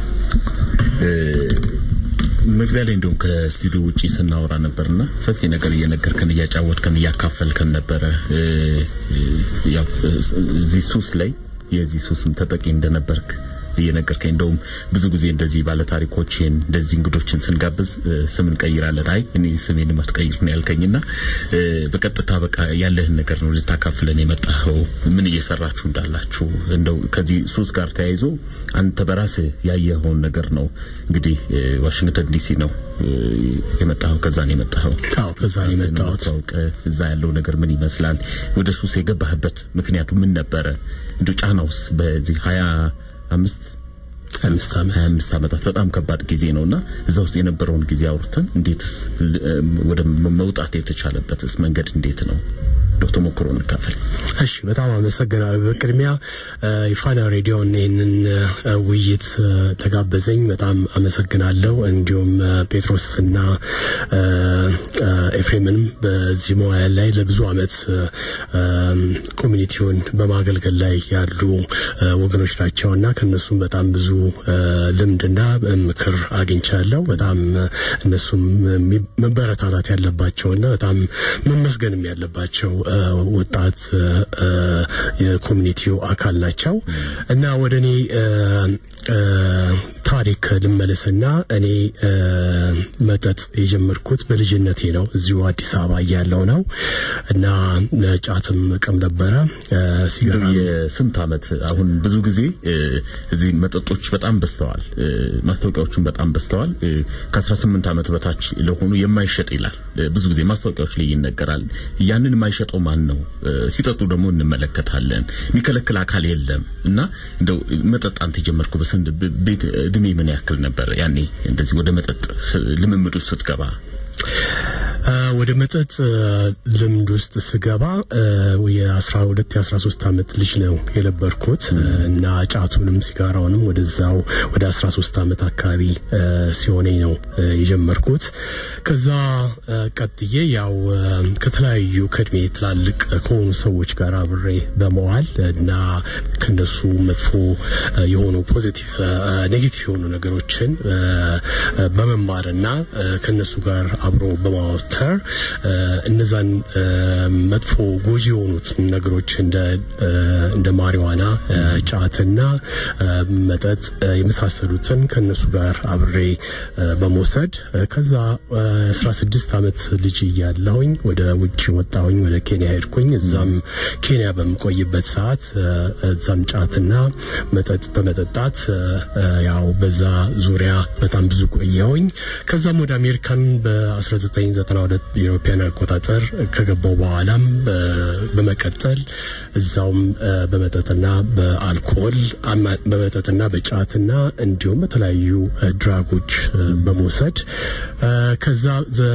A: መግቢያ ላይ እንደውም ከስቱዲዮ ውጪ ስናወራ ነበርና ሰፊ ነገር እየነገርከን እያጫወትከን እያካፈልከን ነበረ። ያው እዚህ ሱስ ላይ የዚህ ሱስም ተጠቂ እንደነበርክ እየነገርከኝ እንደውም ብዙ ጊዜ እንደዚህ ባለታሪኮችን እንደዚህ እንግዶችን ስንጋብዝ ስም እንቀይራለን። አይ እኔ ስሜን ማትቀይር ነው ያልከኝና በቀጥታ በቃ ያለህን ነገር ነው ልታካፍለን የመጣኸው። ምን እየሰራችሁ እንዳላችሁ እንደው ከዚህ ሱስ ጋር ተያይዞ አንተ በራስህ ያየኸውን ነገር ነው እንግዲህ ዋሽንግተን ዲሲ ነው የመጣኸው። ከዛ ነው የመጣኸው።
E: አዎ ከዛ ነው የመጣሁት።
A: እዛ ያለው ነገር ምን ይመስላል? ወደ ሱስ የገባህበት ምክንያቱ ምን ነበረ? እንደ ጫናውስ በዚህ ሀያ አምስት
E: አምስት ዓመት
A: ሀያ አምስት ዓመታት በጣም ከባድ ጊዜ ነውና እዛ ውስጥ የነበረውን ጊዜ አውርተን እንዴትስ ወደ መውጣት የተቻለበትስ መንገድ እንዴት ነው? ዶክተር ተሞክሮ እንካፈል።
E: እሺ፣ በጣም አመሰግናለሁ። በቅድሚያ ኢፋና ሬዲዮን ይህንን ውይይት ለጋበዘኝ በጣም አመሰግናለሁ። እንዲሁም ጴጥሮስና ኤፍሬምንም በዚህ መዋያ ላይ ለብዙ አመት ኮሚኒቲውን በማገልገል ላይ ያሉ ወገኖች ናቸውና ከነሱም በጣም ብዙ ልምድና ምክር አግኝቻለሁ። በጣም እነሱም መበረታታት ያለባቸውና በጣም መመስገንም ያለባቸው ወጣት የኮሚኒቲው አካል ናቸው እና ወደ እኔ ታሪክ ልመለስና እኔ እ፣ መጠጥ የጀመርኩት በልጅነቴ ነው። እዚሁ አዲስ አበባ እያለሁ ነው እና ጫትም ቅም ነበረ እ፣ ሲጋራ
A: የስንት ዓመት አሁን ብዙ ጊዜ እ፣ እዚህ መጠጦች በጣም በዝተዋል፣ እ፣ ማስታወቂያዎቹም በጣም በዝተዋል። እ፣ ከ18 ዓመት በታች ለሆኑ የማይሸጥ ይላል እ፣ ብዙ ጊዜ ማስታወቂያዎች ላይ ይነገራል። ያንን የማይሸጠው ማን ነው? እ፣ ሲጠጡ ደግሞ እንመለከታለን። የሚከለክል አካል የለም እና እንደው መጠጥ አንተ የጀመርኩ በስንት ብ- ቤት እድሜ ምን ያክል ነበር ያኔ እንደዚህ ወደ መጠጥ ስ- ልምምድ ውስጥ ስትገባ?
E: እ፣ ወደ መጠጥ እ፣ ልምድ ውስጥ ስገባ እ፣ የ12 የ13 ዓመት ልጅ ነው የነበርኩት እ፣ እና ጫቱንም ሲጋራውንም ወደዛው ወደ 13 ዓመት አካባቢ እ፣ ሲሆነኝ ነው እ፣ የጀመርኩት። ከዛ እ፣ ቀጥዬ ያው እ፣ ከተለያዩ ከእድሜ ትላልቅ ከሆኑ ሰዎች ጋር አብሬ በመዋል እና ከነሱ መጥፎ እ፣ የሆኑ ፖዚቲቭ ኔጌቲቭ የሆኑ ነገሮችን እ፣ እ፣ በመማርና እ፣ ከነሱ ጋር አብሮ በማወተር እ፣ እነዛን እ፣ መጥፎ ጎጂ የሆኑት ነገሮች እንደ እ፣ እንደ ማሪዋና እ፣ ጫትና እ፣ መጠጥ እ፣ የመሳሰሉትን ከነሱ ጋር አብሬ እ፣ በመውሰድ እ፣ ከዛ እ፣ 16 ዓመት ልጅ እያለሁኝ ወደ ውጭ ወጣሁኝ። ወደ ኬንያ ሄድኩኝ። እዛም ኬንያ በምቆይበት ሰዓት እ፣ እዛም ጫትና መጠጥ በመጠጣት እ፣ እ፣ ያው በዛ ዙሪያ በጣም ብዙ ቆየሁኝ። ከዛም ወደ አሜሪካን በ1992 የኢሮፒያን አቆጣጠር ከገባው በኋላም እ፣ በመቀጠል እዛውም እ፣ በመጠጥና በአልኮል አማ- በመጠጥና በጫትና እንዲሁም በተለያዩ እ፣ ድራጎች እ፣ በመውሰድ እ፣ ከዛ ዘ-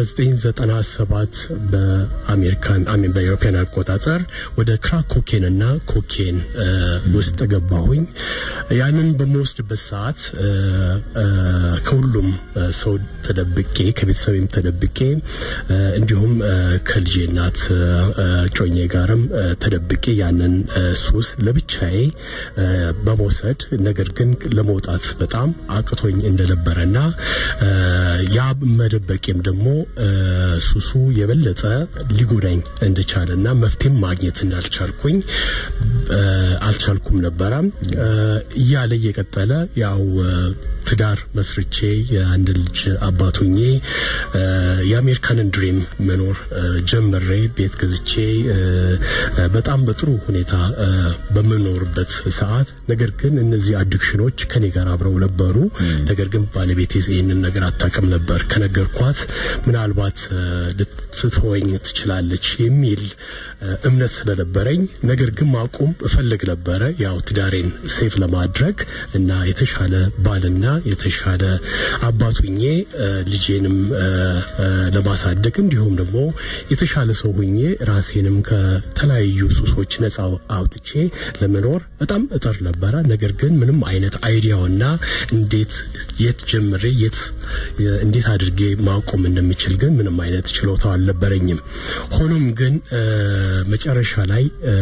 E: በ1997 በአሜሪካን አሜን በኢሮፒያን አቆጣጠር ወደ ክራክ ኮኬንና ኮኬን እ፣ ውስጥ ገባሁኝ። ያንን በምወስድበት ሰዓት እ፣ እ፣ ከሁሉም እ፣ ሰው ተደብቄ ከቤተሰቤም ተደብቄ እ፣ እንዲሁም እ፣ ከልጄ እናት እ፣ እ፣ ጮኜ ጋርም እ፣ ተደብቄ ያንን እ፣ ሱስ ለብቻዬ እ፣ በመውሰድ ነገር ግን ለመውጣት በጣም አቅቶኝ እንደነበረና እ፣ ያ መደበቄም ደግሞ እ፣ ሱሱ የበለጠ ሊጎዳኝ እንደቻለና መፍትሄም ማግኘት እንዳልቻልኩኝ እ፣ አልቻልኩም ነበረ እ፣ እያለ እየቀጠለ ያው እ፣ ትዳር መስርቼ የአንድ ልጅ አባቱኜ እ፣ የአሜሪካንን ድሪም መኖር እ፣ ጀምሬ ቤት ገዝቼ እ፣ እ፣ በጣም በጥሩ ሁኔታ እ፣ በምኖርበት ሰዓት ነገር ግን እነዚህ አዲክሽኖች ከኔ ጋር አብረው ነበሩ። ነገር ግን ባለቤቴ ይህንን ነገር አታውቅም ነበር። ከነገርኳት ምናልባት እ፣ ልትተወኝ ትችላለች የሚል እ፣ እምነት ስለነበረኝ ነገር ግን ማቆም እፈልግ ነበረ። ያው ትዳሬን ሴፍ ለማድረግ እና የተሻለ ባልና የተሻለ አባቱኜ እ፣ ልጄንም እ፣ እ፣ ለማሳደግ እንዲሁም ደግሞ የተሻለ ሰው ሁኜ ራሴንም ከተለያዩ ሱሶች ነፃ አውጥቼ ለመኖር በጣም እጥር ነበረ። ነገር ግን ምንም አይነት አይዲያውና እንዴት የት ጀምሬ የት የ- እንዴት አድርጌ ማቆም እንደሚችል ግን ምንም አይነት ችሎታው አልነበረኝም። ሆኖም ግን እ፣ መጨረሻ ላይ እ፣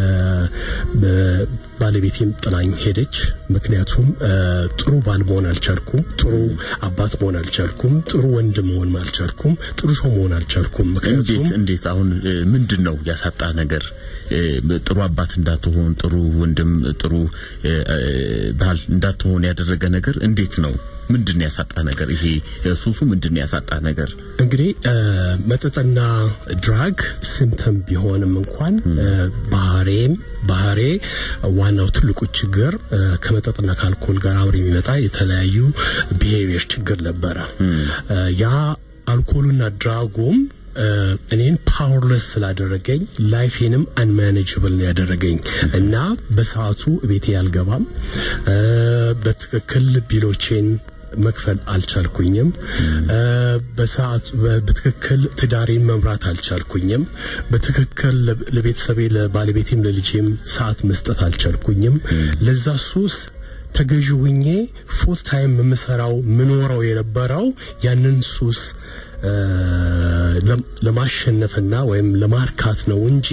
E: በ- ባለቤቴም ጥላኝ ሄደች። ምክንያቱም እ፣ ጥሩ ባል መሆን አልቻልኩም፣ ጥሩ አባት መሆን አልቻልኩም፣ ጥሩ ወንድም መሆን አልቻልኩም፣ ጥሩ ሰው መሆን አልቻልኩም። ምክንያቱም
A: እንዴት እንዴት አሁን እ፣ ምንድን ነው ያሳጣ ነገር? እ፣ ጥሩ አባት እንዳትሆን፣ ጥሩ ወንድም፣ ጥሩ እ፣ እ፣ ባል እንዳትሆን ያደረገ ነገር እንዴት ነው? ምንድን ነው ያሳጣ ነገር? ይሄ እ፣ ሱሱ ምንድን ነው ያሳጣ ነገር?
E: እንግዲህ እ፣ መጠጥና ድራግ ሲምፕተም ቢሆንም እንኳን እ፣ ባህሬም ባህሬ ዋናው ትልቁ ችግር እ፣ ከመጠጥና ከአልኮል ጋር አብሮ የሚመጣ የተለያዩ ቢሄቪየር ችግር ነበረ። እ፣ ያ አልኮሉና ድራጉም እ፣ እኔን ፓወርለስ ስላደረገኝ ላይፌንም አንማኔጅብል ነው ያደረገኝ እና በሰዓቱ ቤቴ አልገባም እ፣ በትክክል ቢሎቼን መክፈል አልቻልኩኝም። እ፣ በሰዓቱ በ- በትክክል ትዳሬን መምራት አልቻልኩኝም። በትክክል ለ- ለቤተሰቤ ለባለቤቴም ለልጄም ሰዓት መስጠት አልቻልኩኝም። ለዛ ሱስ ተገዥ ሁኜ ፉል ታይም የምሰራው ምኖረው የነበረው ያንን ሱስ እ፣ ለም- ለማሸነፍና ወይም ለማርካት ነው እንጂ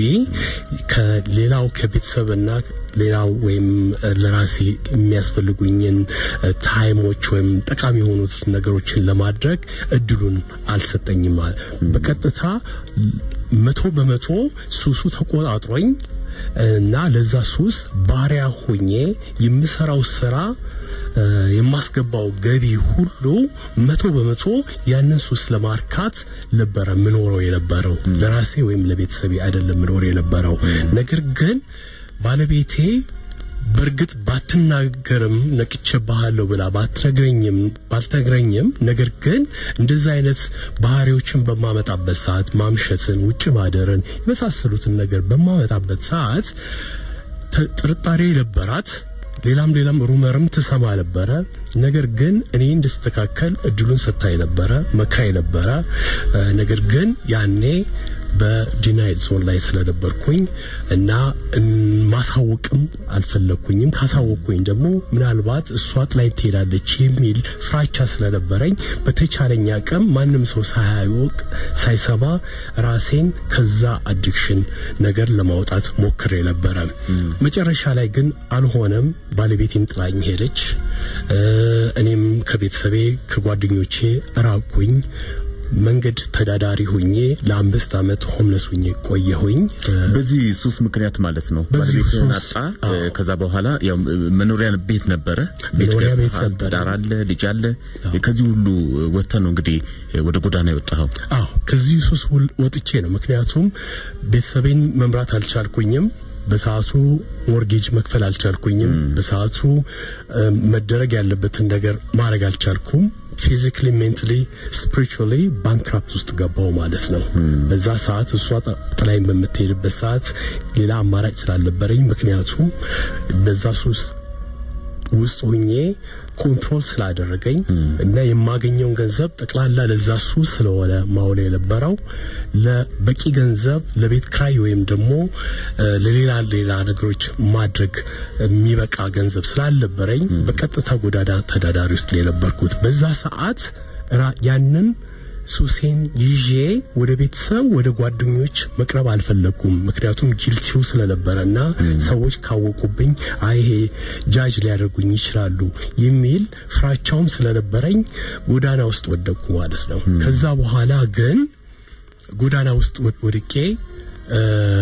E: ከሌላው ከቤተሰብና ሌላው ወይም እ፣ ለራሴ የሚያስፈልጉኝን እ፣ ታይሞች ወይም ጠቃሚ የሆኑት ነገሮችን ለማድረግ እድሉን አልሰጠኝም። በቀጥታ መቶ በመቶ ሱሱ ተቆጣጥሮኝ እና ለዛ ሱስ ባሪያ ሆኜ የምሰራው ስራ የማስገባው ገቢ ሁሉ መቶ በመቶ ያንን ሱስ ለማርካት ነበረ ምኖረው የነበረው ለራሴ ወይም ለቤተሰቤ አይደለም ምኖረው የነበረው ነገር ግን ባለቤቴ በእርግጥ ባትናገርም ነቅቼብሃለሁ ብላ ባትነግረኝም ባልተግረኝም ነገር ግን እንደዚህ አይነት ባህሪዎችን በማመጣበት ሰዓት ማምሸትን፣ ውጭ ማደርን የመሳሰሉትን ነገር በማመጣበት ሰዓት ጥርጣሬ ነበራት። ሌላም ሌላም ሩመርም ትሰማ ነበረ። ነገር ግን እኔ እንድስተካከል እድሉን ሰጥታኝ ነበረ፣ መክራኝ ነበረ። ነገር ግን ያኔ በዲናይድ ዞን ላይ ስለነበርኩኝ እና ማሳወቅም አልፈለግኩኝም። ካሳወቅኩኝ ደግሞ ምናልባት እሷ ጥላኝ ትሄዳለች የሚል ፍራቻ ስለነበረኝ በተቻለኝ አቅም ማንም ሰው ሳያውቅ ሳይሰማ ራሴን ከዛ አዲክሽን ነገር ለማውጣት ሞክሬ ነበረ። መጨረሻ ላይ ግን አልሆነም። ባለቤቴም ጥላኝ ሄደች። እኔም ከቤተሰቤ ከጓደኞቼ ራቅኩኝ። መንገድ ተዳዳሪ ሁኜ ለአምስት ዓመት ሆምለስ ሁኜ ቆየሁኝ።
A: በዚህ ሱስ ምክንያት ማለት ነው።
E: በዚህ
A: ባለቤትህን
E: ሱስ፣
A: አጣ። ከዛ በኋላ ያው መኖሪያ ቤት ነበረ፣ ቤት
E: መኖሪያ ቤት
A: ገዝተሃል፣
E: ነበረ።
A: ትዳር አለ፣ ልጅ አለ። ከዚህ ሁሉ ወጥተህ ነው እንግዲህ ወደ ጎዳና የወጣኸው።
E: አዎ ከዚህ ሱስ ውል- ወጥቼ ነው። ምክንያቱም ቤተሰቤን መምራት አልቻልኩኝም። በሰዓቱ ሞርጌጅ መክፈል አልቻልኩኝም። በሰዓቱ እ፣ መደረግ ያለበትን ነገር ማድረግ አልቻልኩም። ፊዚካሊ፣ ሜንታሊ፣ ስፒሪቹዋሊ ባንክራፕት ውስጥ ገባው ማለት ነው። በዛ ሰዓት እሷ ጥ- ጥላኝ በምትሄድበት ሰዓት ሌላ አማራጭ ስላልነበረኝ ምክንያቱም በዛ ሱስ ውስጥ ሆኜ ኮንትሮል ስላደረገኝ እና የማገኘውን ገንዘብ ጠቅላላ ለዛ ሱስ ስለሆነ ማውለ የነበረው ለበቂ ገንዘብ ለቤት ክራይ ወይም ደግሞ እ፣ ለሌላ ሌላ ነገሮች ማድረግ የሚበቃ ገንዘብ ስላልነበረኝ በቀጥታ ጎዳና ተዳዳሪ ውስጥ ነው የነበርኩት። በዛ ሰዓት ራ- ያንን ሱሴን ይዤ ወደ ቤተሰብ ወደ ጓደኞች መቅረብ አልፈለግኩም። ምክንያቱም ጊልቲው ስለነበረና ሰዎች ካወቁብኝ አይ ይሄ ጃጅ ሊያደርጉኝ ይችላሉ የሚል ፍራቻውም ስለነበረኝ ጎዳና ውስጥ ወደቅኩ ማለት ነው። ከዛ በኋላ ግን ጎዳና ውስጥ ወድ- ወድቄ እ፣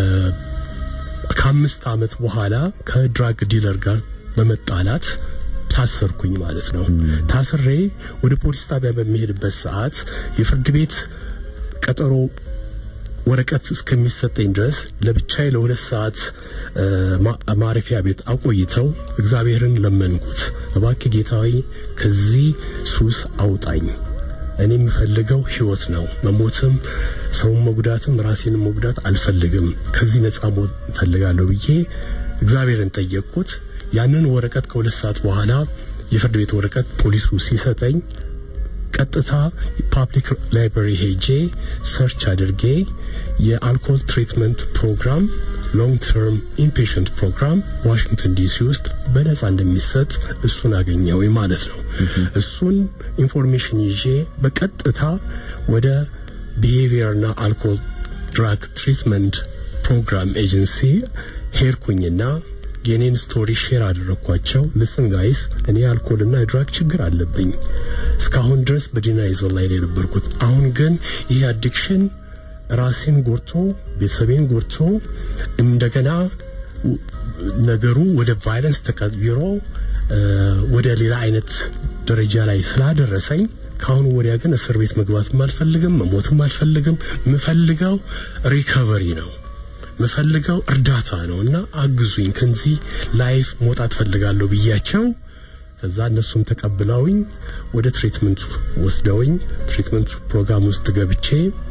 E: ከአምስት ዓመት በኋላ ከድራግ ዲለር ጋር በመጣላት ታሰርኩኝ ማለት ነው። ታስሬ ወደ ፖሊስ ጣቢያ በሚሄድበት ሰዓት የፍርድ ቤት ቀጠሮ ወረቀት እስከሚሰጠኝ ድረስ ለብቻዬ ለሁለት ሰዓት እ፣ ማ- ማረፊያ ቤት አቆይተው እግዚአብሔርን ለመንኩት። እባክህ ጌታዊ ከዚህ ሱስ አውጣኝ። እኔ የምፈልገው ህይወት ነው። መሞትም ሰውን መጉዳትም ራሴንም መጉዳት አልፈልግም። ከዚህ ነጻ መሆን እፈልጋለሁ ብዬ እግዚአብሔርን ጠየቅኩት። ያንን ወረቀት ከሁለት ሰዓት በኋላ የፍርድ ቤት ወረቀት ፖሊሱ ሲሰጠኝ ቀጥታ ፓብሊክ ላይብራሪ ሄጄ ሰርች አድርጌ የአልኮል ትሪትመንት ፕሮግራም ሎንግ ተርም ኢንፔሽንት ፕሮግራም ዋሽንግተን ዲሲ ውስጥ በነጻ እንደሚሰጥ እሱን አገኘው ማለት ነው። እሱን ኢንፎርሜሽን ይዤ በቀጥታ ወደ ቢሄቪየርና አልኮል ድራግ ትሪትመንት ፕሮግራም ኤጀንሲ ሄድኩኝና የኔን ስቶሪ ሼር አደረግኳቸው። ልስን ጋይስ እኔ አልኮልና የድራግ ችግር አለብኝ። እስካሁን ድረስ በዲናይዞን ላይ ነው የነበርኩት። አሁን ግን ይህ አዲክሽን ራሴን ጎርቶ ቤተሰቤን ጎርቶ እንደገና ው- ነገሩ ወደ ቫይለንስ ተቀይሮ እ፣ ወደ ሌላ አይነት ደረጃ ላይ ስላደረሰኝ ከአሁኑ ወዲያ ግን እስር ቤት መግባትም አልፈልግም፣ መሞትም አልፈልግም። የምፈልገው ሪከቨሪ ነው ምፈልገው እርዳታ ነው እና አግዙኝ ከዚህ ላይፍ መውጣት ፈልጋለሁ ብያቸው ከዛ እነሱም ተቀብለውኝ ወደ ትሪትመንቱ ወስደውኝ ትሪትመንት ፕሮግራም ውስጥ ገብቼ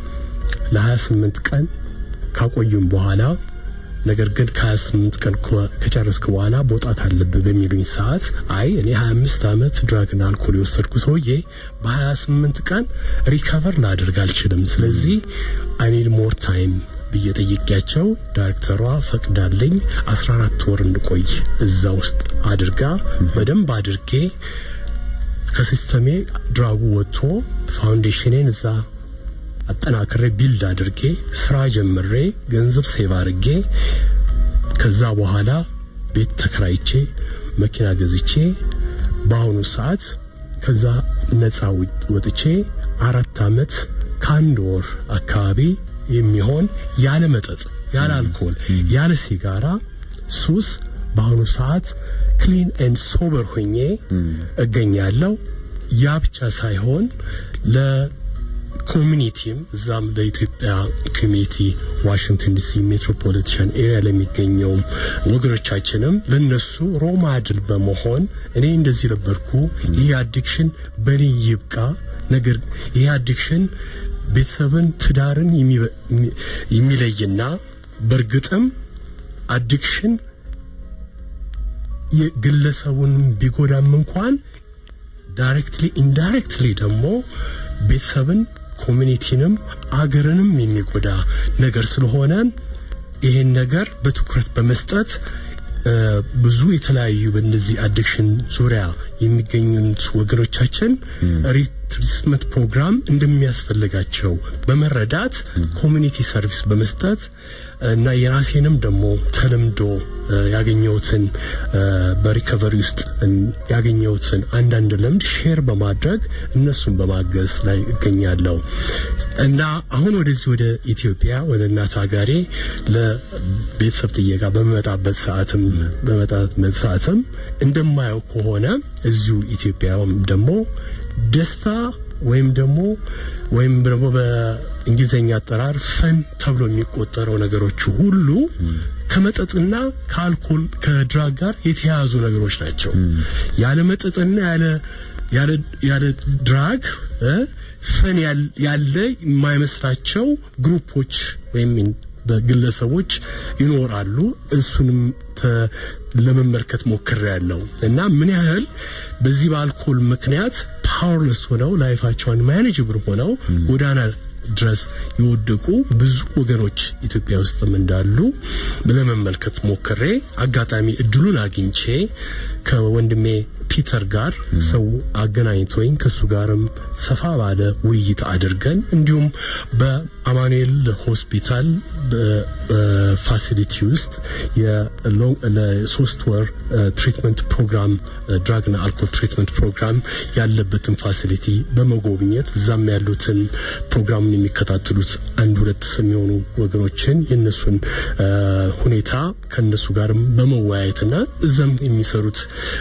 E: ለ28 ቀን ካቆዩም በኋላ ነገር ግን ከ28 ቀን ከ- ከጨረስክ በኋላ መውጣት አለብህ በሚሉኝ ሰዓት አይ እኔ 25 ዓመት ድራግና አልኮል የወሰድኩ ሰውዬ በ28 ቀን ሪከቨር ላደርግ አልችልም። ስለዚህ አይ ኒድ ሞር ታይም ብዬ ጠይቄያቸው ዳይሬክተሯ ፈቅዳልኝ 14 ወር እንድቆይ እዛ ውስጥ አድርጋ በደንብ አድርጌ ከሲስተሜ ድራጉ ወጥቶ ፋውንዴሽኔን እዛ አጠናክሬ ቢልድ አድርጌ ስራ ጀምሬ ገንዘብ ሴቭ አድርጌ ከዛ በኋላ ቤት ተከራይቼ መኪና ገዝቼ በአሁኑ ሰዓት ከዛ ነፃ ውጭ- ወጥቼ አራት ዓመት ከአንድ ወር አካባቢ የሚሆን ያለ መጠጥ ያለ አልኮል ያለ ሲጋራ ሱስ በአሁኑ ሰዓት ክሊን ኤንድ ሶበር ሆኜ እገኛለሁ። ያ ብቻ ሳይሆን ለኮሚኒቲም እዛም ለኢትዮጵያ ኮሚኒቲ ዋሽንግተን ዲሲ ሜትሮፖሊታን ኤሪያ ለሚገኘውም ወገኖቻችንም ለነሱ ሮማድል በመሆን እኔ እንደዚህ ነበርኩ፣ ይህ አዲክሽን በእኔ ይብቃ፣ ነገር ይህ አዲክሽን ቤተሰብን ትዳርን የሚለይና በእርግጥም አዲክሽን የግለሰቡን ቢጎዳም እንኳን ዳይሬክትሊ ኢንዳይሬክትሊ ደግሞ ቤተሰብን ኮሚኒቲንም አገርንም የሚጎዳ ነገር ስለሆነ ይህን ነገር በትኩረት በመስጠት ብዙ የተለያዩ በእነዚህ አዲክሽን ዙሪያ የሚገኙት ወገኖቻችን ሪትሪትመንት ፕሮግራም እንደሚያስፈልጋቸው በመረዳት ኮሚኒቲ ሰርቪስ በመስጠት እና የራሴንም ደግሞ ተለምዶ ያገኘሁትን በሪከቨሪ ውስጥ ያገኘሁትን አንዳንድ ልምድ ሼር በማድረግ እነሱን በማገዝ ላይ እገኛለሁ እና አሁን ወደዚህ ወደ ኢትዮጵያ ወደ እናት ሀገሬ ለቤተሰብ ጥየቃ በመጣበት ሰዓትም በመጣበት ሰዓትም እንደማየው ከሆነ እዚሁ ኢትዮጵያም ደግሞ ደስታ ወይም ደግሞ ወይም ደግሞ በእንግሊዝኛ አጠራር ፈን ተብሎ የሚቆጠረው ነገሮች ሁሉ ከመጠጥና ከአልኮል ከድራግ ጋር የተያያዙ ነገሮች ናቸው። ያለ መጠጥና ያለ ያለ ያለ ድራግ ፈን ያለ የማይመስላቸው ግሩፖች ወይም በግለሰቦች ይኖራሉ። እሱንም ለመመልከት ሞክሬ ያለው እና ምን ያህል በዚህ በአልኮል ምክንያት ፓወርለስ ሆነው ላይፋቸውን ማኔጅብል ሆነው ጎዳና ድረስ የወደቁ ብዙ ወገኖች ኢትዮጵያ ውስጥም እንዳሉ ለመመልከት ሞክሬ አጋጣሚ እድሉን አግኝቼ ከወንድሜ ፒተር ጋር ሰው አገናኝቶኝ ከሱ ጋርም ሰፋ ባለ ውይይት አድርገን እንዲሁም በአማኑኤል ሆስፒታል በፋሲሊቲ ውስጥ ለሶስት ወር ትሪትመንት ፕሮግራም ድራግና አልኮል ትሪትመንት ፕሮግራም ያለበትን ፋሲሊቲ በመጎብኘት እዛም ያሉትን ፕሮግራሙን የሚከታተሉት አንድ ሁለት የሚሆኑ ወገኖችን የነሱን ሁኔታ ከነሱ ጋርም በመወያየትና እዛም የሚሰሩት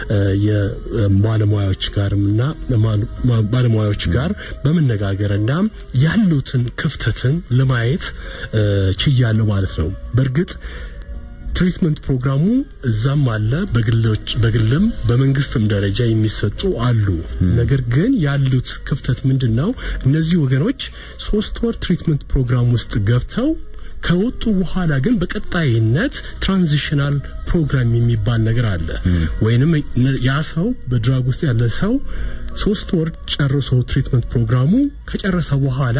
E: ባለሙያዎች ጋርም እና ባለሙያዎች ጋር በመነጋገርና ያሉትን ክፍተትን ለማየት ችያለሁ ማለት ነው። በእርግጥ ትሪትመንት ፕሮግራሙ እዛም አለ፣ በግሎች በግልም በመንግስትም ደረጃ የሚሰጡ አሉ። ነገር ግን ያሉት ክፍተት ምንድን ነው? እነዚህ ወገኖች ሶስት ወር ትሪትመንት ፕሮግራም ውስጥ ገብተው ከወጡ በኋላ ግን በቀጣይነት ትራንዚሽናል ፕሮግራም የሚባል ነገር አለ። ወይንም ያ ሰው በድራግ ውስጥ ያለ ሰው ሶስት ወር ጨርሶ ትሪትመንት ፕሮግራሙ ከጨረሰ በኋላ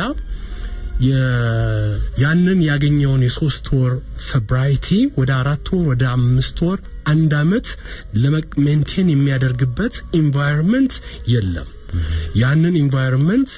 E: ያንን ያገኘውን የሶስት ወር ሰብራይቲ ወደ አራት ወር ወደ አምስት ወር አንድ አመት ለሜንቴን የሚያደርግበት ኢንቫይሮንመንት የለም። ያንን ኢንቫይሮንመንት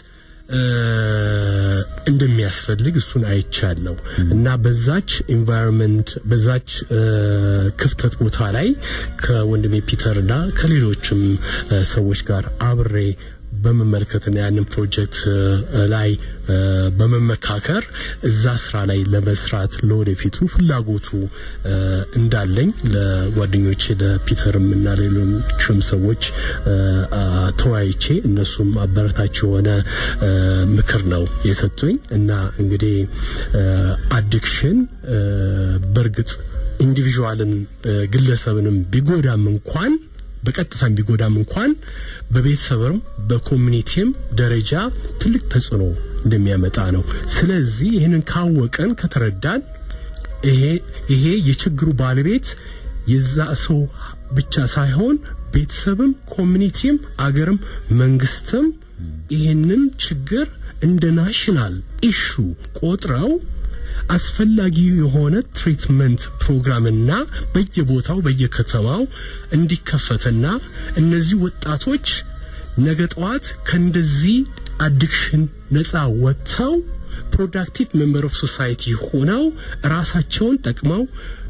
E: እንደሚያስፈልግ እሱን አይቻለሁ እና በዛች ኢንቫይሮንመንት በዛች ክፍተት ቦታ ላይ ከወንድሜ ፒተር እና ከሌሎችም ሰዎች ጋር አብሬ በመመልከትና ያንን ፕሮጀክት ላይ በመመካከር እዛ ስራ ላይ ለመስራት ለወደፊቱ ፍላጎቱ እንዳለኝ ለጓደኞቼ ለፒተርም እና ሌሎችም ሰዎች ተወያይቼ እነሱም አበረታች የሆነ ምክር ነው የሰጡኝ እና እንግዲህ አዲክሽን በእርግጥ ኢንዲቪዥዋልን ግለሰብንም ቢጎዳም እንኳን በቀጥታም ቢጎዳም እንኳን በቤተሰብም በኮሚኒቲም ደረጃ ትልቅ ተጽዕኖ እንደሚያመጣ ነው። ስለዚህ ይህንን ካወቀን ከተረዳን ይሄ ይሄ የችግሩ ባለቤት የዛ ሰው ብቻ ሳይሆን ቤተሰብም፣ ኮሚኒቲም፣ አገርም መንግስትም ይህንን ችግር እንደ ናሽናል ኢሹ ቆጥረው አስፈላጊ የሆነ ትሪትመንት ፕሮግራምና በየቦታው በየከተማው እንዲከፈትና እነዚህ ወጣቶች ነገ ጠዋት ከእንደዚህ አዲክሽን ነፃ ወጥተው ፕሮዳክቲቭ ሜምበር ኦፍ ሶሳይቲ ሆነው ራሳቸውን ጠቅመው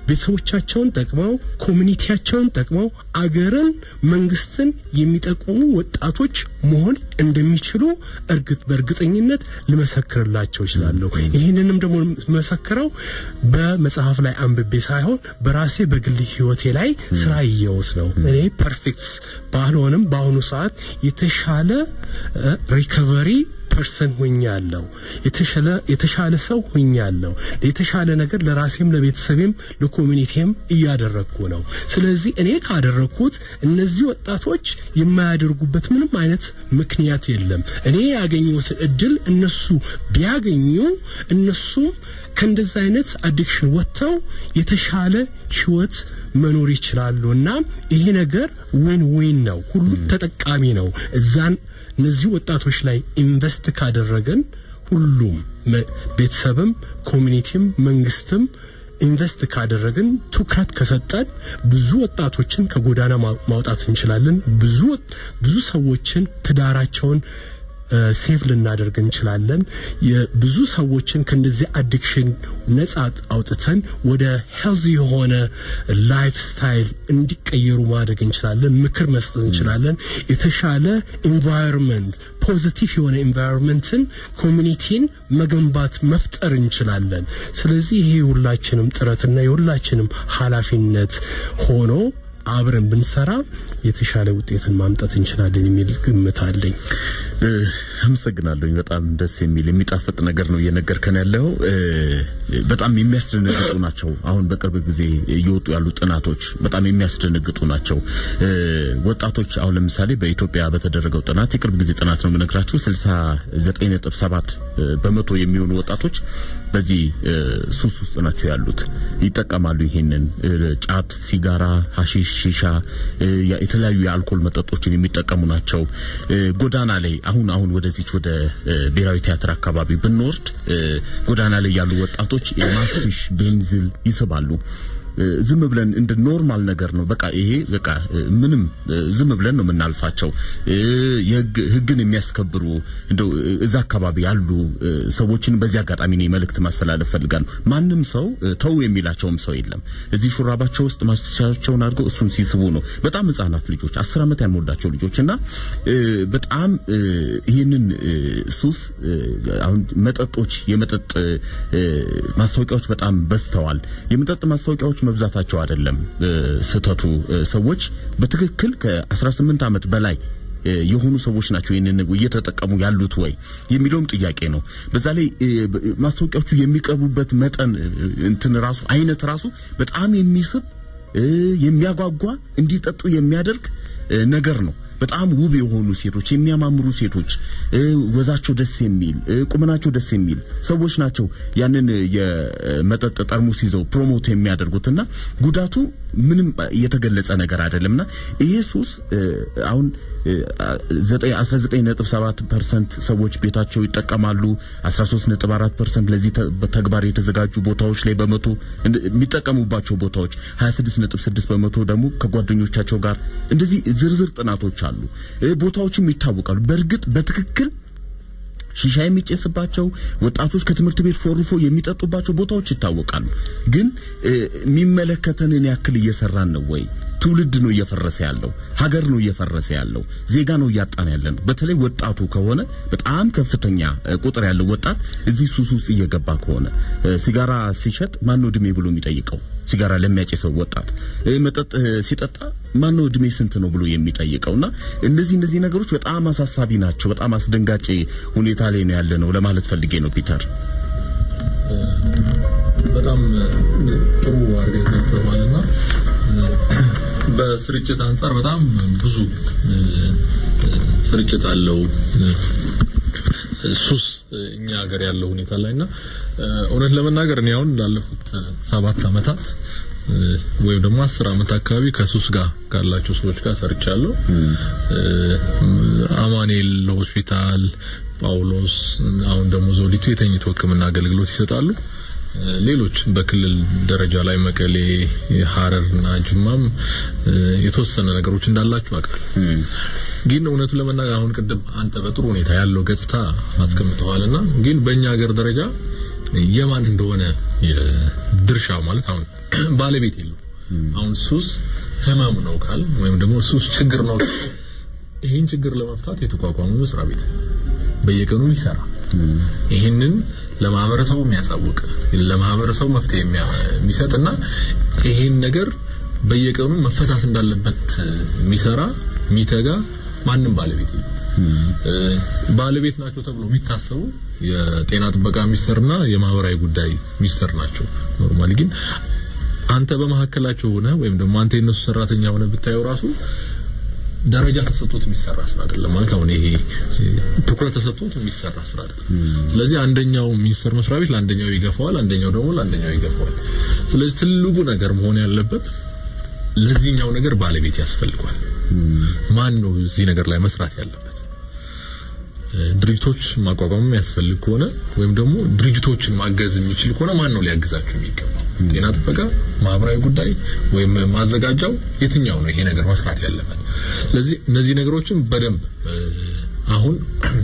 E: ቤተሰቦቻቸውን ጠቅመው ኮሚኒቲያቸውን ጠቅመው አገርን፣ መንግስትን የሚጠቅሙ ወጣቶች መሆን እንደሚችሉ እርግጥ በእርግጠኝነት ልመሰክርላቸው እችላለሁ። ይህንንም ደግሞ መሰክረው በመጽሐፍ ላይ አንብቤ ሳይሆን በራሴ በግል ህይወቴ ላይ ስራ እየወስ ነው። እኔ ፐርፌክት ባልሆንም በአሁኑ ሰዓት የተሻለ ሪከቨሪ ፐርሰን ሆኛለሁ። የተሻለ የተሻለ ሰው ሆኛለሁ። የተሻለ ነገር ለራሴም ለቤተሰቤም ለኮሚኒቲም እያደረግኩ ነው። ስለዚህ እኔ ካደረግኩት እነዚህ ወጣቶች የማያደርጉበት ምንም አይነት ምክንያት የለም። እኔ ያገኘሁት እድል እነሱ ቢያገኙ እነሱም ከእንደዚህ አይነት አዲክሽን ወጥተው የተሻለ ህይወት መኖር ይችላሉ እና ይሄ ነገር ዊን ዊን ነው። ሁሉም ተጠቃሚ ነው። እዛን እነዚህ ወጣቶች ላይ ኢንቨስት ካደረገን ሁሉም ቤተሰብም፣ ኮሚኒቲም፣ መንግስትም ኢንቨስት ካደረግን ትኩረት ከሰጠን ብዙ ወጣቶችን ከጎዳና ማውጣት እንችላለን። ብዙ ብዙ ሰዎችን ትዳራቸውን ሴፍ ልናደርግ እንችላለን። የብዙ ሰዎችን ከእንደዚህ አዲክሽን ነጻ አውጥተን ወደ ሄልዚ የሆነ ላይፍ ስታይል እንዲቀየሩ ማድረግ እንችላለን። ምክር መስጠት እንችላለን። የተሻለ ኢንቫይሮንመንት ፖዚቲቭ የሆነ ኢንቫይሮንመንትን ኮሚኒቲን መገንባት መፍጠር እንችላለን። ስለዚህ ይሄ የሁላችንም ጥረትና የሁላችንም ኃላፊነት ሆኖ አብረን ብንሰራ የተሻለ ውጤትን ማምጣት እንችላለን የሚል ግምት አለኝ።
A: አመሰግናለሁኝ። በጣም ደስ የሚል የሚጣፍጥ ነገር ነው እየነገርከን ያለው። በጣም የሚያስደነግጡ ናቸው። አሁን በቅርብ ጊዜ እየወጡ ያሉ ጥናቶች በጣም የሚያስደነግጡ ናቸው። ወጣቶች አሁን ለምሳሌ በኢትዮጵያ በተደረገው ጥናት የቅርብ ጊዜ ጥናት ነው የምነግራችሁ 69.7 በመቶ የሚሆኑ ወጣቶች በዚህ ሱስ ውስጥ ናቸው ያሉት። ይጠቀማሉ። ይሄንን ጫት፣ ሲጋራ፣ ሀሺሽ፣ ሺሻ፣ የተለያዩ የአልኮል መጠጦችን የሚጠቀሙ ናቸው። ጎዳና ላይ አሁን አሁን ወደዚች ወደ ብሔራዊ ቲያትር አካባቢ ብንወርድ ጎዳና ላይ ያሉ ወጣቶች የማፊሽ ቤንዚል ይስባሉ። ዝም ብለን እንደ ኖርማል ነገር ነው። በቃ ይሄ በቃ ምንም ዝም ብለን ነው የምናልፋቸው። ህግን የሚያስከብሩ እንደው እዛ አካባቢ ያሉ ሰዎችን በዚህ አጋጣሚ ነው መልእክት ማስተላለፍ ፈልጋለሁ። ማንም ሰው ተው የሚላቸውም ሰው የለም። እዚህ ሹራባቸው ውስጥ ማስቻቸውን አድርገው እሱን ሲስቡ ነው በጣም ህጻናት ልጆች፣ አስር ዓመት ያልሞላቸው ልጆች እና በጣም ይህንን ሱስ አሁን መጠጦች የመጠጥ ማስታወቂያዎች በጣም በዝተዋል። የመጠጥ ማስታወቂያዎች መብዛታቸው አይደለም ስህተቱ። ሰዎች በትክክል ከ18 ዓመት በላይ የሆኑ ሰዎች ናቸው ይህንን እየተጠቀሙ ያሉት ወይ የሚለውም ጥያቄ ነው። በዛ ላይ ማስታወቂያዎቹ የሚቀርቡበት መጠን እንትን ራሱ አይነት ራሱ በጣም የሚስብ የሚያጓጓ እንዲጠጡ የሚያደርግ ነገር ነው። በጣም ውብ የሆኑ ሴቶች፣ የሚያማምሩ ሴቶች፣ ወዛቸው ደስ የሚል ቁመናቸው ደስ የሚል ሰዎች ናቸው ያንን የመጠጥ ጠርሙስ ይዘው ፕሮሞት የሚያደርጉትና ጉዳቱ ምንም የተገለጸ ነገር አይደለምና ይሄ ሱስ አሁን 19.7% ሰዎች ቤታቸው ይጠቀማሉ። 13.4% ለዚህ ተግባር የተዘጋጁ ቦታዎች ላይ በመቶ የሚጠቀሙባቸው ቦታዎች 26.6 በመቶ ደግሞ ከጓደኞቻቸው ጋር እንደዚህ ዝርዝር ጥናቶች አሉ። ቦታዎችም ይታወቃሉ። በእርግጥ በትክክል ሺሻ የሚጨስባቸው ወጣቶች ከትምህርት ቤት ፎርፎ የሚጠጡባቸው ቦታዎች ይታወቃሉ። ግን የሚመለከተንን ያክል እየሰራን ነው ወይ? ትውልድ ነው እየፈረሰ ያለው፣ ሀገር ነው እየፈረሰ ያለው፣ ዜጋ ነው እያጣን ያለ ነው። በተለይ ወጣቱ ከሆነ በጣም ከፍተኛ ቁጥር ያለው ወጣት እዚህ ሱስ ውስጥ እየገባ ከሆነ ሲጋራ ሲሸጥ ማነው እድሜ ብሎ የሚጠይቀው? ሲጋራ ለሚያጨሰው ወጣት መጠጥ ሲጠጣ ማነው እድሜ ስንት ነው ብሎ የሚጠይቀውና እነዚህ እነዚህ ነገሮች በጣም አሳሳቢ ናቸው። በጣም አስደንጋጭ ሁኔታ ላይ ነው ያለ ነው ለማለት ፈልጌ ነው ፒተር።
C: በጣም ጥሩ አድርገህ ገልጸዋልና በስርጭት አንጻር በጣም ብዙ ስርጭት አለው ሱስ እኛ ሀገር ያለው ሁኔታ ላይና እውነት ለመናገር እኔ አሁን ላለፉት ሰባት አመታት ወይም ደግሞ አስር አመት አካባቢ ከሱስ ጋር ካላቸው ሰዎች ጋር ሰርቻለሁ። አማኑኤል ሆስፒታል፣ ጳውሎስ፣ አሁን ደግሞ ዘውዲቱ የተኝቶ ሕክምና አገልግሎት ይሰጣሉ። ሌሎች በክልል ደረጃ ላይ መቀሌ፣ ሀረርና ጅማም የተወሰነ ነገሮች እንዳላችሁ አውቃለሁ። ግን እውነቱ ለመናገር አሁን ቅድም አንተ በጥሩ ሁኔታ ያለው ገጽታ አስቀምጠዋልና ግን በእኛ ሀገር ደረጃ የማን እንደሆነ ድርሻ ማለት አሁን ባለቤት የለው። አሁን ሱስ ህመም ነው ካል ወይም ደግሞ ሱስ ችግር ነው ይህን ችግር ለመፍታት የተቋቋመ መስሪያ ቤት በየቀኑ ይሰራ ይህንን ለማህበረሰቡ የሚያሳውቅ ለማህበረሰቡ መፍትሄ የሚሰጥና ይህን ነገር በየቀኑ መፈታት እንዳለበት የሚሰራ የሚተጋ ማንም ባለቤት የለም። ባለቤት ናቸው ተብሎ የሚታሰቡ የጤና ጥበቃ ሚኒስቴርና የማህበራዊ ጉዳይ ሚኒስቴር ናቸው። ኖርማሊ ግን አንተ በመካከላቸው ሆነ ወይም ደግሞ አንተ የነሱ ሰራተኛ ሆነ ብታየው ራሱ ደረጃ ተሰጥቶት የሚሰራ ስራ አይደለም። ማለት አሁን ይሄ ትኩረት ተሰጥቶት የሚሰራ ስራ አይደለም። ስለዚህ አንደኛው ሚኒስቴር መስሪያ ቤት ለአንደኛው ይገፋዋል፣ አንደኛው ደግሞ ለአንደኛው ይገፋዋል። ስለዚህ ትልቁ ነገር መሆን ያለበት ለዚህኛው ነገር ባለቤት ያስፈልጓል። ማን ነው እዚህ ነገር ላይ መስራት ያለበት? ድርጅቶች ማቋቋም የሚያስፈልግ ከሆነ ወይም ደግሞ ድርጅቶችን ማገዝ የሚችል ከሆነ ማን ነው ሊያግዛቸው የሚገባው? ጤና ጥበቃ፣ ማህበራዊ ጉዳይ ወይም ማዘጋጃው የትኛው ነው ይሄ ነገር መስራት ያለበት? ስለዚህ እነዚህ ነገሮችን በደንብ አሁን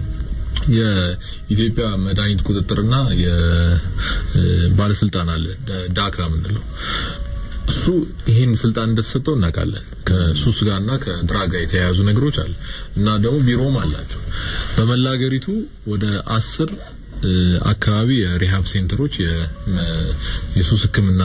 C: የኢትዮጵያ መድኃኒት ቁጥጥርና የባለስልጣን አለ ዳካ የምንለው እሱ ይህን ስልጣን እንደተሰጠው እናውቃለን። ከሱስ ጋርና ከድራግ ጋር የተያያዙ ነገሮች አለ እና ደግሞ ቢሮም አላቸው። በመላ ሀገሪቱ ወደ አስር አካባቢ የሪሃብ ሴንተሮች የሱስ ሕክምና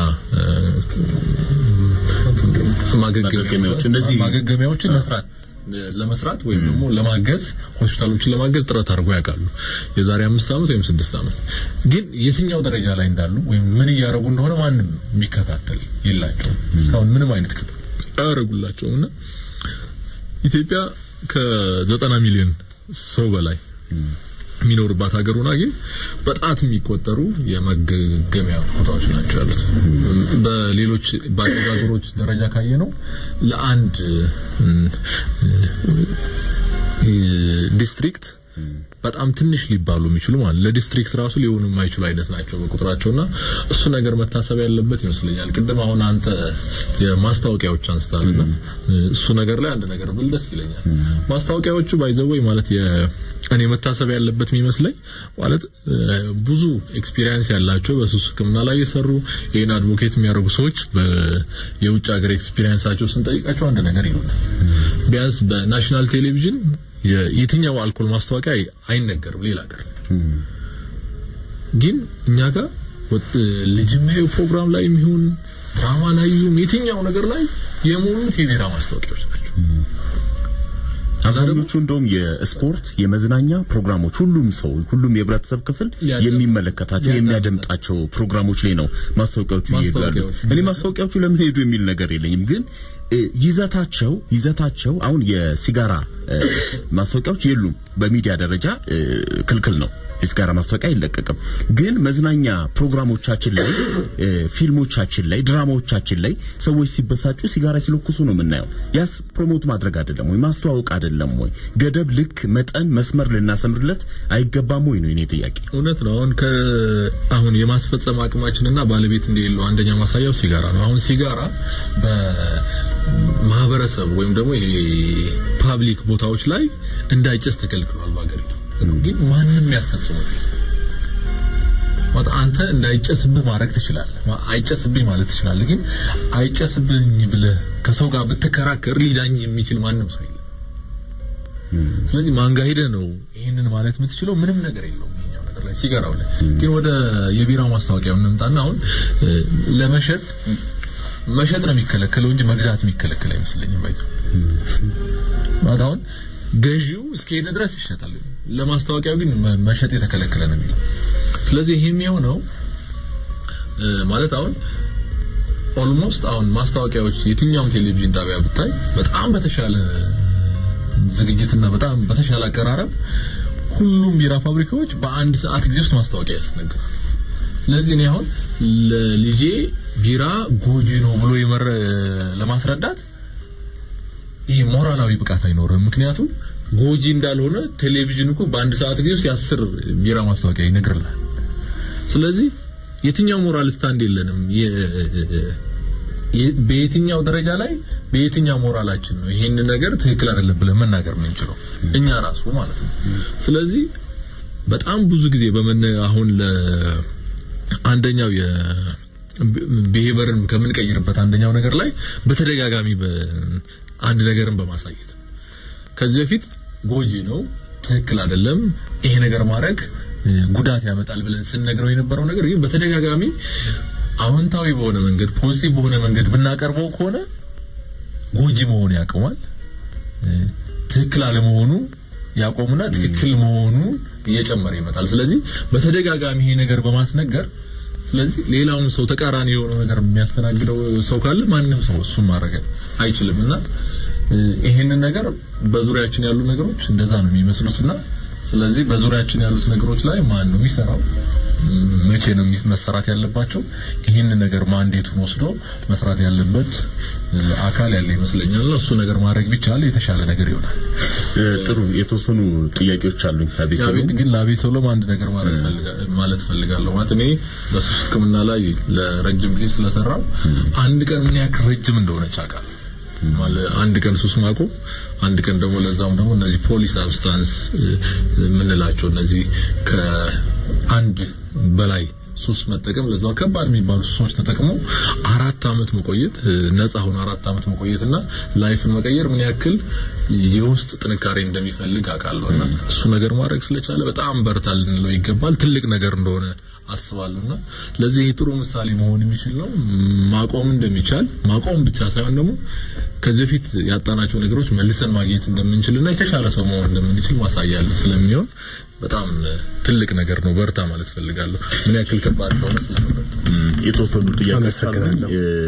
A: ማገገሚያዎች እነዚህ
C: ማገገሚያዎችን መስራት ለመስራት ወይም ደግሞ ለማገዝ ሆስፒታሎችን ለማገዝ ጥረት አድርጎ ያውቃሉ። የዛሬ አምስት ዓመት ወይም ስድስት ዓመት ግን የትኛው ደረጃ ላይ እንዳሉ ወይም ምን እያደረጉ እንደሆነ ማንም የሚከታተል የላቸውም። እስካሁን ምንም አይነት አያደርጉላቸውም እና ኢትዮጵያ ከዘጠና ሚሊዮን ሰው በላይ የሚኖርባት ሀገር ሆና ግን በጣት የሚቆጠሩ የመገገሚያ ቦታዎች ናቸው ያሉት። በሌሎች ባደጉ ሀገሮች ደረጃ ካየ ነው ለአንድ ዲስትሪክት በጣም ትንሽ ሊባሉ የሚችሉ ማለት ለዲስትሪክት ራሱ ሊሆኑ የማይችሉ አይነት ናቸው በቁጥራቸውና እሱ ነገር መታሰብ ያለበት ይመስለኛል። ቅድም አሁን አንተ የማስታወቂያዎች አንስታልና እሱ ነገር ላይ አንድ ነገር ብል ደስ ይለኛል። ማስታወቂያዎቹ ባይዘወይ ማለት እኔ መታሰብ ያለበት የሚመስለኝ ማለት ብዙ ኤክስፒሪየንስ ያላቸው በሱስ ሕክምና ላይ የሰሩ ይህን አድቮኬት የሚያደርጉ ሰዎች የውጭ ሀገር ኤክስፒሪየንሳቸው ስንጠይቃቸው አንድ ነገር ይሉናል። ቢያንስ በናሽናል ቴሌቪዥን የትኛው አልኮል ማስታወቂያ አይነገርም ሌላ ሀገር ግን እኛ ጋር ልጅ የሚያዩ ፕሮግራም ላይ የሚሆን ድራማ ላይ ይሁን የትኛው ነገር ላይ የሞሉት የቢራ ማስታወቂያዎች ናቸው።
A: አብዛኞቹ እንደውም የስፖርት የመዝናኛ ፕሮግራሞች ሁሉም ሰው ሁሉም የህብረተሰብ ክፍል የሚመለከታቸው የሚያደምጣቸው ፕሮግራሞች ላይ ነው ማስታወቂያዎቹ እየሄዱ ያሉት። እኔ ማስታወቂያዎቹ ለምን ሄዱ የሚል ነገር የለኝም ግን ይዘታቸው ይዘታቸው አሁን የሲጋራ ማስታወቂያዎች የሉም። በሚዲያ ደረጃ ክልክል ነው። የሲጋራ ማስታወቂያ አይለቀቅም። ግን መዝናኛ ፕሮግራሞቻችን ላይ፣ ፊልሞቻችን ላይ፣ ድራማዎቻችን ላይ ሰዎች ሲበሳጩ ሲጋራ ሲለኩሱ ነው የምናየው። ያስ ፕሮሞት ማድረግ አይደለም ወይ ማስተዋወቅ አይደለም ወይ? ገደብ፣ ልክ፣ መጠን፣ መስመር ልናሰምርለት አይገባም ወይ ነው የኔ ጥያቄ።
C: እውነት ነው። አሁን አሁን የማስፈጸም አቅማችንና ባለቤት እንደሌለው አንደኛ ማሳያው ሲጋራ ነው። አሁን ሲጋራ በማህበረሰብ ወይም ደግሞ ይሄ ፓብሊክ ቦታዎች ላይ እንዳይጨስ ተከልክሏል በሀገሪቱ። ግን ማንም ያስፈጽመው ማለት አንተ እንዳይጨስብህ ማድረግ ትችላለህ። አይጨስብኝ ማለት ትችላለህ። ግን አይጨስብኝ ብለህ ከሰው ጋር ብትከራከር ሊዳኝ የሚችል ማንም ሰው የለም። ስለዚህ ማንጋ ሄደህ ነው ይህንን ማለት የምትችለው? ምንም ነገር የለውም ይሄኛው ነገር ላይ ሲጋራው ላይ። ግን ወደ የቢራ ማስታወቂያ እንምጣና አሁን ለመሸጥ መሸጥ ነው የሚከለከለው እንጂ መግዛት የሚከለከል አይመስለኝም። ባይቶ ማለት አሁን ገዢው እስከሄደ ድረስ ይሸጣል። ለማስታወቂያው ግን መሸጥ የተከለከለ ነው የሚለው። ስለዚህ ይሄ የሚሆነው ማለት አሁን ኦልሞስት አሁን ማስታወቂያዎች የትኛውም ቴሌቪዥን ጣቢያ ብታይ በጣም በተሻለ ዝግጅትና በጣም በተሻለ አቀራረብ ሁሉም ቢራ ፋብሪካዎች በአንድ ሰዓት ጊዜ ውስጥ ማስታወቂያ ያስነግራሉ። ስለዚህ እኔ አሁን ለልጄ ቢራ ጎጂ ነው ብሎ የመረ ለማስረዳት ይሄ ሞራላዊ ብቃት አይኖርም። ምክንያቱም ጎጂ እንዳልሆነ ቴሌቪዥን እኮ በአንድ ሰዓት ጊዜ ውስጥ የአስር ቢራ ማስታወቂያ ይነግርልሃል። ስለዚህ የትኛው ሞራል ስታንድ የለንም። በየትኛው ደረጃ ላይ በየትኛው ሞራላችን ነው ይሄን ነገር ትክክል አይደለም ብለን መናገር የምንችለው እኛ ራሱ ማለት ነው። ስለዚህ በጣም ብዙ ጊዜ በመነ አሁን ለ አንደኛው የቢሄቨርን ከምንቀይርበት አንደኛው ነገር ላይ በተደጋጋሚ አንድ ነገርን በማሳየት ነው። ከዚህ በፊት ጎጂ ነው፣ ትክክል አይደለም፣ ይሄ ነገር ማድረግ ጉዳት ያመጣል ብለን ስንነግረው የነበረው ነገር ግን በተደጋጋሚ አዎንታዊ በሆነ መንገድ ፖዚቲቭ በሆነ መንገድ ብናቀርበው ከሆነ ጎጂ መሆኑ ያቆማል። ትክክል አለመሆኑ ያቆሙና ትክክል መሆኑ እየጨመረ ይመጣል። ስለዚህ በተደጋጋሚ ይሄ ነገር በማስነገር ስለዚህ ሌላውም ሰው ተቃራኒ የሆነ ነገር የሚያስተናግደው ሰው ካለ ማንም ሰው እሱን ማድረግ አይችልም እና ይሄንን ነገር በዙሪያችን ያሉ ነገሮች እንደዛ ነው የሚመስሉትና ስለዚህ በዙሪያችን ያሉት ነገሮች ላይ ማን ነው የሚሰራው? መቼ ነው መሰራት ያለባቸው? ይህን ነገር ማንዴቱን ወስዶ መስራት ያለበት አካል ያለ ይመስለኛል። እሱ ነገር ማድረግ ቢቻል የተሻለ ነገር ይሆናል።
A: ጥሩ የተወሰኑ ጥያቄዎች አሉኝ።
C: አቤት ግን ለአቤት ሰሎም አንድ ነገር ማለት ፈልጋለሁ። ማለት እኔ በሱስ ሕክምና ላይ ለረጅም ጊዜ ስለሰራው አንድ ቀን ምን ያክል ረጅም እንደሆነች አውቃለሁ። ማለት አንድ ቀን ሱስ ማቆም አንድ ቀን ደግሞ ለዛውም ደግሞ እነዚህ ፖሊ ሳብስታንስ የምንላቸው እነዚህ ከአንድ በላይ ሱስ መጠቀም ለዛው ከባድ የሚባሉ ሱሶች ተጠቅሞ አራት አመት መቆየት ነፃ ሆኖ አራት አመት መቆየትና ላይፍን መቀየር ምን ያክል የውስጥ ጥንካሬ እንደሚፈልግ አውቃለሁና እሱ ነገር ማድረግ ስለቻለ በጣም በርታ ልንለው ይገባል። ትልቅ ነገር እንደሆነ አስባለሁና ለዚህ ጥሩ ምሳሌ መሆን የሚችል ነው። ማቆም እንደሚቻል ማቆም ብቻ ሳይሆን ደግሞ ከዚህ በፊት ያጣናቸው ነገሮች መልሰን ማግኘት እንደምንችልና የተሻለ ሰው መሆን እንደምንችል ማሳያ ስለሚሆን በጣም ትልቅ ነገር ነው። በርታ ማለት ፈልጋለሁ። ምን ያክል ከባድ እንደሆነ ስለምረዳ
A: የተወሰኑ ጥያቄዎች አሉኝ።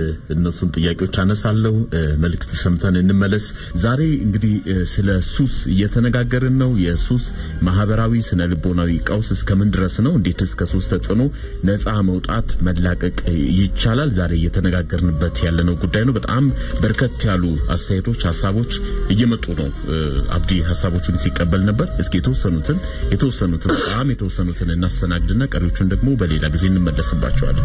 A: እነሱን ጥያቄዎች አነሳለሁ። መልእክት ሰምተን እንመለስ። ዛሬ እንግዲህ ስለ ሱስ እየተነጋገርን ነው። የሱስ ማህበራዊ፣ ስነ ልቦናዊ ቀውስ እስከምን ድረስ ነው? እንዴትስ ከሱስ ተጽዕኖ ነፃ መውጣት መላቀቅ ይቻላል? ዛሬ እየተነጋገርንበት ያለነው ጉዳይ ነው። በጣም በርከት ያሉ አስተያየቶች፣ ሀሳቦች እየመጡ ነው። አብዲ ሀሳቦቹን ሲቀበል ነበር። እስኪ የተወሰኑትን የተወሰኑትን በጣም የተወሰኑትን እናስተናግድና ቀሪዎቹን ደግሞ በሌላ ጊዜ እንመለስባቸዋለን።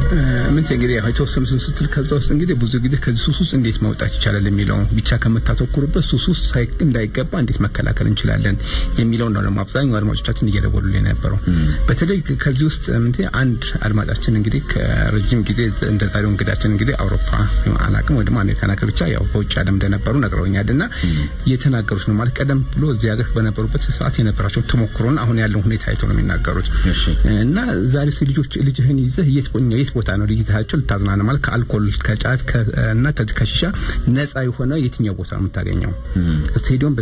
B: ምን እንግዲህ የተወሰኑትን ስትል ከዛ ውስጥ እንግዲህ ብዙ ጊዜ ከዚህ ሱስ ውስጥ እንዴት መውጣት ይቻላል የሚለው ብቻ ከምታተኩሩበት ሱስ ውስጥ እንዳይገባ እንዴት መከላከል እንችላለን የሚለውን ነው ደግሞ አብዛኛው አድማጮቻችን እየደወሉልን የነበረው። በተለይ ከዚህ ውስጥ ምን አንድ አድማጫችን እንግዲህ ከረጅም ጊዜ እንደ ዛሬው እንግዳችን እንግዲህ አውሮፓ አላቅም ወይ ደግሞ አሜሪካን ሀገር ብቻ ያው በውጭ ዓለም እንደነበሩ ነግረውኛል እና የተናገሩት ነው ማለት ቀደም ብሎ እዚህ ሀገር በነበሩበት ሰዓት የነበራቸው ተሞክሮና አሁን ያለው ሁኔታ አይተው ነው የሚናገሩት እና ዛሬ ልጆች ልጅህን ይዘህ የት የት ቦታ ነው ልይዛቸው ልታዝናና ማለት ከአልኮል ከጫት እና ከዚህ ከሺሻ ነፃ የሆነ የትኛው ቦታ ነው የምታገኘው? ስቴዲዮም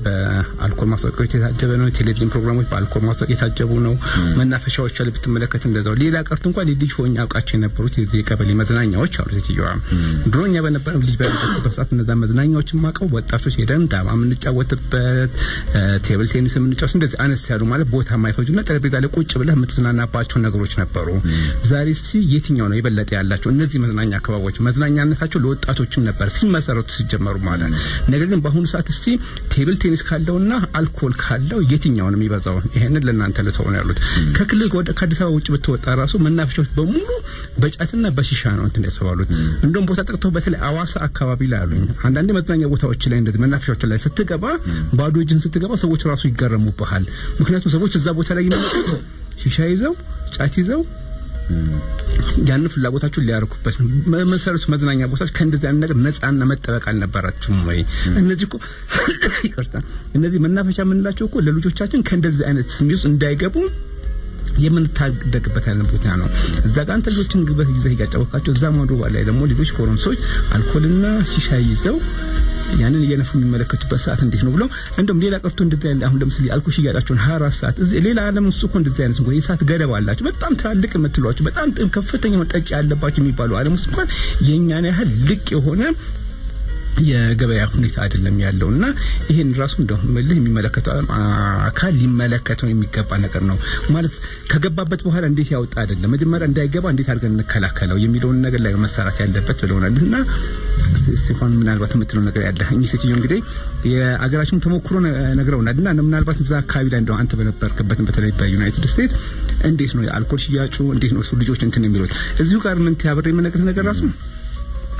B: በአልኮል ማስታወቂያዎች የታጀበ ነው። ቴሌቪዥን ፕሮግራሞች በአልኮል ማስታወቂያ የታጀቡ ነው። መናፈሻዎች ላይ ብትመለከት እንደዛው። ሌላ ቀርቶ እንኳን ልጅ ሆኜ አውቃቸው የነበሩት የቀበሌ መዝናኛዎች አሉ። ሴትዮዋ ድሮ እኛ በነበረ ልጅ በነበረበት ሰዓት እነዛ መዝናኛዎች ማቀው ወጣቶች ሄደን ዳማ የምንጫወትበት ቴብል ቴኒስ የምንጫወት እንደዚህ አነስ ያሉ ማለት ቦታ የማይፈጁና ጠረጴዛ ላይ ቁጭ ብለህ የምትዝናናባቸው ነገሮች ነበሩ። ዛሬ ሲ የትኛው ነው የበለጠ ያላቸው? እነዚህ መዝናኛ አካባቢዎች መዝናኛነታቸው ለወጣቶችም ነበር ሲመሰረቱ ሲጀመሩ ማለት ነገር ግን በአሁኑ ሰዓት እስቲ ቴብል ቴኒስ ካለውና አልኮል ካለው የትኛው ነው የሚበዛው? ይሄንን ለእናንተ ልተው ነው ያሉት። ከክልል ወደ ከአዲስ አበባ ውጭ ብትወጣ ራሱ መናፈሻዎች በሙሉ በጫትና በሺሻ ነው እንትን የተባሉት። እንደውም ቦታ ጠቅተው በተለይ አዋሳ አካባቢ ላይ አሉኝ አንዳንድ መዝናኛ ቦታዎች ላይ እንደዚህ መናፈሻዎች ላይ ስትገባ ባዶ እጅን ስትገባ ሰዎች ራሱ ይገረሙብሃል። ምክንያቱም ሰዎች እዛ ቦታ ላይ የሚመጡት ሺሻ ይዘው ጫት ይዘው ያንን ፍላጎታቸውን ሊያርኩበት ነው። መሰረቱ መዝናኛ ቦታዎች ከእንደዚህ አይነት ነገር ነፃና መጠበቅ አልነበራቸውም ወይ? እነዚህ እኮ ይቅርታ፣ እነዚህ መናፈሻ የምንላቸው እኮ ለልጆቻችን ከእንደዚህ አይነት ስሜት ውስጥ እንዳይገቡ የምንታደግበት አይነት ቦታ ነው። እዛ ጋር አንተ ልጆችን ግበት ይዘህ እያጫወካቸው እዛ ማዶ ላይ ደግሞ ልጆች ጎረምሶች አልኮልና ሺሻ ይዘው ያንን እየነፉ የሚመለከቱበት ሰዓት እንዴት ነው ብለው እንደውም ሌላ ቀርቶ እንደዚህ አይነት አሁን ለምሳሌ አልኮል ሽያጫቸውን 24 ሰዓት እዚህ ሌላ ዓለም ውስጥ እኮ እንደዚህ አይነት እንኳን የሰዓት ገደብ አላቸው። በጣም ትላልቅ የምትሏቸው በጣም ከፍተኛ ጠጭ ያለባቸው የሚባሉ ዓለም ውስጥ እንኳን የእኛን ያህል ልቅ የሆነ የገበያ ሁኔታ አይደለም ያለው እና ይሄን ራሱ እንደው መልህ የሚመለከተው አካል ሊመለከተው የሚገባ ነገር ነው ማለት ከገባበት በኋላ እንዴት ያወጣ አይደለም መጀመሪያ እንዳይገባ እንዴት አድርገን እንከላከለው የሚለውን ነገር ላይ መሰራት ያለበት ብለውናል እና ስቴፋን ምናልባት የምትለው ነገር ያለ እኚህ ሴትዮ እንግዲህ የአገራችን ተሞክሮ ነግረውናል እና ምናልባት እዛ አካባቢ ላይ እንደው አንተ በነበርክበትን በተለይ በዩናይትድ ስቴትስ እንዴት ነው የአልኮል ሽያጩ እንዴት ነው እሱ ልጆች እንትን የሚሉት እዚሁ ጋር ምን ያብሬ የምነግርህ ነገር ራሱ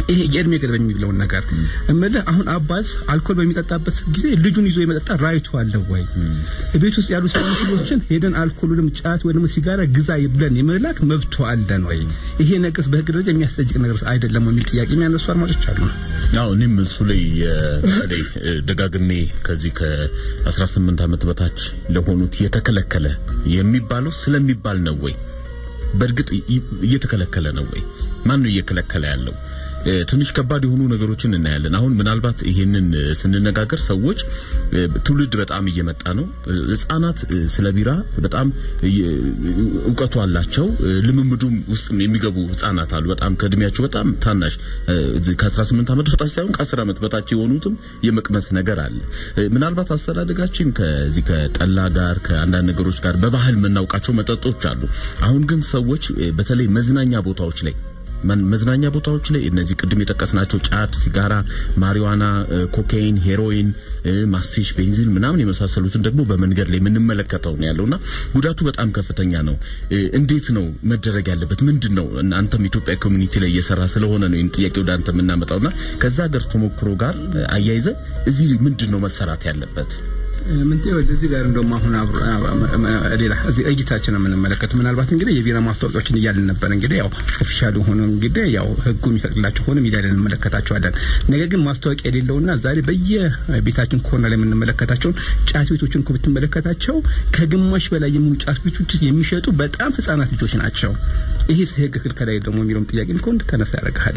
B: ይሄ የእድሜ ገደብ የሚብለውን ነገር እምልህ አሁን አባት አልኮል በሚጠጣበት ጊዜ ልጁን ይዞ የመጠጣ ራይቱ አለ ወይ? ቤት ውስጥ ያሉ ሰዎች ልጆችን ሄደን አልኮሉንም ጫት ወይ ደግሞ ሲጋራ ግዛ ብለን የመላክ መብቶ አለን ወይ? ይሄ ነገርስ በህግ ደረጃ የሚያስጠይቅ ነገር አይደለም የሚል ጥያቄ የሚያነሱ አድማጮች አሉ።
A: ያው እኔም እሱ ላይ በተለይ ደጋግሜ ከዚህ ከ18 ዓመት በታች ለሆኑት የተከለከለ የሚባለው ስለሚባል ነው ወይ? በእርግጥ እየተከለከለ ነው ወይ? ማን ነው እየከለከለ ያለው? ትንሽ ከባድ የሆኑ ነገሮችን እናያለን። አሁን ምናልባት ይሄንን ስንነጋገር ሰዎች ትውልድ በጣም እየመጣ ነው። ህጻናት ስለ ቢራ በጣም እውቀቱ አላቸው። ልምምዱም ውስጥ የሚገቡ ህጻናት አሉ። በጣም ከእድሜያቸው በጣም ታናሽ ከ18 ዓመት በታች ሳይሆን ከ10 ዓመት በታች የሆኑትም የመቅመስ ነገር አለ። ምናልባት አስተዳደጋችን ከዚህ ከጠላ ጋር ከአንዳንድ ነገሮች ጋር በባህል የምናውቃቸው መጠጦች አሉ። አሁን ግን ሰዎች በተለይ መዝናኛ ቦታዎች ላይ መዝናኛ ቦታዎች ላይ እነዚህ ቅድም የጠቀስናቸው ጫት፣ ሲጋራ፣ ማሪዋና፣ ኮካይን፣ ሄሮይን፣ ማስቲሽ፣ ቤንዚን ምናምን የመሳሰሉትን ደግሞ በመንገድ ላይ የምንመለከተው ነው ያለውና ጉዳቱ በጣም ከፍተኛ ነው። እንዴት ነው መደረግ ያለበት? ምንድን ነው አንተም ኢትዮጵያ ኮሚኒቲ ላይ እየሰራ ስለሆነ ነው ይህን ጥያቄ ወደ አንተ የምናመጣውና ከዛ ሀገር ተሞክሮ ጋር አያይዘ እዚህ ምንድን ነው መሰራት ያለበት?
B: ምን እዚህ ጋር እንደውም አሁን ሌላ እዚህ እይታችን የምንመለከት ምናልባት እንግዲህ የቢራ ማስታወቂያዎችን እያልን ነበር። እንግዲህ ያው ኦፊሻል ሆኖ እንግዲህ ያው ህጉ የሚፈቅድላቸው ሆኖ ሚዲያ ላይ እንመለከታቸዋለን። ነገር ግን ማስታወቂያ የሌለውና ዛሬ በየቤታችን ኮርነር ላይ የምንመለከታቸውን ጫት ቤቶችን እኮ ብትመለከታቸው ከግማሽ በላይ የሚሆኑ ጫት ቤቶች የሚሸጡ በጣም ህጻናት ልጆች ናቸው። ይሄ ህግ ክልከላ ደግሞ የሚለውም ጥያቄ እኮ እንድታነሳ ያደርግሃል።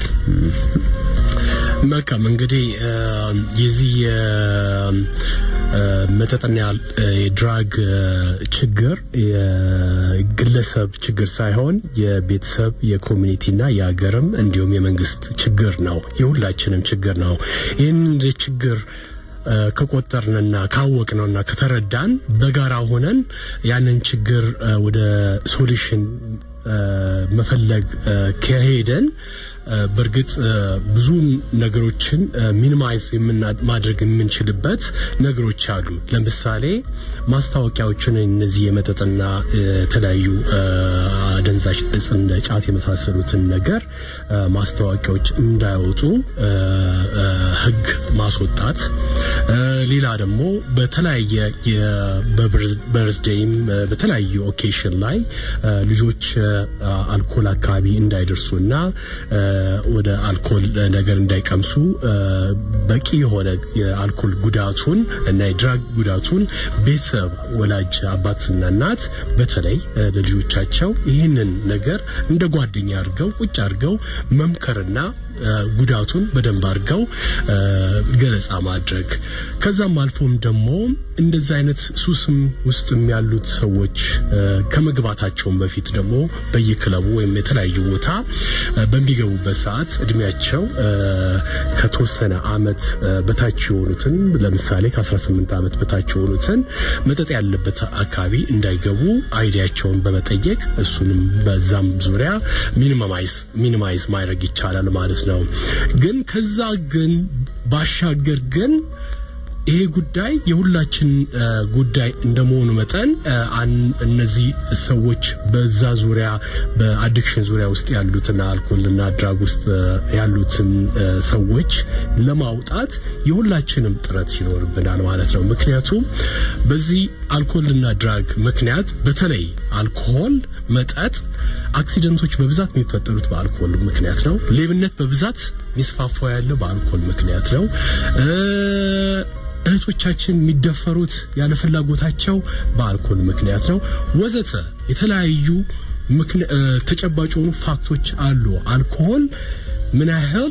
E: መልካም እንግዲህ የዚህ መጠጥና የድራግ ችግር የግለሰብ ችግር ሳይሆን የቤተሰብ የኮሚኒቲና የሀገርም እንዲሁም የመንግስት ችግር ነው። የሁላችንም ችግር ነው። ይህን ችግር ከቆጠርንና ካወቅነውና ከተረዳን በጋራ ሆነን ያንን ችግር ወደ ሶሉሽን መፈለግ ከሄደን በእርግጥ ብዙ ነገሮችን ሚኒማይዝ ማድረግ የምንችልበት ነገሮች አሉ። ለምሳሌ ማስታወቂያዎችን እነዚህ የመጠጥና የተለያዩ አደንዛዥ እጽ እንደ ጫት የመሳሰሉትን ነገር ማስታወቂያዎች እንዳይወጡ ህግ ማስወጣት፣ ሌላ ደግሞ በተለያየ በበርዝዴይም በተለያዩ ኦኬሽን ላይ ልጆች አልኮል አካባቢ እንዳይደርሱና ወደ አልኮል ነገር እንዳይቀምሱ በቂ የሆነ የአልኮል ጉዳቱን እና የድራግ ጉዳቱን ቤተሰብ ወላጅ አባትና እናት በተለይ ለልጆቻቸው ይህንን ነገር እንደ ጓደኛ አድርገው ቁጭ አድርገው መምከርና ጉዳቱን በደንብ አድርገው ገለጻ ማድረግ ከዛም አልፎም ደግሞ እንደዛ አይነት ሱስም ውስጥም ያሉት ሰዎች ከመግባታቸውም በፊት ደግሞ በየክለቡ ወይም የተለያዩ ቦታ በሚገቡበት ሰዓት እድሜያቸው ከተወሰነ አመት በታች የሆኑትን ለምሳሌ ከ18 ዓመት በታች የሆኑትን መጠጥ ያለበት አካባቢ እንዳይገቡ አይዲያቸውን በመጠየቅ እሱንም በዛም ዙሪያ ሚኒማይዝ ማድረግ ይቻላል ማለት ነው። ግን ከዛ ግን ባሻገር ግን ይሄ ጉዳይ የሁላችን ጉዳይ እንደመሆኑ መጠን እነዚህ ሰዎች በዛ ዙሪያ በአዲክሽን ዙሪያ ውስጥ ያሉትን አልኮልና ድራግ ውስጥ ያሉትን ሰዎች ለማውጣት የሁላችንም ጥረት ይኖርብናል ማለት ነው። ምክንያቱም በዚህ አልኮልና ድራግ ምክንያት በተለይ አልኮል፣ መጠጥ አክሲደንቶች በብዛት የሚፈጠሩት በአልኮል ምክንያት ነው። ሌብነት በብዛት የሚስፋፋው ያለው በአልኮል ምክንያት ነው። እህቶቻችን የሚደፈሩት ያለ ፍላጎታቸው በአልኮል ምክንያት ነው። ወዘተ የተለያዩ ተጨባጭ የሆኑ ፋክቶች አሉ። አልኮል ምን ያህል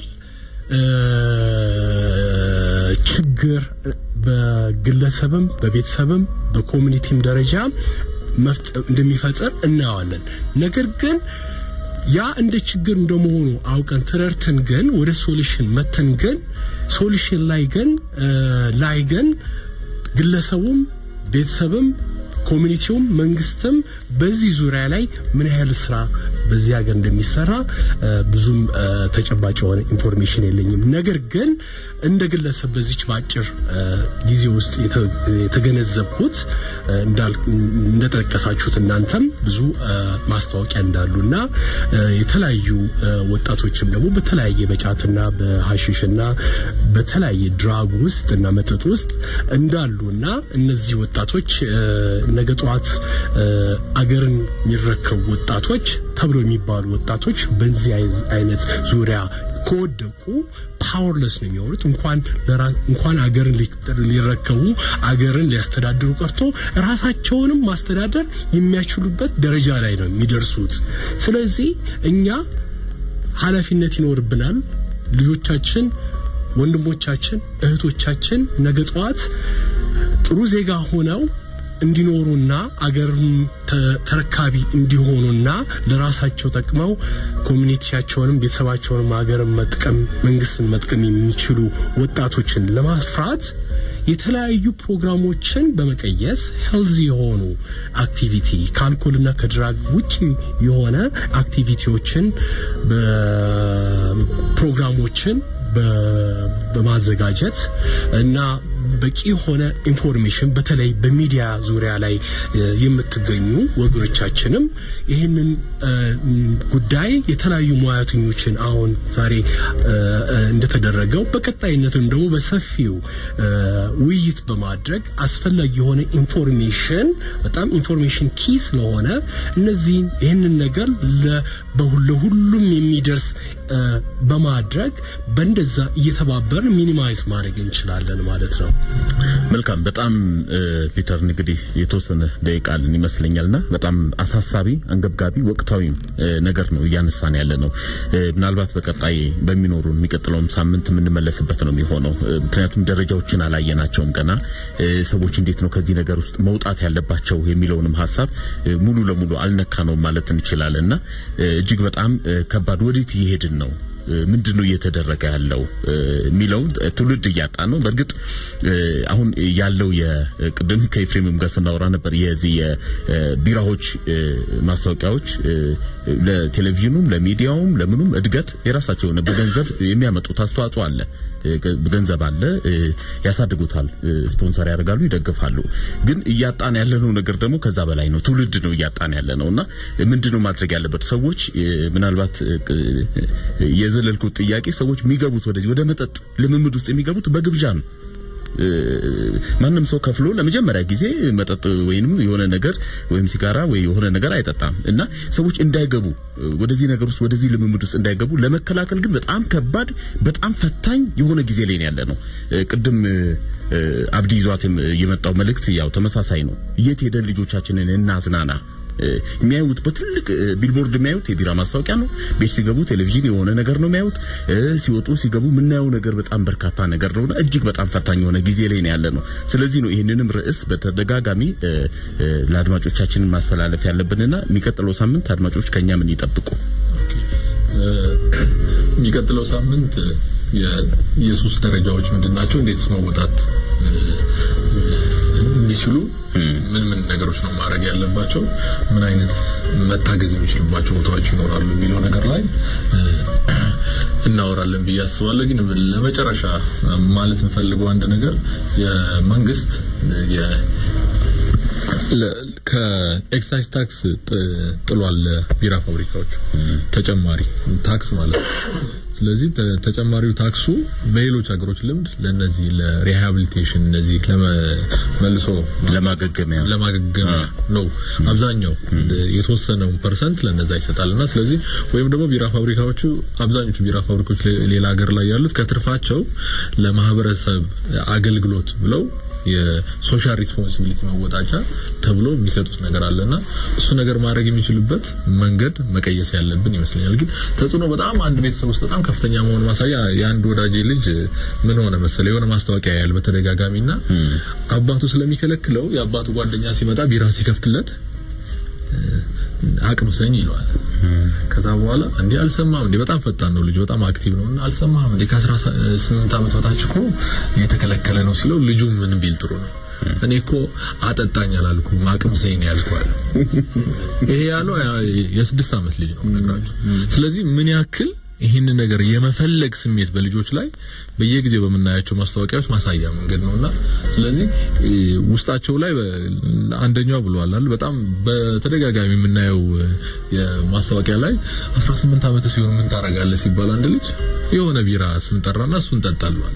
E: ችግር በግለሰብም በቤተሰብም በኮሚኒቲም ደረጃ እንደሚፈጥር እናየዋለን። ነገር ግን ያ እንደ ችግር እንደመሆኑ አውቀን ተረድተን ግን ወደ ሶሉሽን መተን ግን ሶሉሽን ላይ ግን ላይ ግን ግለሰቡም ቤተሰብም ኮሚኒቲውም መንግስትም በዚህ ዙሪያ ላይ ምን ያህል ስራ በዚህ ሀገር እንደሚሰራ ብዙም ተጨባጭ የሆነ ኢንፎርሜሽን የለኝም። ነገር ግን እንደ ግለሰብ በዚች በአጭር ጊዜ ውስጥ የተገነዘብኩት እንደጠቀሳችሁት እናንተም ብዙ ማስታወቂያ እንዳሉና የተለያዩ ወጣቶችም ደግሞ በተለያየ በጫትና በሀሽሽና በተለያየ ድራግ ውስጥ እና መጠጥ ውስጥ እንዳሉና እነዚህ ወጣቶች ነገ ጠዋት አገርን የሚረከቡ ወጣቶች ተብሎ የሚባሉ ወጣቶች በዚህ አይነት ዙሪያ ከወደቁ ፓወርለስ ነው የሚሆኑት። እንኳን እንኳን አገርን ሊረከቡ አገርን ሊያስተዳድሩ ቀርቶ ራሳቸውንም ማስተዳደር የሚያችሉበት ደረጃ ላይ ነው የሚደርሱት። ስለዚህ እኛ ኃላፊነት ይኖርብናል። ልጆቻችን፣ ወንድሞቻችን፣ እህቶቻችን ነገ ጠዋት ጥሩ ዜጋ ሆነው እንዲኖሩና አገርም ተረካቢ እንዲሆኑና ለራሳቸው ጠቅመው ኮሚኒቲያቸውንም ቤተሰባቸውንም ሀገርን መጥቀም መንግስትን መጥቀም የሚችሉ ወጣቶችን ለማፍራት የተለያዩ ፕሮግራሞችን በመቀየስ ሄልዚ የሆኑ አክቲቪቲ ከአልኮልና ከድራግ ውጪ የሆነ አክቲቪቲዎችን ፕሮግራሞችን በማዘጋጀት እና በቂ የሆነ ኢንፎርሜሽን በተለይ በሚዲያ ዙሪያ ላይ የምትገኙ ወገኖቻችንም ይህንን ጉዳይ የተለያዩ ሙያተኞችን አሁን ዛሬ እንደተደረገው በቀጣይነትም ደግሞ በሰፊው ውይይት በማድረግ አስፈላጊ የሆነ ኢንፎርሜሽን በጣም ኢንፎርሜሽን ኪ ስለሆነ እነዚህን ይህንን ነገር ለሁሉም የሚደርስ በማድረግ በእንደዛ እየተባበር ሚኒማይዝ ማድረግ እንችላለን ማለት ነው።
A: መልካም በጣም ፒተር እንግዲህ የተወሰነ ደቂቃ አለን ይመስለኛልና በጣም አሳሳቢ አንገብጋቢ ወቅታዊም ነገር ነው እያነሳን ያለ ነው። ምናልባት በቀጣይ በሚኖሩ የሚቀጥለውም ሳምንት የምንመለስበት ነው የሚሆነው። ምክንያቱም ደረጃዎችን አላየናቸውም ገና ሰዎች እንዴት ነው ከዚህ ነገር ውስጥ መውጣት ያለባቸው የሚለውንም ሀሳብ ሙሉ ለሙሉ አልነካ ነው ማለት እንችላለን እና እጅግ በጣም ከባድ ወዴት እየሄድን ነው ምንድን ነው እየተደረገ ያለው የሚለው ትውልድ እያጣ ነው። በእርግጥ አሁን ያለው የቅድም ከኤፍሬምም ጋር ስናወራ ነበር የዚህ የቢራዎች ማስታወቂያዎች ለቴሌቪዥኑም ለሚዲያውም ለምኑም እድገት የራሳቸው የሆነ በገንዘብ የሚያመጡት አስተዋጽኦ አለ። ገንዘብ አለ፣ ያሳድጉታል፣ ስፖንሰር ያደርጋሉ፣ ይደግፋሉ። ግን እያጣን ያለነው ነገር ደግሞ ከዛ በላይ ነው። ትውልድ ነው እያጣን ያለ ነው እና ምንድነው ማድረግ ያለበት ሰዎች ምናልባት የዘለልኩት ጥያቄ ሰዎች የሚገቡት ወደዚህ ወደ መጠጥ ልምምድ ውስጥ የሚገቡት በግብዣ ነው። ማንም ሰው ከፍሎ ለመጀመሪያ ጊዜ መጠጥ ወይንም የሆነ ነገር ወይም ሲጋራ ወይ የሆነ ነገር አይጠጣም እና ሰዎች እንዳይገቡ ወደዚህ ነገር ውስጥ ወደዚህ ልምምድ ውስጥ እንዳይገቡ ለመከላከል ግን በጣም ከባድ በጣም ፈታኝ የሆነ ጊዜ ላይ ያለ ነው። ቅድም አብዲ ይዟት የመጣው መልእክት ያው ተመሳሳይ ነው። የት ሄደን ልጆቻችንን እናዝናና? የሚያዩት በትልቅ ቢልቦርድ የሚያዩት የቢራ ማስታወቂያ ነው። ቤት ሲገቡ ቴሌቪዥን የሆነ ነገር ነው የሚያዩት። ሲወጡ ሲገቡ የምናየው ነገር በጣም በርካታ ነገር ነውና እጅግ በጣም ፈታኝ የሆነ ጊዜ ላይ ነው ያለ ነው። ስለዚህ ነው ይህንንም ርዕስ በተደጋጋሚ ለአድማጮቻችንን ማስተላለፍ ያለብንና የሚቀጥለው ሳምንት አድማጮች ከኛ ምን ይጠብቁ?
C: የሚቀጥለው ሳምንት የኢየሱስ ደረጃዎች ምንድናቸው? እንዴትስ መወጣት እንዲችሉ ምን ምን ነገሮች ነው ማድረግ ያለባቸው? ምን አይነት መታገዝ የሚችልባቸው ቦታዎች ይኖራሉ የሚለው ነገር ላይ እናወራለን ብዬ አስባለሁ። ግን ለመጨረሻ ማለት የምፈልገው አንድ ነገር የመንግስት ከኤክሳይዝ ታክስ ጥሏል ቢራ ፋብሪካዎች ተጨማሪ ታክስ ማለት ነው። ስለዚህ ተጨማሪው ታክሱ በሌሎች ሀገሮች ልምድ ለነዚህ ለሪሃቢሊቴሽን እነዚህ ለመልሶ
A: ለማገገሚያ
C: ለማገገሚያ ነው አብዛኛው የተወሰነውን ፐርሰንት ለነዛ ይሰጣልና ስለዚህ ወይም ደግሞ ቢራ ፋብሪካዎቹ አብዛኞቹ ቢራ ፋብሪካዎች ሌላ ሀገር ላይ ያሉት ከትርፋቸው ለማህበረሰብ አገልግሎት ብለው የሶሻል ሪስፖንሲቢሊቲ መወጣጫ ተብሎ የሚሰጡት ነገር አለና እሱ ነገር ማድረግ የሚችልበት መንገድ መቀየስ ያለብን ይመስለኛል። ግን ተጽዕኖ በጣም አንድ ቤተሰብ ውስጥ በጣም ከፍተኛ መሆን ማሳያ የአንድ ወዳጄ ልጅ ምን ሆነ መሰለ የሆነ ማስታወቂያ ያያል በተደጋጋሚና አባቱ ስለሚከለክለው የአባቱ ጓደኛ ሲመጣ ቢራ ሲከፍትለት አቅም ሰኝ ይለዋል። ከዛ በኋላ እንዴ አልሰማም እንዴ በጣም ፈጣን ነው ልጅ በጣም አክቲቭ ነው እና አልሰማም እንዴ ከ18 ዓመት በታች እኮ የተከለከለ ነው ሲለው ልጁ ምን ቢል ጥሩ ነው እኔ እኮ አጠጣኝ አላልኩም አቅም ሰይን ያልኳል። ይሄ ያለው የስድስት ዓመት ልጅ ነው ነግራችሁ። ስለዚህ ምን ያክል ይህንን ነገር የመፈለግ ስሜት በልጆች ላይ በየጊዜው በምናያቸው ማስታወቂያዎች ማሳያ መንገድ ነውና ስለዚህ ውስጣቸው ላይ አንደኛው ብሏል አይደል በጣም በተደጋጋሚ የምናየው የማስታወቂያ ላይ 18 ዓመት ሲሆን ምን ታረጋለህ ሲባል አንድ ልጅ የሆነ ቢራ ስም ጠራና እሱን ጠጣል ማለት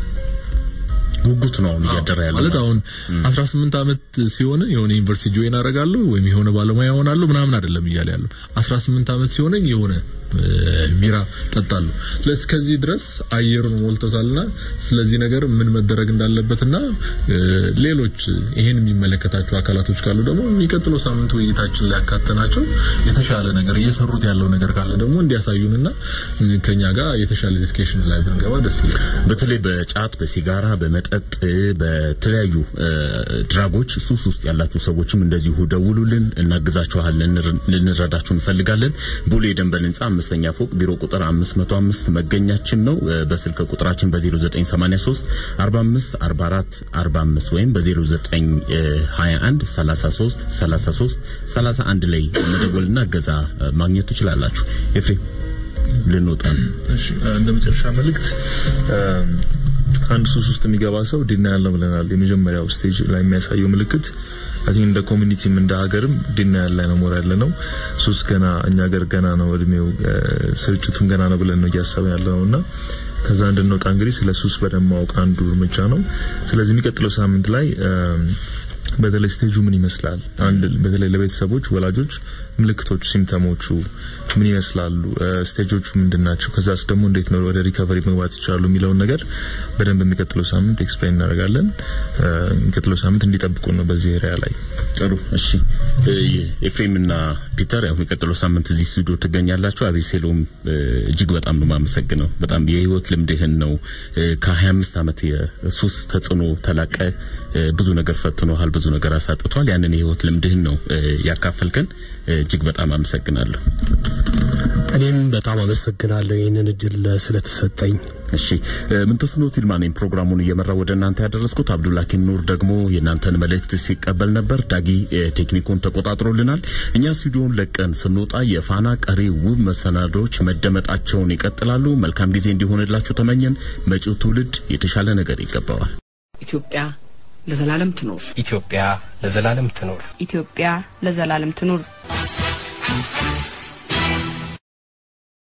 A: ጉጉት ነው አሁን እያደረ ያለው
C: ማለት አሁን 18 ዓመት ሲሆን የሆነ ዩኒቨርሲቲ ጆይን አደርጋለሁ ወይም የሆነ ባለሙያ ሆናለሁ ምናምን አይደለም እያለ ያለው 18 ዓመት ሲሆነኝ የሆነ ቢራ ጠጣለሁ። ስለዚህ ከዚህ ድረስ አየሩን ሞልቶታልና ስለዚህ ነገር ምን መደረግ እንዳለበትና ሌሎች ይሄን የሚመለከታቸው አካላቶች ካሉ ደግሞ የሚቀጥለው ሳምንት ውይይታችን ላይ ያካተናቸው የተሻለ ነገር እየሰሩት ያለው ነገር ካለ ደግሞ እንዲያሳዩንና ከኛ ጋር የተሻለ ዲስከሽን ላይ ብንገባ ደስ ይላል።
A: በተለይ በጫት፣ በሲጋራ፣ በመጠጥ፣ በተለያዩ ድራጎች ሱስ ውስጥ ያላችሁ ሰዎችም እንደዚሁ ደውሉልን፣ እናግዛችኋለን፣ ልንረዳችሁ እንፈልጋለን። ቦሌ ደንበል ህንጻ አምስተኛ ፎቅ ቢሮ ቁጥር 505 መገኛችን ነው። በስልክ ቁጥራችን በ0983 45 44 45 ወይም በ0921 33 33 31 ላይ መደወልና እገዛ ማግኘት ትችላላችሁ። ኤፍሬም ልንወጣ ነው።
D: እሺ እንደ መጨረሻ መልእክት አንድ ሱስ ውስጥ የሚገባ ሰው ዲና ያለው ብለናል። የመጀመሪያው ስቴጅ ላይ የሚያሳየው ምልክት አይ እንደ ኮሚኒቲም እንደ ሀገርም ዲና ያለ ነው ሞር ያለ ነው። ሱስ ገና እኛ ሀገር ገና ነው እድሜው ስርጭቱም ገና ነው ብለን ነው እያሰብን ያለ ነውና ከዛ እንድንወጣ እንግዲህ ስለ ሱስ በደንብ ማወቅ አንዱ እርምጃ ነው። ስለዚህ የሚቀጥለው ሳምንት ላይ በተለይ ስቴጁ ምን ይመስላል፣ አንድ በተለይ ለቤተሰቦች ወላጆች ምልክቶቹ፣ ሲምፕተሞቹ ምን ይመስላሉ፣ ስቴጆቹ ምንድን ናቸው፣ ከዛስ ደግሞ እንዴት ነው ወደ ሪከቨሪ መግባት ይችላሉ የሚለውን ነገር በደንብ የሚቀጥለው ሳምንት ኤክስፕሌን እናደርጋለን። የሚቀጥለው ሳምንት እንዲጠብቁ ነው በዚህ ኤሪያ ላይ።
A: ጥሩ እሺ። ኤፍሬምና ፒተር ያው የሚቀጥለው ሳምንት እዚህ ስቱዲዮ ትገኛላችሁ። አቤሴሎም እጅግ በጣም ነው የማመሰግነው። በጣም የህይወት ልምድህን ነው ከ25 ዓመት የሱስ ተጽዕኖ ተላቀ ብዙ ነገር ፈትኖሃል፣ ብዙ ነገር አሳጥቷል። ያንን የህይወት ልምድህን ነው ያካፈልከን። እጅግ በጣም አመሰግናለሁ።
E: እኔም በጣም አመሰግናለሁ ይህንን እድል ስለተሰጠኝ።
A: እሺ ምንተስኖት ይልማ ነኝ ፕሮግራሙን እየመራው ወደ እናንተ ያደረስኩት። አብዱልሐኪም ኑር ደግሞ የእናንተን መልእክት ሲቀበል ነበር። ዳጊ ቴክኒኩን ተቆጣጥሮልናል። እኛ ስቱዲዮን ለቀን ስንወጣ የፋና ቀሪ ውብ መሰናዶች መደመጣቸውን ይቀጥላሉ። መልካም ጊዜ እንዲሆንላችሁ ተመኘን። መጪው ትውልድ የተሻለ ነገር ይገባዋል።
F: ኢትዮጵያ ለዘላለም ትኖር።
G: ኢትዮጵያ ለዘላለም ትኖር።
H: ኢትዮጵያ ለዘላለም ትኑር።